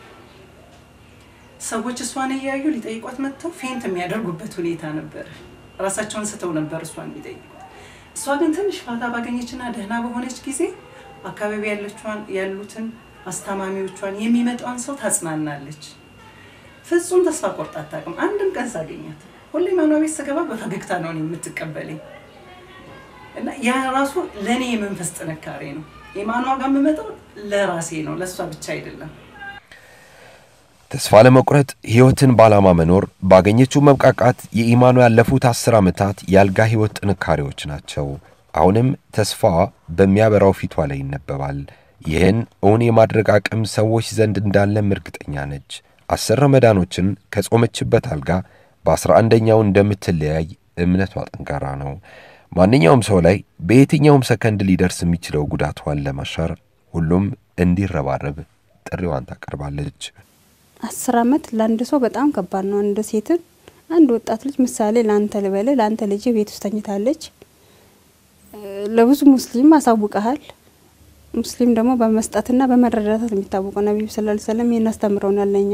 ሰዎች እሷን እያዩ ሊጠይቋት መጥተው ፌንት የሚያደርጉበት ሁኔታ ነበረ። ራሳቸውን ስተው ነበር እሷን የሚጠይቁት። እሷ ግን ትንሽ ፋታ ባገኘችና ደህና በሆነች ጊዜ አካባቢ ያለቿን ያሉትን አስታማሚዎቿን የሚመጣውን ሰው ታጽናናለች። ፍጹም ተስፋ ቆርጣ አታውቅም። አንድም ቀን ሳገኛት ሁሌ ማኗ ቤት ስገባ በፈገግታ ነው እኔ የምትቀበለኝ እና ያ ራሱ ለእኔ የመንፈስ ጥንካሬ ነው። የማኗ ጋር የምመጣው ለራሴ ነው፣ ለእሷ ብቻ አይደለም። ተስፋ ለመቁረጥ ሕይወትን ባላማ መኖር ባገኘችው መብቃቃት የኢማኑ ያለፉት አስር ዓመታት የአልጋ ሕይወት ጥንካሬዎች ናቸው። አሁንም ተስፋዋ በሚያበራው ፊቷ ላይ ይነበባል። ይህን እውን የማድረግ አቅም ሰዎች ዘንድ እንዳለም እርግጠኛ ነች። አስር ረመዳኖችን ከጾመችበት አልጋ በአስራ አንደኛው እንደምትለያይ እምነቷ ጠንካራ ነው። ማንኛውም ሰው ላይ በየትኛውም ሰከንድ ሊደርስ የሚችለው ጉዳቷን ለማሻር ሁሉም እንዲረባረብ ጥሪዋን ታቀርባለች። አስር አመት ለአንድ ሰው በጣም ከባድ ነው። አንድ ሴትን አንድ ወጣት ልጅ ምሳሌ ለአንተ ልበል፣ ለአንተ ልጅ ቤት ውስጥ ተኝታለች። ለብዙ ሙስሊም አሳውቀሃል። ሙስሊም ደግሞ በመስጠትና በመረዳታት የሚታወቀው ነቢዩ ስላ ሰለም ይህን አስተምረውናል ለኛ።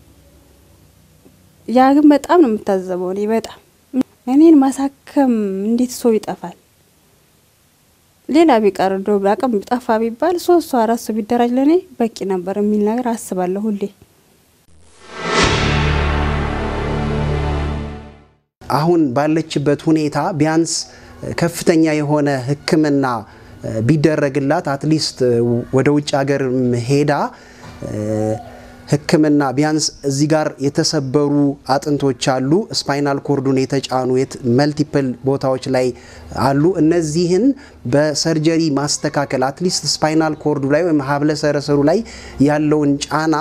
ያ ግን በጣም ነው የምታዘበው። እኔ በጣም እኔን ማሳከም እንዴት ሰው ይጠፋል? ሌላ ቢቀር እንደው አቅም ጠፋ ቢባል ሶስት ሰው አራት ሰው ቢደራጅ ለእኔ በቂ ነበር የሚል ነገር አስባለሁ ሁሌ። አሁን ባለችበት ሁኔታ ቢያንስ ከፍተኛ የሆነ ሕክምና ቢደረግላት አትሊስት ወደ ውጭ ሀገር ሄዳ ሕክምና ቢያንስ እዚህ ጋር የተሰበሩ አጥንቶች አሉ፣ ስፓይናል ኮርዱን የተጫኑ መልቲፕል ቦታዎች ላይ አሉ። እነዚህን በሰርጀሪ ማስተካከል አትሊስት ስፓይናል ኮርዱ ላይ ወይም ሀብለ ሰረሰሩ ላይ ያለውን ጫና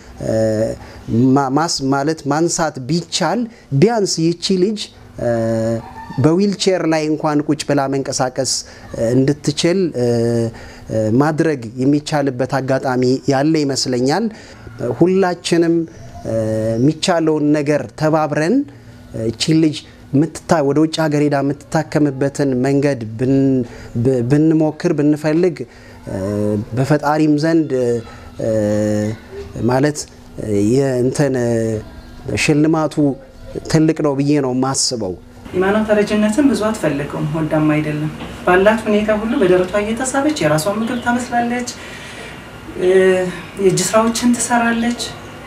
ማስ ማለት ማንሳት ቢቻል ቢያንስ ይቺ ልጅ በዊልቼር ላይ እንኳን ቁጭ ብላ መንቀሳቀስ እንድትችል ማድረግ የሚቻልበት አጋጣሚ ያለ ይመስለኛል። ሁላችንም የሚቻለውን ነገር ተባብረን እቺ ልጅ ወደ ውጭ ሀገር ሄዳ የምትታከምበትን መንገድ ብንሞክር ብንፈልግ በፈጣሪም ዘንድ ማለት የእንትን ሽልማቱ ትልቅ ነው ብዬ ነው የማስበው። ኢማኗ ተረጅነትን ብዙ አትፈልገውም፣ ወዳም አይደለም። ባላት ሁኔታ ሁሉ በደረቷ እየተሳበች የራሷን ምግብ ታመስላለች፣ የእጅ ስራዎችን ትሰራለች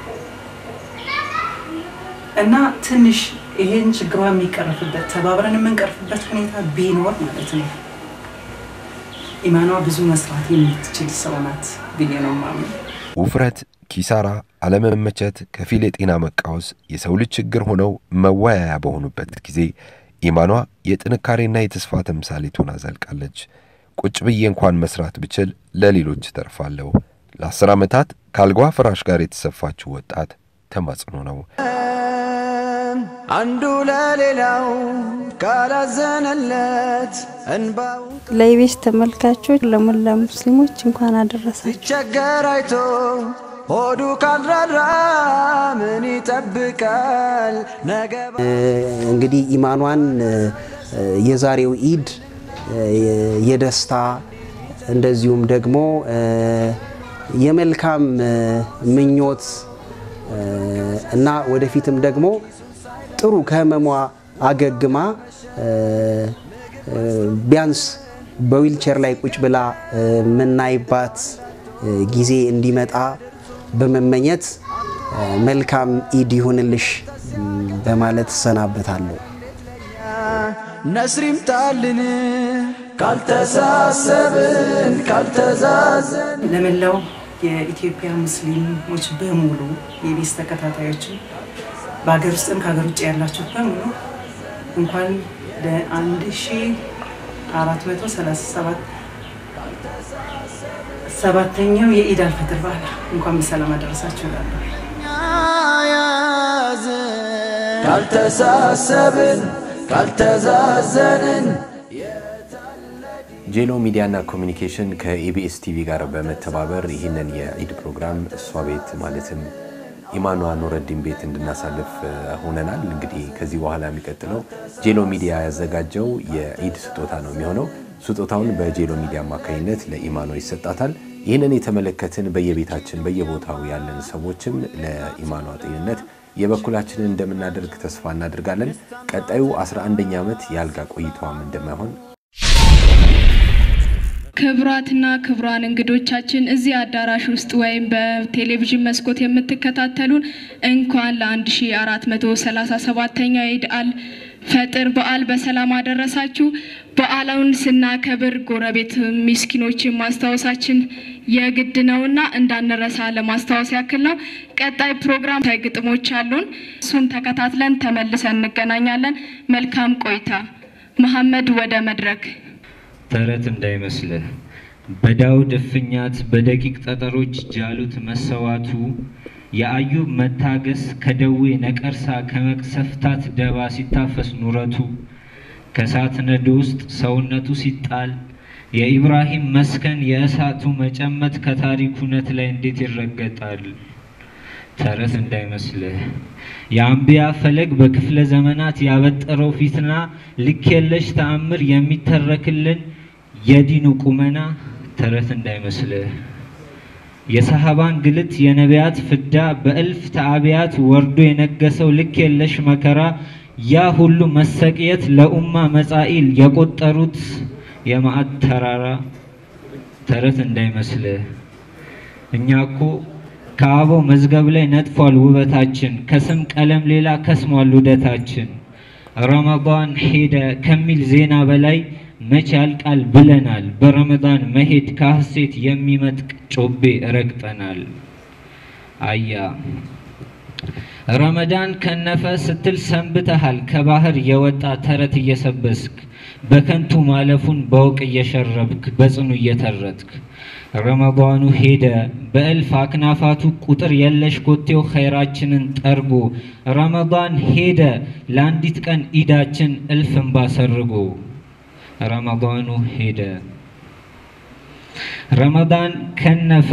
እና ትንሽ ይሄን ችግሯ የሚቀርፍበት ተባብረን የምንቀርፍበት ሁኔታ ቢኖር ማለት ነው ኢማኗ ብዙ መስራት የምትችል ሰው ናት ብዬ ነው የማምነው። ውፍረት፣ ኪሳራ፣ አለመመቸት፣ ከፊል የጤና መቃወስ የሰው ልጅ ችግር ሆነው መወያያ በሆኑበት ጊዜ ኢማኗ የጥንካሬና የተስፋ ተምሳሌት ሆና ዘልቃለች። ቁጭ ብዬ እንኳን መስራት ብችል ለሌሎች ተርፋለሁ። ለአስር ዓመታት ከአልጓ ፍራሽ ጋር የተሰፋችው ወጣት ተማጽኖ ነው። አንዱ ለሌላው ካላዘነለት እንባው ለኢቢኤስ ተመልካቾች ለሞላ ሙስሊሞች እንኳን አደረሳችሁ። ሲቸገር አይቶ ሆዱ ካልራራ ምን ይጠብቃል ነገ እንግዲህ ኢማኗን የዛሬው ኢድ የደስታ እንደዚሁም ደግሞ የመልካም ምኞት እና ወደፊትም ደግሞ ጥሩ ከህመሟ አገግማ ቢያንስ በዊልቸር ላይ ቁጭ ብላ የምናይባት ጊዜ እንዲመጣ በመመኘት መልካም ኢድ ይሁንልሽ በማለት እሰናበታለሁ። ነስር ይምጣልን ካልተሳሰብን ካልተዛዘን ለመላው የኢትዮጵያ ሙስሊሞች በሙሉ የኢቢኤስ ተከታታዮችን በሀገር ውስጥም ከሀገር ውጭ ያላችሁ በሙሉ እንኳን ለአንድ ሺ አራት መቶ ሰላሳ ሰባት ሰባተኛው የኢድ አልፈጥር በዓል እንኳን በሰላም አደረሳችሁ እላለሁ። ካልተሳሰብን ካልተዛዘንን ጄሎ ሚዲያና ኮሚኒኬሽን ከኢቢኤስ ቲቪ ጋር በመተባበር ይህንን የኢድ ፕሮግራም እሷ ቤት ማለትም ኢማኗ ኑረዲን ቤት እንድናሳልፍ ሆነናል። እንግዲህ ከዚህ በኋላ የሚቀጥለው ጄሎ ሚዲያ ያዘጋጀው የኢድ ስጦታ ነው የሚሆነው። ስጦታውን በጄሎ ሚዲያ አማካኝነት ለኢማኗ ይሰጣታል። ይህንን የተመለከትን በየቤታችን በየቦታው ያለን ሰዎችም ለኢማኗ ጤንነት የበኩላችንን እንደምናደርግ ተስፋ እናደርጋለን። ቀጣዩ 11ኛ ዓመት የአልጋ ቆይታዋም እንደማይሆን ክቡራትና ክቡራን እንግዶቻችን እዚህ አዳራሽ ውስጥ ወይም በቴሌቪዥን መስኮት የምትከታተሉን እንኳን ለ1437ኛው የኢድ አል ፈጥር በዓል በሰላም አደረሳችሁ። በዓሉን ስናከብር ጎረቤት ምስኪኖችን ማስታወሳችን የግድ ነውና እንዳንረሳ ለማስታወስ ያክል ነው። ቀጣይ ፕሮግራም ግጥሞች አሉን። እሱን ተከታትለን ተመልሰን እንገናኛለን። መልካም ቆይታ። መሐመድ ወደ መድረክ ተረት እንዳይመስልህ በዳውድ እፍኛት በደቂቅ ጠጠሮች ጃሉት መሰዋቱ የአዩብ መታገስ ከደዌ ነቀርሳ ከመቅሰፍታት ደባ ሲታፈስ ኑረቱ ከእሳት ነዶ ውስጥ ሰውነቱ ሲጣል የኢብራሂም መስከን የእሳቱ መጨመት ከታሪክ እውነት ላይ እንዴት ይረገጣል? ተረት እንዳይመስልህ የአንቢያ ፈለግ በክፍለ ዘመናት ያበጠረው ፊትና ልክ የለሽ ተአምር የሚተረክልን የዲኑ ቁመና ተረት እንዳይመስልህ የሰሃባን ግልት የነቢያት ፍዳ በእልፍ ተአብያት ወርዶ የነገሰው ልክ የለሽ መከራ ያ ሁሉ መሰቅየት ለኡማ መጻኢል የቆጠሩት የማዕድ ተራራ ተረት እንዳይመስልህ እኛ እኮ ከአበው መዝገብ ላይ ነጥፏል ውበታችን፣ ከስም ቀለም ሌላ ከስሟል ውደታችን። ረመዳን ሄደ ከሚል ዜና በላይ መቼ ያልቃል ብለናል። በረመዳን መሄድ ከሐሴት የሚመጥቅ ጮቤ ረግጠናል። አያ ረመዳን ከነፈ ስትል ሰንብተሃል። ከባህር የወጣ ተረት እየሰበስክ በከንቱ ማለፉን በውቅ እየሸረብክ በጽኑ እየተረትክ ረመዳኑ ሄደ በእልፍ አክናፋቱ ቁጥር የለሽ ኮቴው ኸይራችንን ጠርጎ ረመዳን ሄደ ለአንዲት ቀን ኢዳችን እልፍ እንባ ሰርጎ ረመዳኑ ሄደ ረመዳን ከነፈ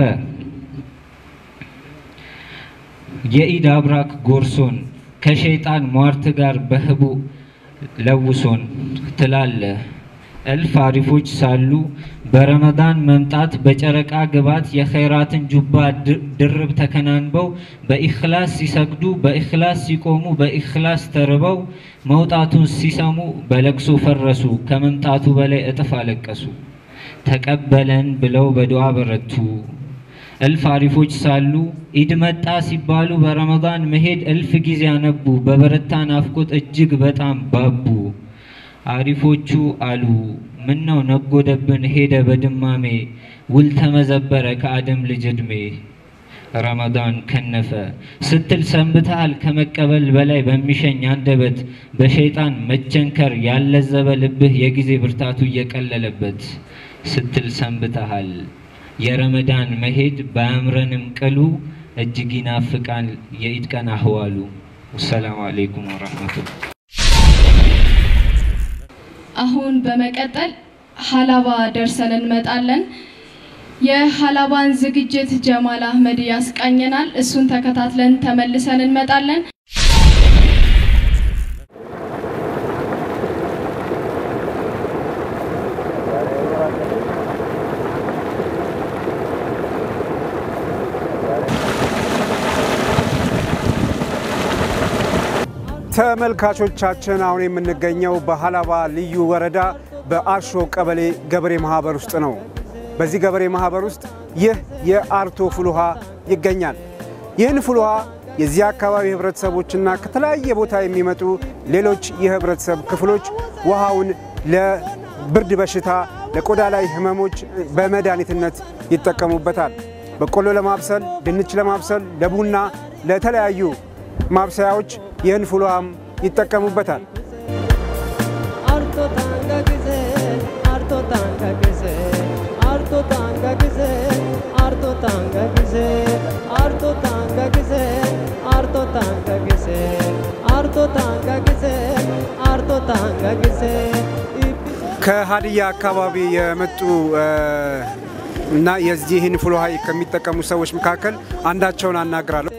የኢድ አብራክ ጎርሶን ከሸይጣን ሟርት ጋር በህቡ ለውሶን ትላለ እልፍ አሪፎች ሳሉ በረመዳን መምጣት በጨረቃ ግባት የኸይራትን ጁባ ድርብ ተከናንበው በኢኽላስ ሲሰግዱ በኢኽላስ ሲቆሙ በኢኽላስ ተርበው መውጣቱን ሲሰሙ በለቅሶ ፈረሱ ከመምጣቱ በላይ እጥፍ አለቀሱ። ተቀበለን ብለው በዱዓ በረቱ። እልፍ አሪፎች ሳሉ ኢድ መጣ ሲባሉ በረመዳን መሄድ እልፍ ጊዜ አነቡ። በበረታ ናፍቆት እጅግ በጣም ባቡ። አሪፎቹ አሉ ምነው ነጎደብን ሄደ በድማሜ ውል ተመዘበረ ከአደም ልጅ ዕድሜ ረመዳን ከነፈ ስትል ሰንብተሃል ከመቀበል በላይ በሚሸኝ አንደበት በሸይጣን መቸንከር ያለዘበ ልብህ የጊዜ ብርታቱ እየቀለለበት ስትል ሰንብተሃል የረመዳን መሄድ ባያምረንም ቅሉ እጅግ ይናፍቃል የኢድ ቀን አህዋሉ። ወሰላሙ አለይኩም ወረሕመቱላህ። አሁን በመቀጠል ሀላባ ደርሰን እንመጣለን። የሀላባን ዝግጅት ጀማል አህመድ ያስቃኘናል። እሱን ተከታትለን ተመልሰን እንመጣለን። ተመልካቾቻችን አሁን የምንገኘው በሀላባ ልዩ ወረዳ በአርሾ ቀበሌ ገበሬ ማህበር ውስጥ ነው። በዚህ ገበሬ ማህበር ውስጥ ይህ የአርቶ ፍል ውሃ ይገኛል። ይህን ፍል ውሃ የዚህ አካባቢ ህብረተሰቦችና ከተለያየ ቦታ የሚመጡ ሌሎች የህብረተሰብ ክፍሎች ውሃውን ለብርድ በሽታ፣ ለቆዳ ላይ ህመሞች በመድኃኒትነት ይጠቀሙበታል። በቆሎ ለማብሰል፣ ድንች ለማብሰል፣ ለቡና፣ ለተለያዩ ማብሰያዎች ይህን ፍል ውሃም ይጠቀሙበታል። Arto tanga gise, arto tanga gise, arto tanga gise, arto tanga gise, arto tanga gise, arto tanga gise, arto tanga gise, arto tanga gise. ከሀዲያ አካባቢ የመጡ እ፣ እና የዚህን ፍል ውሃ ከሚጠቀሙ ሰዎች መካከል አንዳቸውን አናግራለሁ።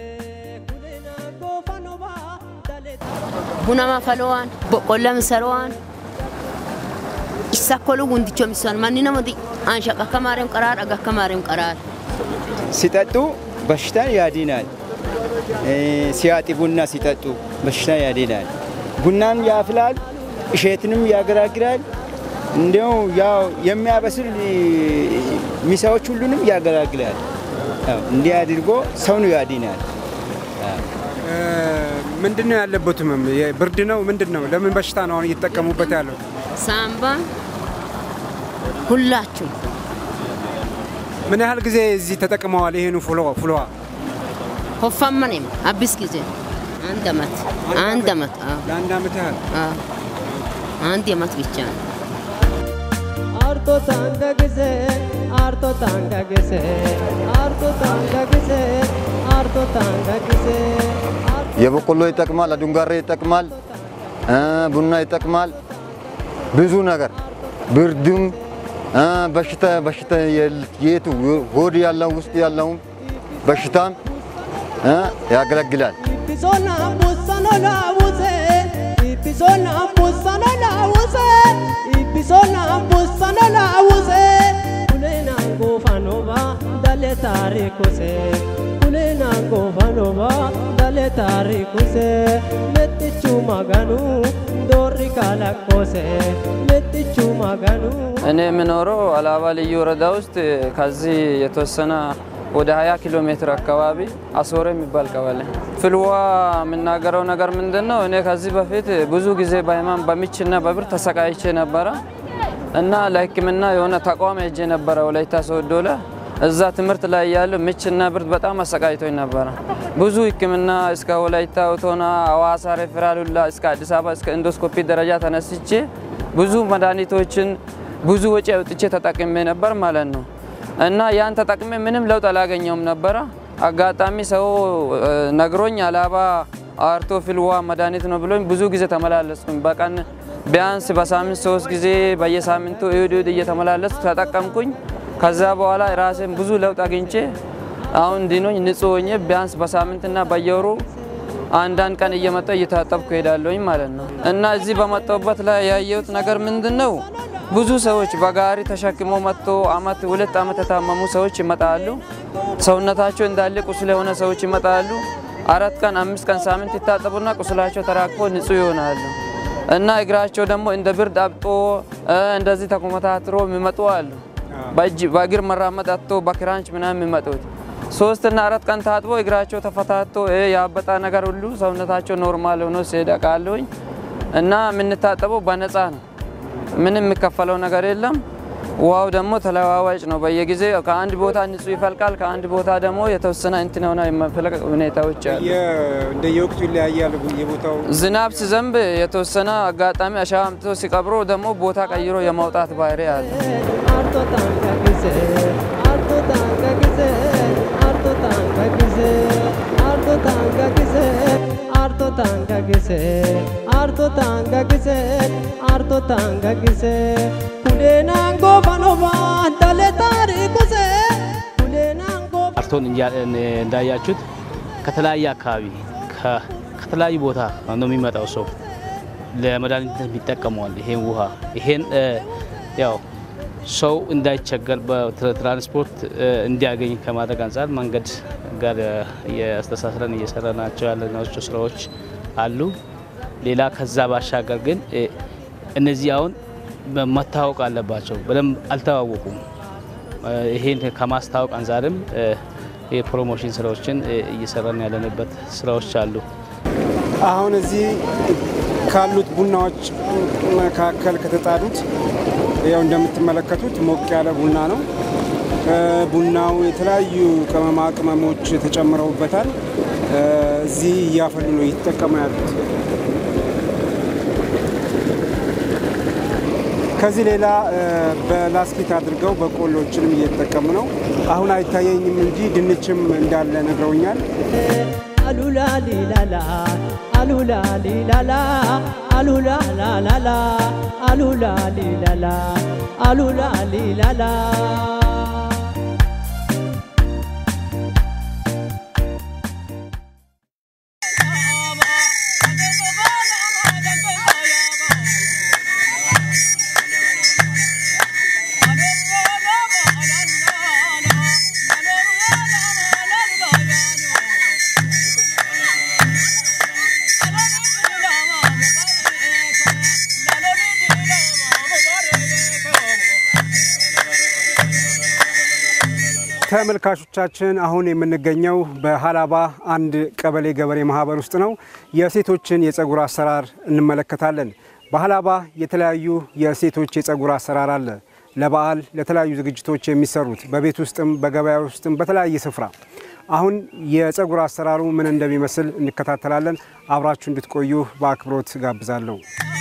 bunama falowaan boqqolla misarowaan isa kolu gundicho misan manni namati ansha akka maariam qaraar aga akka maariam qaraar ሲጠጡ በሽታን ያድናል። እ፣ ሲያጢ ቡና ሲጠጡ በሽታን ያድናል። ቡናን ያፍላል፣ እሸትንም ያገራግራል። እንዲያው ያው የሚያበስል እ፣ ሚሳዎች ሁሉንም ያገራግላል። ያው እንዲህ አድርጎ ሰውን ያድናል። እ፣ ምንድን ነው ያለበት ህመም? ብርድ ነው? ምንድን ነው? ለምን በሽታ ነው አሁን እየተጠቀሙበት ያለው? ሳምባ ሁላችሁ ምን ያህል ጊዜ እዚህ ተጠቅመዋል? ይህን ፍል ውሃ- ፍል ውሃ ሆፋመኔም አቢስ ጊዜ አንድ አመት አንድ አመት አዎ። ለአንድ አመት ያህል አዎ። አንድ አመት ብቻ ነው። Arto tanga gise, arto tanga gise, arto tanga gise, arto tanga gise. የበቆሎ ይጠቅማል፣ አዱንጋሬ ይጠቅማል፣ እ፣ ቡና ይጠቅማል። ብዙ ነገር ብርድም እ፣ በሽታ በሽታ የል- የቱ ሆድ ያለው ውስጥ ያለውም በሽታም እ፣ ያገለግላል። Ibisona busano la wuse, ibisona busano la wuse, ibisona busano la wuse. Kulena ngofanova dale tarikuse, kulena ngofanova dale tarikuse. Metichu maganu dori kalakose, metichu maganu. እኔ የምኖረው አላባ ልዩ ወረዳ ውስጥ ከዚህ የተወሰነ ወደ 20 ኪሎ ሜትር አካባቢ አሶረ የሚባል ቀበሌ። ፍልውሃ የምናገረው ነገር ምንድን ነው? እኔ ከዚህ በፊት ብዙ ጊዜ በህመም በምችና በብር ተሰቃይቼ ነበረ እና ለሕክምና የሆነ ተቋም ሄጄ ነበረ ወላይታ ሶዶ ላይ እዛ ትምህርት ላይ ያለው ምችና ብርድ በጣም አሰቃይቶኝ ነበረ። ብዙ ሕክምና እስከ ወላይታ ኦቶና፣ ሐዋሳ ሬፌራል ሁላ እስከ አዲስ አበባ እስከ ኢንዶስኮፒ ደረጃ ተነስቼ ብዙ መድኃኒቶችን ብዙ ወጪ አውጥቼ ተጠቅሜ ነበር ማለት ነው። እና ያን ተጠቅሜ ምንም ለውጥ አላገኘውም ነበረ። አጋጣሚ ሰው እ፣ ነግሮኝ አላባ አርቶ ፍልውሃ መድኃኒት ነው ብሎኝ ብዙ ጊዜ ተመላለስኩኝ። በቀን ቢያንስ በሳምንት ሶስት ጊዜ በየሳምንቱ እሁድ እሁድ እየተመላለስኩ ተጠቀምኩኝ። ከዛ በኋላ ራሴን ብዙ ለውጥ አግኝቼ አሁን ዲኖኝ ንጹህ ሆኜ ቢያንስ በሳምንትና በየወሩ አንዳንድ ቀን እየመጣሁ እየታጠብኩ ሄዳለሁኝ ማለት ነው። እና እዚህ በመጣሁበት ላይ ያየሁት ነገር ምንድን ነው? ብዙ ሰዎች በጋሪ ተሸክሞ መጥቶ አመት ሁለት አመት የታመሙ ሰዎች ይመጣሉ። ሰውነታቸው እንዳለ ቁስል የሆነ ሰዎች ይመጣሉ። አራት ቀን አምስት ቀን ሳምንት ይታጠቡና ቁስላቸው ተራግፎ ንጹህ ይሆናሉ። እና እግራቸው ደግሞ እንደ ብርድ አብጦ እ፣ እንደዚህ ተኮመታትሮ የሚመጡ አሉ። በእጅ በእግር መራመድ አጥቶ በክራንች ምናምን የሚመጡት ሶስትና አራት ቀን ታጥቦ እግራቸው ተፈታቶ እ፣ ያበጣ ነገር ሁሉ ሰውነታቸው ኖርማል ሆኖ ሲሄድ አውቃለሁኝ። እና የምንታጠበው በነፃ ነው። ምንም የሚከፈለው ነገር የለም። ውሃው ደግሞ ተለዋዋጭ ነው። በየጊዜው ከአንድ ቦታ ንጹህ ይፈልቃል፣ ከአንድ ቦታ ደግሞ የተወሰነ እንትን ሆነ የመፍለቅ ሁኔታዎች አሉ። እንደየወቅቱ ይለያያል የቦታው ዝናብ ሲዘንብ የተወሰነ አጋጣሚ አሸዋ አምጥቶ ሲቀብሮ ደግሞ ቦታ ቀይሮ የማውጣት ባህሪ አለ። arto tanga gise arto tanga gise arto tanga gise kulenango banova dale tarikuse kulenango አርቶን እንዳያችሁት ከተለያየ አካባቢ ከተለያዩ ቦታ ነው የሚመጣው ሰው ለመድኃኒትነት የሚጠቀመዋል። ይሄን ውሃ ይሄን ያው ሰው እንዳይቸገር በትራንስፖርት እንዲያገኝ ከማድረግ አንጻር መንገድ ጋር እያስተሳስረን እየሰራ ናቸው ያለናቸው ስራዎች አሉ። ሌላ ከዛ ባሻገር ግን እነዚህ አሁን መታወቅ አለባቸው። በደንብ አልተዋወቁም። ይሄን ከማስታወቅ አንጻርም የፕሮሞሽን ስራዎችን እየሰራን ያለንበት ስራዎች አሉ። አሁን እዚህ ካሉት ቡናዎች መካከል ከተጣዱት ያው እንደምትመለከቱት ሞቅ ያለ ቡና ነው። ቡናው የተለያዩ ቅመማ ቅመሞች ተጨምረውበታል። እዚህ እያፈሉ ነው እየተጠቀሙ ያሉት። ከዚህ ሌላ በላስኪት አድርገው በቆሎችንም እየተጠቀሙ ነው። አሁን አይታየኝም እንጂ ድንችም እንዳለ ነግረውኛል። አሉላ ሊላላ አሉላ ሊላላ አሉላ ላላላ አሉላ ሊላላ አሉላ ሊላላ ተመልካቾቻችን አሁን የምንገኘው በሀላባ አንድ ቀበሌ ገበሬ ማህበር ውስጥ ነው። የሴቶችን የጸጉር አሰራር እንመለከታለን። በሀላባ የተለያዩ የሴቶች የጸጉር አሰራር አለ። ለበዓል፣ ለተለያዩ ዝግጅቶች የሚሰሩት በቤት ውስጥም በገበያ ውስጥም በተለያየ ስፍራ። አሁን የጸጉር አሰራሩ ምን እንደሚመስል እንከታተላለን። አብራችሁ እንድትቆዩ በአክብሮት ጋብዛለሁ።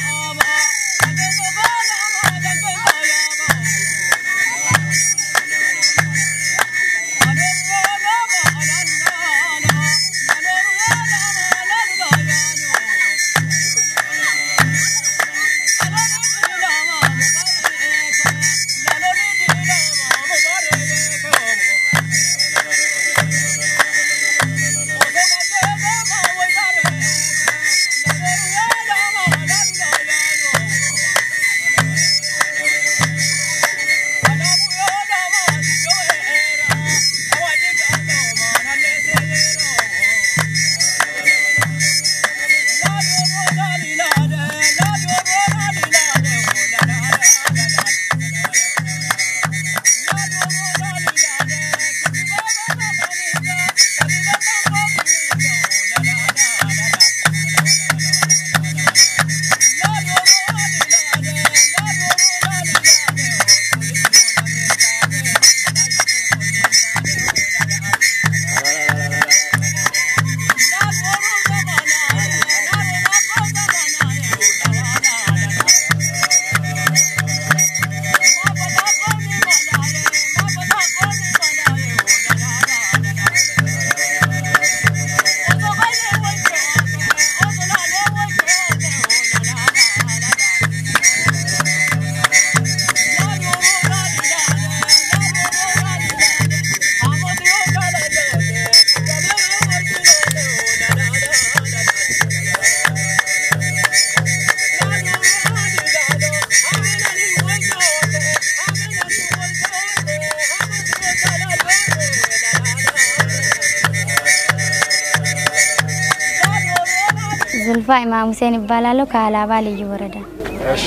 ዙልፋ ኢማም ሁሴን ይባላለሁ ከሀላባ ልዩ ወረዳ። እሺ፣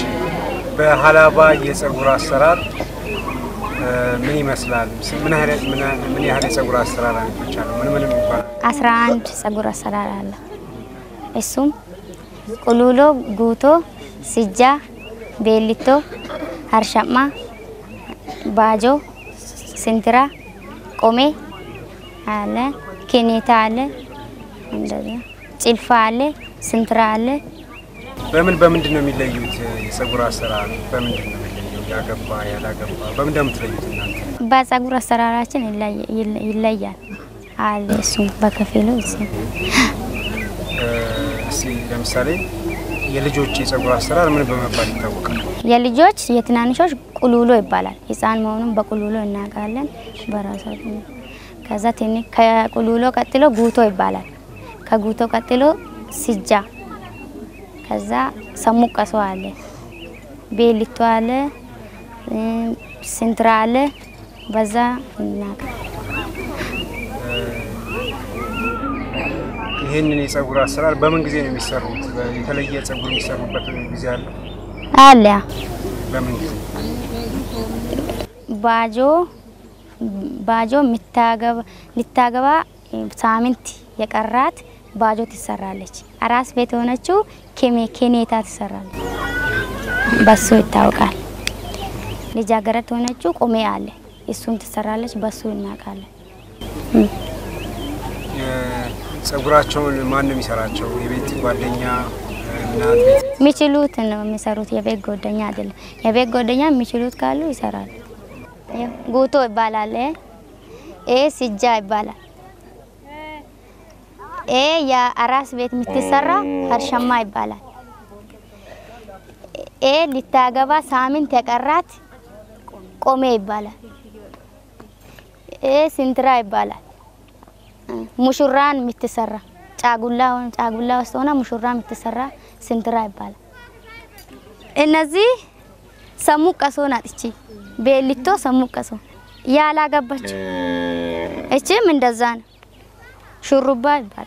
በሀላባ የጸጉር አሰራር ምን ይመስላል? ምን ያህል ምን ያህል የጸጉር አሰራር አይነቶች አሉ? ምን ምን ይባላል? አስራ አንድ ጸጉር አሰራር አለ። እሱም ቁሉሎ፣ ጉቶ፣ ሲጃ፣ ቤሊቶ፣ ሀርሻማ፣ ባጆ፣ ስንትራ፣ ቆሜ አለ፣ ኬኔታ አለ፣ እንደዚያ ጭልፋ አለ፣ ስንትራ አለ። በምን በምንድን ነው የሚለዩት? የጸጉር አሰራር በምንድን ነው የሚለየው? ያገባ ያላገባ በምንድን ነው የምትለዩት እናንተ? በጸጉር አሰራራችን ይለየ- ይለ- ይለያል አለ እሱም በከፊሉ እዚህ እ፣ እስኪ ለምሳሌ የልጆች የጸጉር አሰራር ምን በመባል ይታወቃል? የልጆች የትናንሾች ቁሉሎ ይባላል። ህፃን መሆኑን በቁሉሎ እናውቃለን በራሳችን። ከዛ ትንሽ ከቁሉሎ ቀጥሎ ጉቶ ይባላል። ከጉቶ ቀጥሎ ሲጃ፣ ከዛ ሰሙቀሶ አለ፣ ቤሊቶ አለ፣ እም፣ ስንትራ አለ። በዛ እናውቃለን። ይህንን የጸጉር አሰራር በምን ጊዜ ነው የሚሰሩት? የተለየ ጸጉር የሚሰሩበት ጊዜ አለ? አለ በምን ጊዜ? ባጆ ባጆ የምታገባ ልታገባ ሳምንት የቀራት ባጆ ትሰራለች። አራስ ቤት የሆነችው ኬሜ ኬኔታ ትሰራለች። በሱ ይታወቃል። ልጃገረድ የሆነችው ቆሜ አለ፣ እሱን ትሰራለች። በሱ እናውቃለን። ጸጉራቸውን ማን ነው የሚሰራቸው? የቤት ጓደኛ፣ እናት፣ ቤት የሚችሉት ነው የሚሰሩት። የቤት ጓደኛ አይደለም። የቤት ጓደኛ የሚችሉት ካሉ ይሰራሉ። ይኸው ጉቶ ይባላል። ኤ ሲጃ ይባላል። ኤ የአራስ ቤት የምትሰራ ሀርሸማ ይባላል። ኤ ልታገባ ሳምንት የቀራት ቆሜ ይባላል። ኤ ስንትራ ይባላል። ሙሹራን የምትሰራ ጫጉላ ጫጉላ ውስጥ ሆና ሙሹራ የምትሰራ ስንትራ ይባላል። እነዚህ ሰሙ ቀሶ ናት። እቺ ቤሊቶ ሰሙ ቀሶ ያላገባች፣ እቺም እንደዛ ነው። ሹሩባ ይባላል።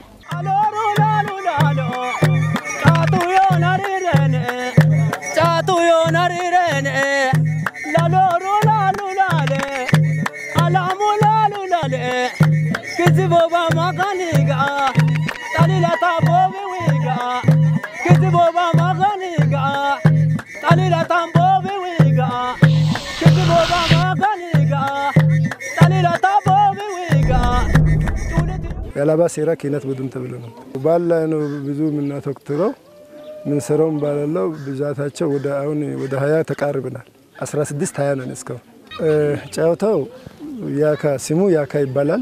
ጫቱ ዮናሪረን ጫቱ ዮናሪረን ላሎሩ ላሉ ላለ አላሙ ላሉ ላለ ክዝቦባ ማጋኒጋ ጣሊላታ ቦቢ ዊጋ ክዝቦባ ማጋኒጋ ጣሊላታን ቦቢ ዊጋ ክዝቦባ ማጋኒጋ ጣሊላታ ቦቢ ዊጋ የአላባ ሴራ ኪነት ቡድን ተብሎ ነው። ባል ላይ ነው ብዙ የምናተኩረው። ምንሰራውም ባላለው ብዛታቸው ወደ አሁን ወደ ሀያ ተቃርብናል። 16 ሀያ ነን እስካሁን። እ፣ ጨዋታው ያካ ስሙ ያካ ይባላል።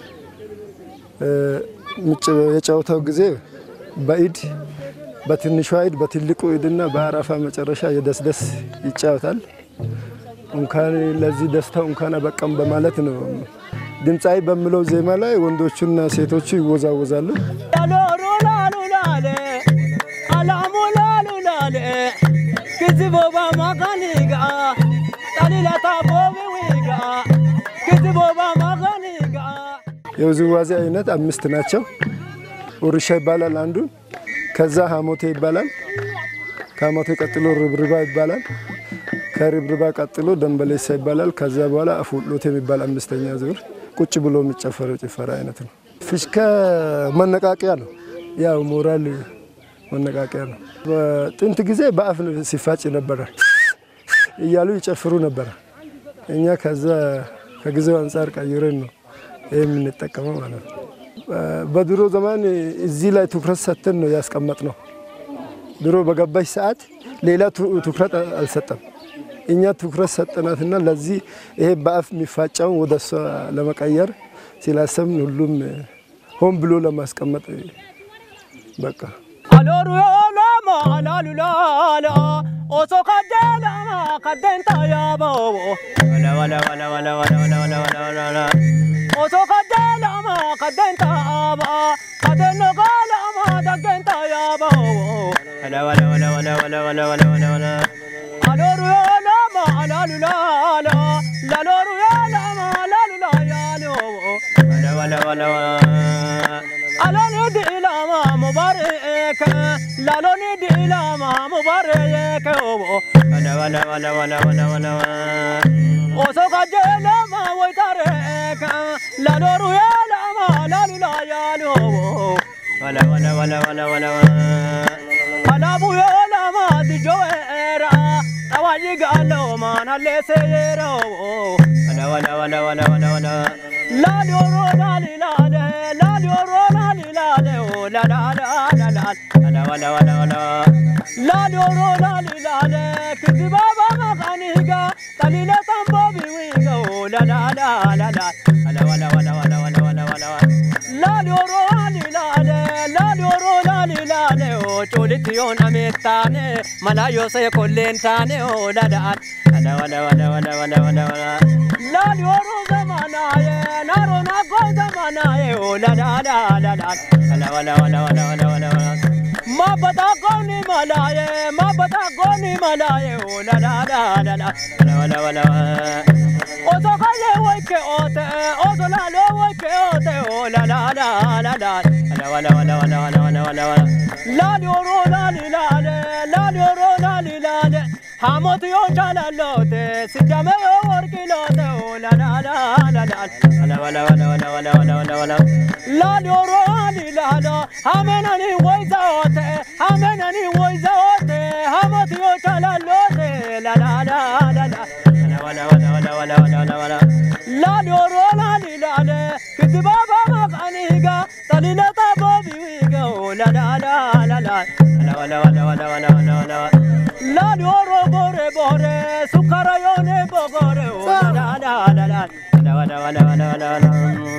እ፣ ምጭ- የጨዋታው ጊዜ በኢድ በትንሿ ኢድ በትልቁ ኢድና በአረፋ መጨረሻ የደስደስ ይጫወታል። እንኳን ለዚህ ደስታው እንኳን አበቃም በማለት ነው ድምፃዊ በሚለው ዜማ ላይ ወንዶቹና ሴቶቹ ይወዛወዛሉ። ላሎሩ ላሉ ላለ አላሙ ላሉ ላለ ክዝቦባ ማጋኒጋ ጣሊላታ ቦቢ ዊጋ ክዝቦባ ማጋኒጋ የውዝዋዜ አይነት አምስት ናቸው። ውርሻ ይባላል አንዱ። ከዛ ሀሞቴ ይባላል። ከሀሞቴ ቀጥሎ ርብርባ ይባላል። ከርብርባ ቀጥሎ ደንበሌሳ ይባላል። ከዛ በኋላ አፉሎት የሚባል አምስተኛ ዙር ቁጭ ብሎ የሚጨፈረው ጭፈራ አይነት ነው። ፊሽካ መነቃቂያ ነው። ያው ሞራል መነቃቂያ ነው። በጥንት ጊዜ በአፍ ሲፋጭ ነበረ እያሉ ይጨፍሩ ነበረ። እኛ ከዛ ከጊዜው አንጻር ቀይረን ነው ይህ የምንጠቀመው ማለት ነው። በድሮ ዘመን እዚህ ላይ ትኩረት ሰጥተን ነው ያስቀመጥ ነው። ድሮ በገባች ሰዓት ሌላ ቱ- ትኩረት አልሰጠም። እኛ ትኩረት ሰጠናትና ለዚህ ይሄ በአፍ የሚፋጫውን ወደ እሷ ለመቀየር ስላሰብን ሁሉም ሆን ብሎ ለማስቀመጥ በቃ አሎሩ ዮላማ ላሉ ላላ ኦሶ ከደላማ ከደንታ ያበው ወላ ወላ ወላ ወላ ወላ ወላ ወላ ወላ ወላ ወላ ኦሶ ከደላማ ከደንታ አባ ከደኖ ጋላማ ደገንታ ያበው ወላ ወላ ወላ ወላ ወላ ወላ ወላ ወላ ወላ አሎሩ ዮላማ ላሉ ላላ ላሎሩ ዮላማ ላሉ ላ ያሎ ወላ ወላ ወላ ወላ አሎኒ ዲላማ ሙባረከ ላሎኒ ዲላማ ሙባረከ ወላ ወላ ወላ ወላ ወላ ወላ ኦሶ ካጀላማ ወይታረከ ላሎሩ ያላማ ላሉላ ያሎ ወላ ወላ ወላ ወላ ወላ አላቡ ያላማ ድጆራ analleesseero wala wala wala wala wala wala laali oro laali laale laali oro laali laale o la la la la la wala wala wala wala laali oro laali laale kiti baba makaniga talile tambo biwiga o la la la la la wala wala wala wala wala wala wala laali oro laali laale laali oro laali laale o colitti yoo namettaane malaayoo see kolleen taane o la la wala wala wala wala wala wala wala laali oro zamanaaye naaro naggoo zamanaaye o la la la la la wala wala wala wala wala wala wala Mabata goni malaye, mabata goni malaye, oh la la la la la, wala wala wala. Ozo kaye wake ote, ozo la lo wake ote, oh la la la la la, wala wala wala wala wala wala wala. La li oro la li la le, la li oro la li la le. Hamot yo chala lote, sijame yo worki lote, oh la la la la la, wala wala wala wala wala wala wala wala. La li oro la li la la, hamenani waiza ote, hamenani waiza ote, hamot yo chala lote, la la la la la. wala wala wala wala wala wala wala la li oro la li la le kitiba ba ma kaniga talila ta bo bi wiga o la la la la la wala wala wala wala wala wala wala la li oro bore bore sukara yo ne bogore o la la la la la wala wala wala wala wala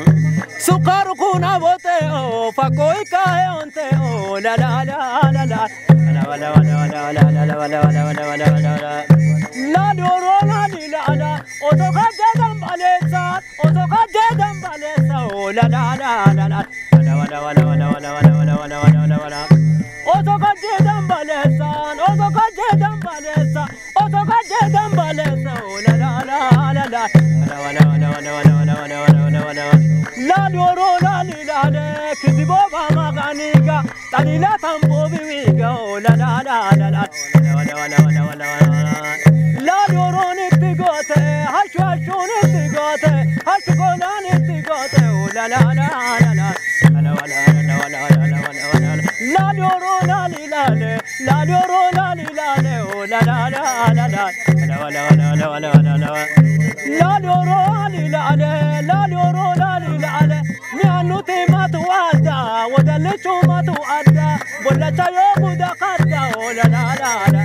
Sukaru kuna bote o fakoi kae onte o la la la la la wala wala wala wala wala wala wala wala wala wala wala la doro la li la la oto ka jedam balesa oto ka jedam balesa o la la la la la wala wala wala wala wala wala wala wala wala wala oto ka jedam balesa oto ka jedam balesa oto ka jedam balesa o la la la la la wala wala wala wala wala wala wala wala wala la doro la li la le kizibo ba maganiga talila tambo biwiga o la la la la la wala wala wala wala wala la doro ni tigote hashu hashu ni tigote hashu kola ni tigote o la la la la la wala wala wala wala wala wala wala la doro la li la le la doro la li la le o la la la la la wala wala wala wala wala wala la doro li la le la doro la li la le mi anuti matu ada wadale chumatu ada bola chayo buda kada o la la la la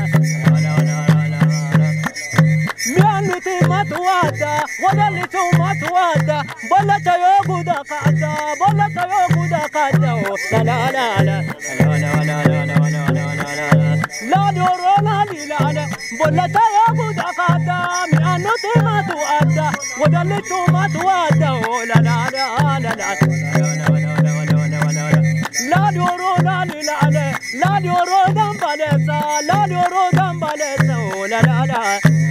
mianuti matuada wadali tu matuada bola chayo guda kada bola chayo guda kada o la la la la la la la la la la la la la doro la li la la bola chayo guda kada mianuti matuada wadali tu matuada o la la la la la la doro la li la la la doro dambalesa la doro dambalesa o la la la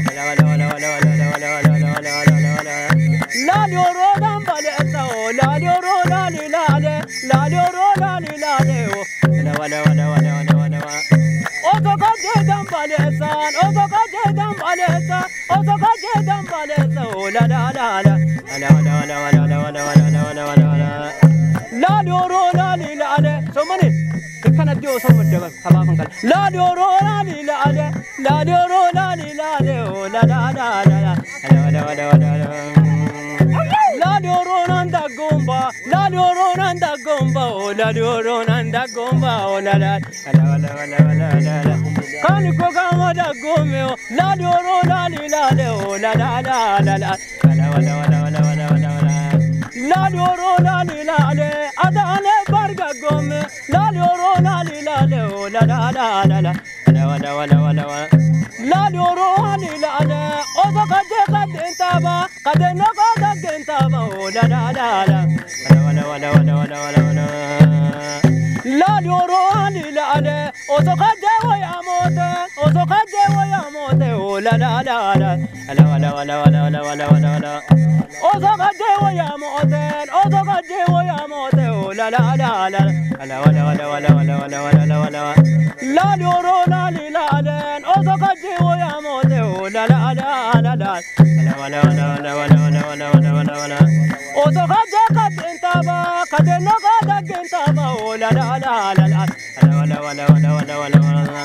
La dioro dambale o la dioro la li la le la dioro la li la le o la wala wala wala wala wala wala o to ka je dambale san o to ka je dambale san o to ka je dambale san o la la la la wala wala wala wala wala wala wala wala wala la dioro la li la le so mani kana dio so madaba kama kan kal la dioro la li la le la dioro la li la le o la la la la la wala wala wala wala La dioro nanda gomba, la dioro nanda gomba, oh la dioro nanda gomba, oh la la la la la la la la la. Kani ko kama da gome oh, la dioro la li la le oh la la la la la la la la la la la la la. La dioro la li la le, ada ane barga gome, la dioro la li la le oh la la la la la la la la la la. La dioro la li la le, ozo kaje kadentaba, kadeno kadentaba oh la la la la wala wala wala wala wala wala la dioro la la le, ozo kaje wo ya mote, ozo kaje wo ya mote oh la la la la wala wala wala wala wala wala wala ozo kaje wo ya mote, ozo kaje wo ya mote oh la la la la wala wala wala wala wala wala wala wala la dioro la li la le, ozo kaje wo ya mote oh la la la la la wala wala wala wala wala wala wala wala wala ozo kaje kadentaba kadeno kada gentaba oh la la la la la wala wala wala wala wala wala wala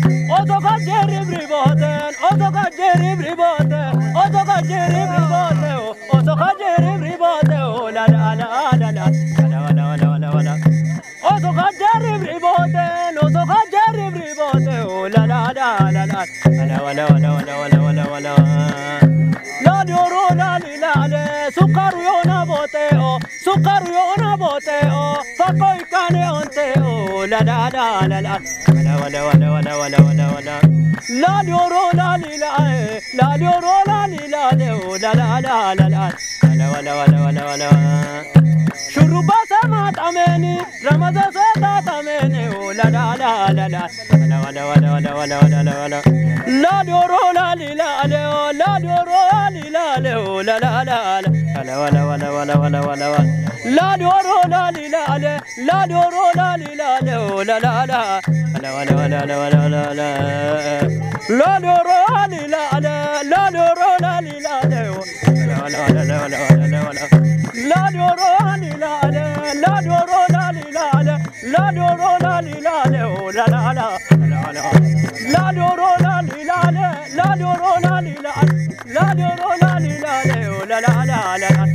Oto kajeri briboten, oto kajeri briboten, oto kajeri briboten, oto kajeri briboten, la la la la la, la la la la la la. Oto kajeri briboten, oto kajeri briboten, la la la la la, la la la la la la la la. La dioro la li la le, sukaru yona boteo, sukaru yona boteo, fako ikane onteo, la la la la la, wala wala wala wala wala wala wala. La dioro la li la e, la dioro la li la le, oh, la la la la la, wala wala wala wala wala. Shuruba sama tameni, Ramadan sota tameni, oh la la la la la, wala wala wala wala wala wala wala. La dioro la li la le, oh la dioro la li la le, oh la la la la, wala wala wala wala wala wala. La dioro la li la le, la dioro la li la le, oh la la la, wala wala wala wala wala wala wala. La dioro la li la le, la dioro la li la le, oh wala wala wala wala wala wala. La dioro la li la le, la dioro la li la le, la dioro la li la le, oh la la la, wala wala. La dioro la li la le, la dioro la li la, la dioro la li la le, oh la la la la la.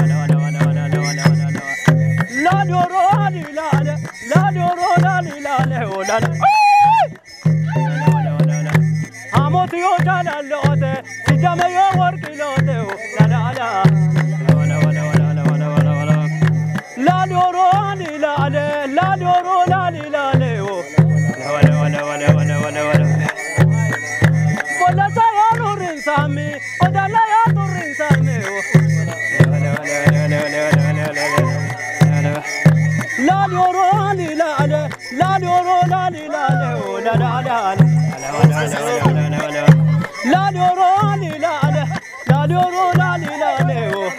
La dioro la li la le, la dioro la li la le, oh la la. Amoti yo jala lote, si jame yo worki lote, oh la la la. La dioro la li la le, la dioro la li la le, oh. Wala wala wala wala wala wala. Bola sa yo nurin sami, odala yo nurin sami, oh. La dioro la li la le, la dioro la li la le, oh la la la la. La dioro la li la le, la dioro la li la le, oh.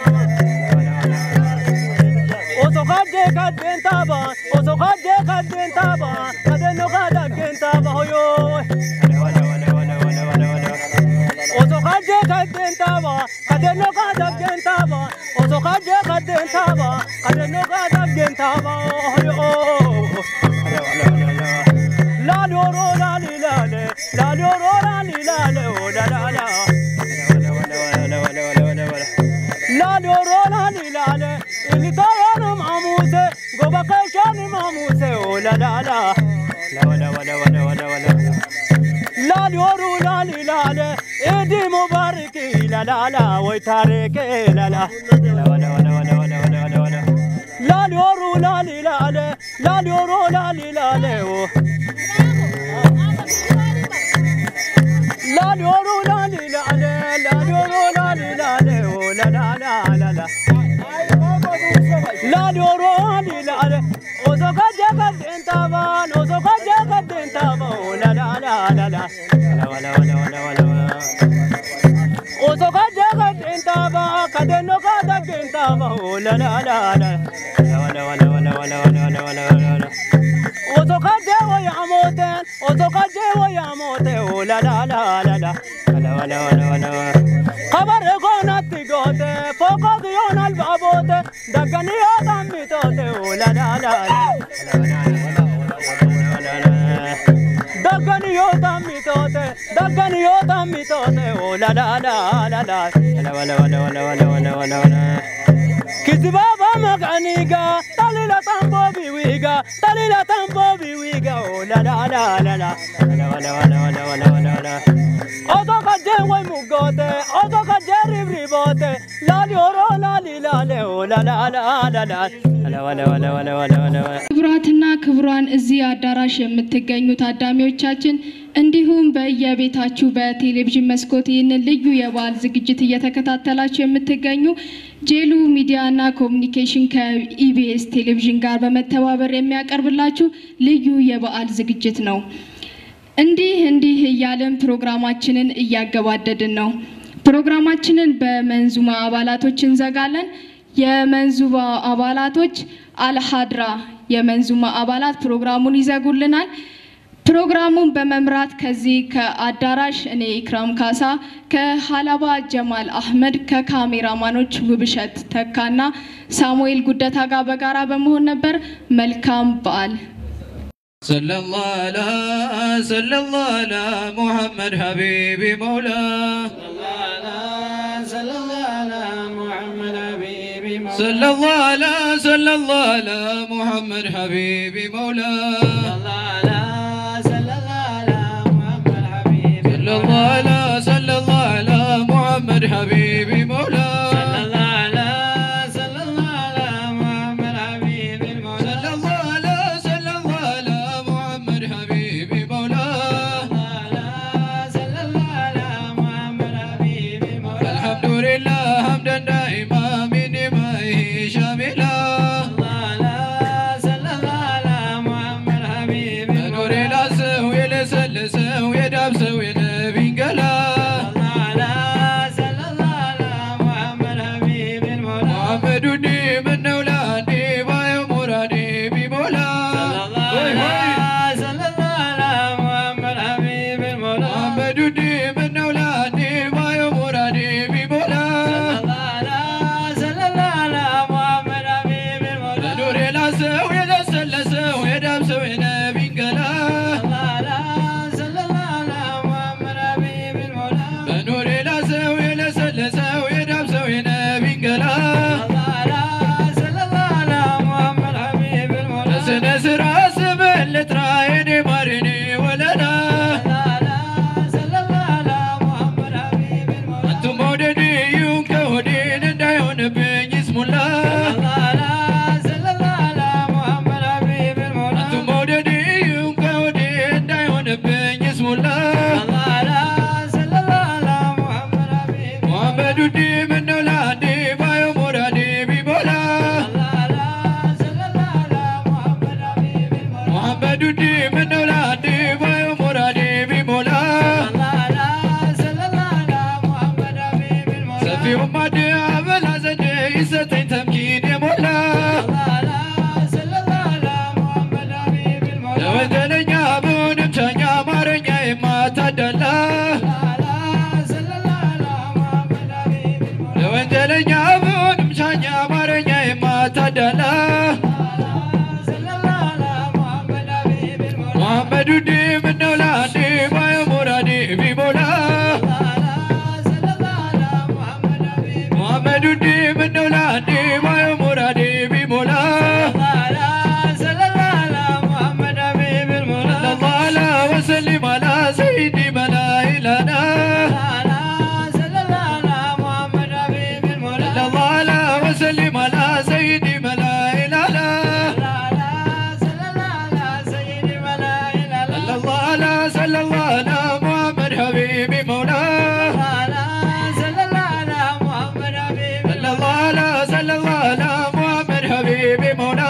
Oso kaje kajen taba, oso kaje kajen taba, kajen no kada kajen taba hoyo. Oso kaje kajen taba, kajen no kada kajen taba, oso kaje kajen taba, kajen no kada kajen taba hoyo. La dioro la li la le, la dioro la li la le, oh la la la. La dioro la li la le, ili tayano mamuse, goba kashani mamuse, oh la la la. La wala wala wala wala wala. La dioro la li la le, idi mubariki la la la, way tareke la la. La wala wala wala wala wala wala wala. La dioro la li la le, la dioro la li la le, oh. La dioro la li la le, la dioro la li la le, oh la la la la la. La dioro la li la le, oso kaje kajen taba, oso kaje kajen taba, oh la la la la la. La wala wala wala wala wala. Oso kaje kajen taba, kajen no kada kajen taba, oh la la la la. La wala wala wala wala wala wala wala wala. Oso kaje wo ya moten, oso kaje wo ya mote, oh la la la la la. Wala wala wala wala wala. Kabar gona tigote, foko diyon al babote, dagani yo tamitote, oh la la la la. Dagani yo tamitote, dagani yo tamitote, oh la la la la la. Wala wala wala wala wala wala wala wala. Kizibaba maganiga, talila tambo biwiga, talila tambo biwiga, oh la la la la la. Wala wala wala wala wala wala wala. Oto kaje way mugote, oto kaje ribribote, lali oro lali lale, oh la la la la la. Wala wala wala wala wala wala wala. ክቡራትና ክቡራን እዚህ አዳራሽ የምትገኙ ታዳሚዎቻችን እንዲሁም በየቤታችሁ በቴሌቪዥን መስኮት ይህንን ልዩ የበዓል ዝግጅት እየተከታተላችሁ የምትገኙ ጄሉ ሚዲያና ኮሚኒኬሽን ከኢቢኤስ ቴሌቪዥን ጋር በመተባበር የሚያቀርብላችሁ ልዩ የበዓል ዝግጅት ነው። እንዲህ እንዲህ እያለን ፕሮግራማችንን እያገባደድን ነው። ፕሮግራማችንን በመንዙማ አባላቶች እንዘጋለን። የመንዙማ አባላቶች አልሀድራ የመንዙማ አባላት ፕሮግራሙን ይዘጉልናል። ፕሮግራሙን በመምራት ከዚህ ከአዳራሽ እኔ ኢክራም ካሳ፣ ከሀላባ ጀማል አህመድ፣ ከካሜራማኖች ውብሸት ተካና ሳሙኤል ጉደታ ጋር በጋራ በመሆን ነበር። መልካም በዓል። صلى الله على صلى الله على محمد حبيبي مولاه صلى الله على محمد حبيبي مولاه صلى الله على صلى الله على محمد حبيبي مولاه صلى الله على محمد حبيبي صلى الله على صلى الله على محمد حبيبي مولاه صلى الله على صلى الله على محمد حبيبي مولاه صلى الله على صلى الله على محمد حبيبي مولاه صلى الله على محمد حبيبي مولاه الحمد لله حمدا دائما من نعمه شاملا صلى الله على محمد حبيبي نور العسو يلسلسو يدابسو ينبي قلا صلى الله على محمد حبيبي مولاه محمد دي من اولادي باي مرادي بمولا صلى الله على محمد حبيبي مولاه محمد دي من اولادي باي مرادي بمولا صلى الله على محمد حبيبي مولاه نور العسو يلسلسو يدابسو ينبي قلا صلى الله على محمد حبيبي مولاه بنور العسو يلسلسو يدابسو ينبي قلا صلى الله على محمد حبيبي مولاه نس راس بالترايني مارني ولنا صلى الله على محمد حبيبي مولاه انتم موددي يوم كودين እንዳይሆን ብኝ ይስሙላ صلى الله على محمد حبيبي مولاه አንቱም መውደድ ይሁን ከወዴ እንዳይሆንብኝ ይስሙላ صلى الله على محمد حبيبي ሙሐመድ ውዴ ምነው ላንዴ ባዮ ሞራዴ ቢሞላ صلى الله على محمد حبيبي مولاه ሙሐመድ ውዴ ምነው ላንዴ ባዮ ሞራዴ ቢሞላ صلى الله على محمد حبيبي مولاه ሰፊው ማድ አበላ ዘዴ ይሰጠኝ ተምኪን የሞላ صلى الله على محمد حبيبي مولاه ለወንጀለኛ ብሆንም ቻኛ አማርኛ የማታዳላ صلى الله على محمد حبيبي مولاه ለወንጀለኛ ብሆንም ቻኛ አማርኛ የማታዳላ صلى الله على محمد حبيبي مولاه ሙሐመድ ውዴ ምነው ላንዴ ባዮ ሞራዴ ቢሞላ صلى الله على محمد حبيبي ሙሐመድ ውዴ ምነው ላንዴ ባዮ ሞራዴ ቢሞላ صلى الله على محمد حبيبي المولى ሰለላሁ ዐላ ወሰሊም አላ ሰይዲ መላኢላና صلى الله على محمد حبيبي المولى ሰለላሁ ዐላ ወሰሊም አላ ሰይዲ መላኢላና صلى الله على سيد ملائكة ሰለላሁ ዐላ ሰለላሁ ዐላ ሙሐመድ ሐቢቢ መውላ صلى الله على محمد حبيبي ሰለላሁ ዐላ ሰለላሁ ዐላ ሙሐመድ ሐቢቢ መውላ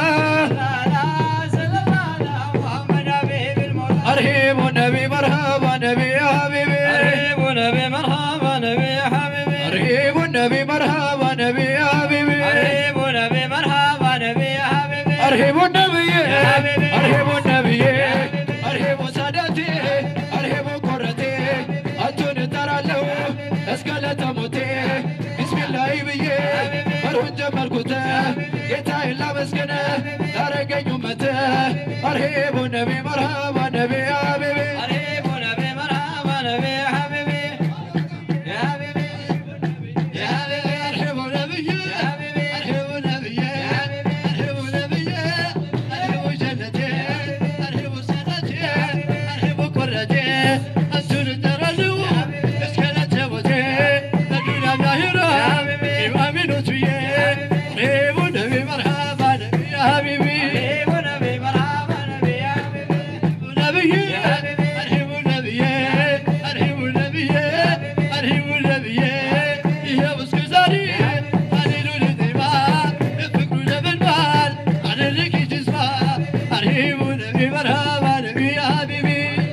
صلى الله على محمد حبيبي المولى አርሂቡ ነቢ መርሃባ ነቢ ያ ሐቢቢ قريب نبي مرحبا نبي يا حبيبي አርሂቡ ነቢ መርሃባ ነቢ ያ ሐቢቢ قريب نبي مرحبا نبي يا حبيبي አርሂቡ ነብዬ አርሂቡ ነብዬ አርሂቡ ሳዳቴ አርሂቡ ኮረቴ አንቱን እጠራለሁ እስከ ለተሞቴ ቢስሚላሂ ብዬ መርሁን ጀመርኩት ጌታዬን ላመስግን ላረገኝ ኡመት አርሂቡ ነቢ መርሃባ ነቢ ሐቢቢ قريب نبي مرحبا نبي يا حبيبي يا حبيبي يا حبيبي አርሂቡ ነብዬ አርሂቡ ነብዬ አርሂቡ ነብዬ አርሂቡ ጀነቴ አርሂቡ ሳዳቴ አርሂቡ ኮረቴ አንቱን እጠራለሁ እስከ ለተሞቴ በዱንያ ዛሂራ ኢማሚኖት ብዬ አርሂቡ ነቢ መርሃባ ነቢ ሐቢቢ قريب نبي مرحبا نبي يا حبيبي ነብዬ አርሂቡ ነብዬ አርሂቡ ነብዬ አርሂቡ ነብዬ ይኸው እስከ ዛሬ አሌሉ ልጤማ የፍቅሩ ነበልባል አደረግ ጅስማ አርሂቡ ነቢ መርሃባ ነቢ ሐቢቢ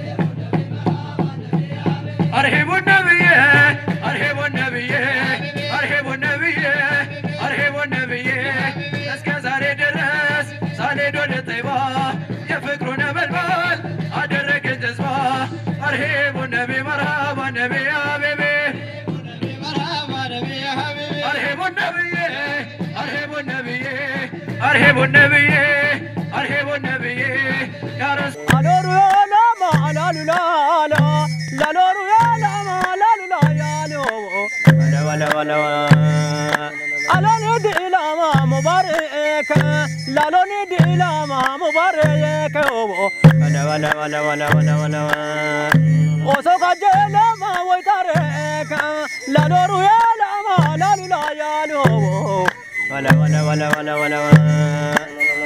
አርሂቡ ነብዬ አርሂቡ ነብዬ አርሂቡ ነብዬ አርሂቡ ነብዬ እስከ ዛሬ ድረስ ሳልሄድ ወደ ጠይባ የፍቅሩ ነበልባል አደረገ ጀዝባ አርሂቡ ነቢ መርሃባ ነቢ ሐቢቢ مرحبا نبي يا حبيبي አርሂቡ ነብዬ አርሂቡ ነብዬ አርሂቡ ነብዬ አርሂቡ ነብዬ ያ ረሱል laloni dilama mubareyeke obo wala wala wala wala wala wala oso kajelama woitareka laloru yalama lalila yalu obo wala wala wala wala wala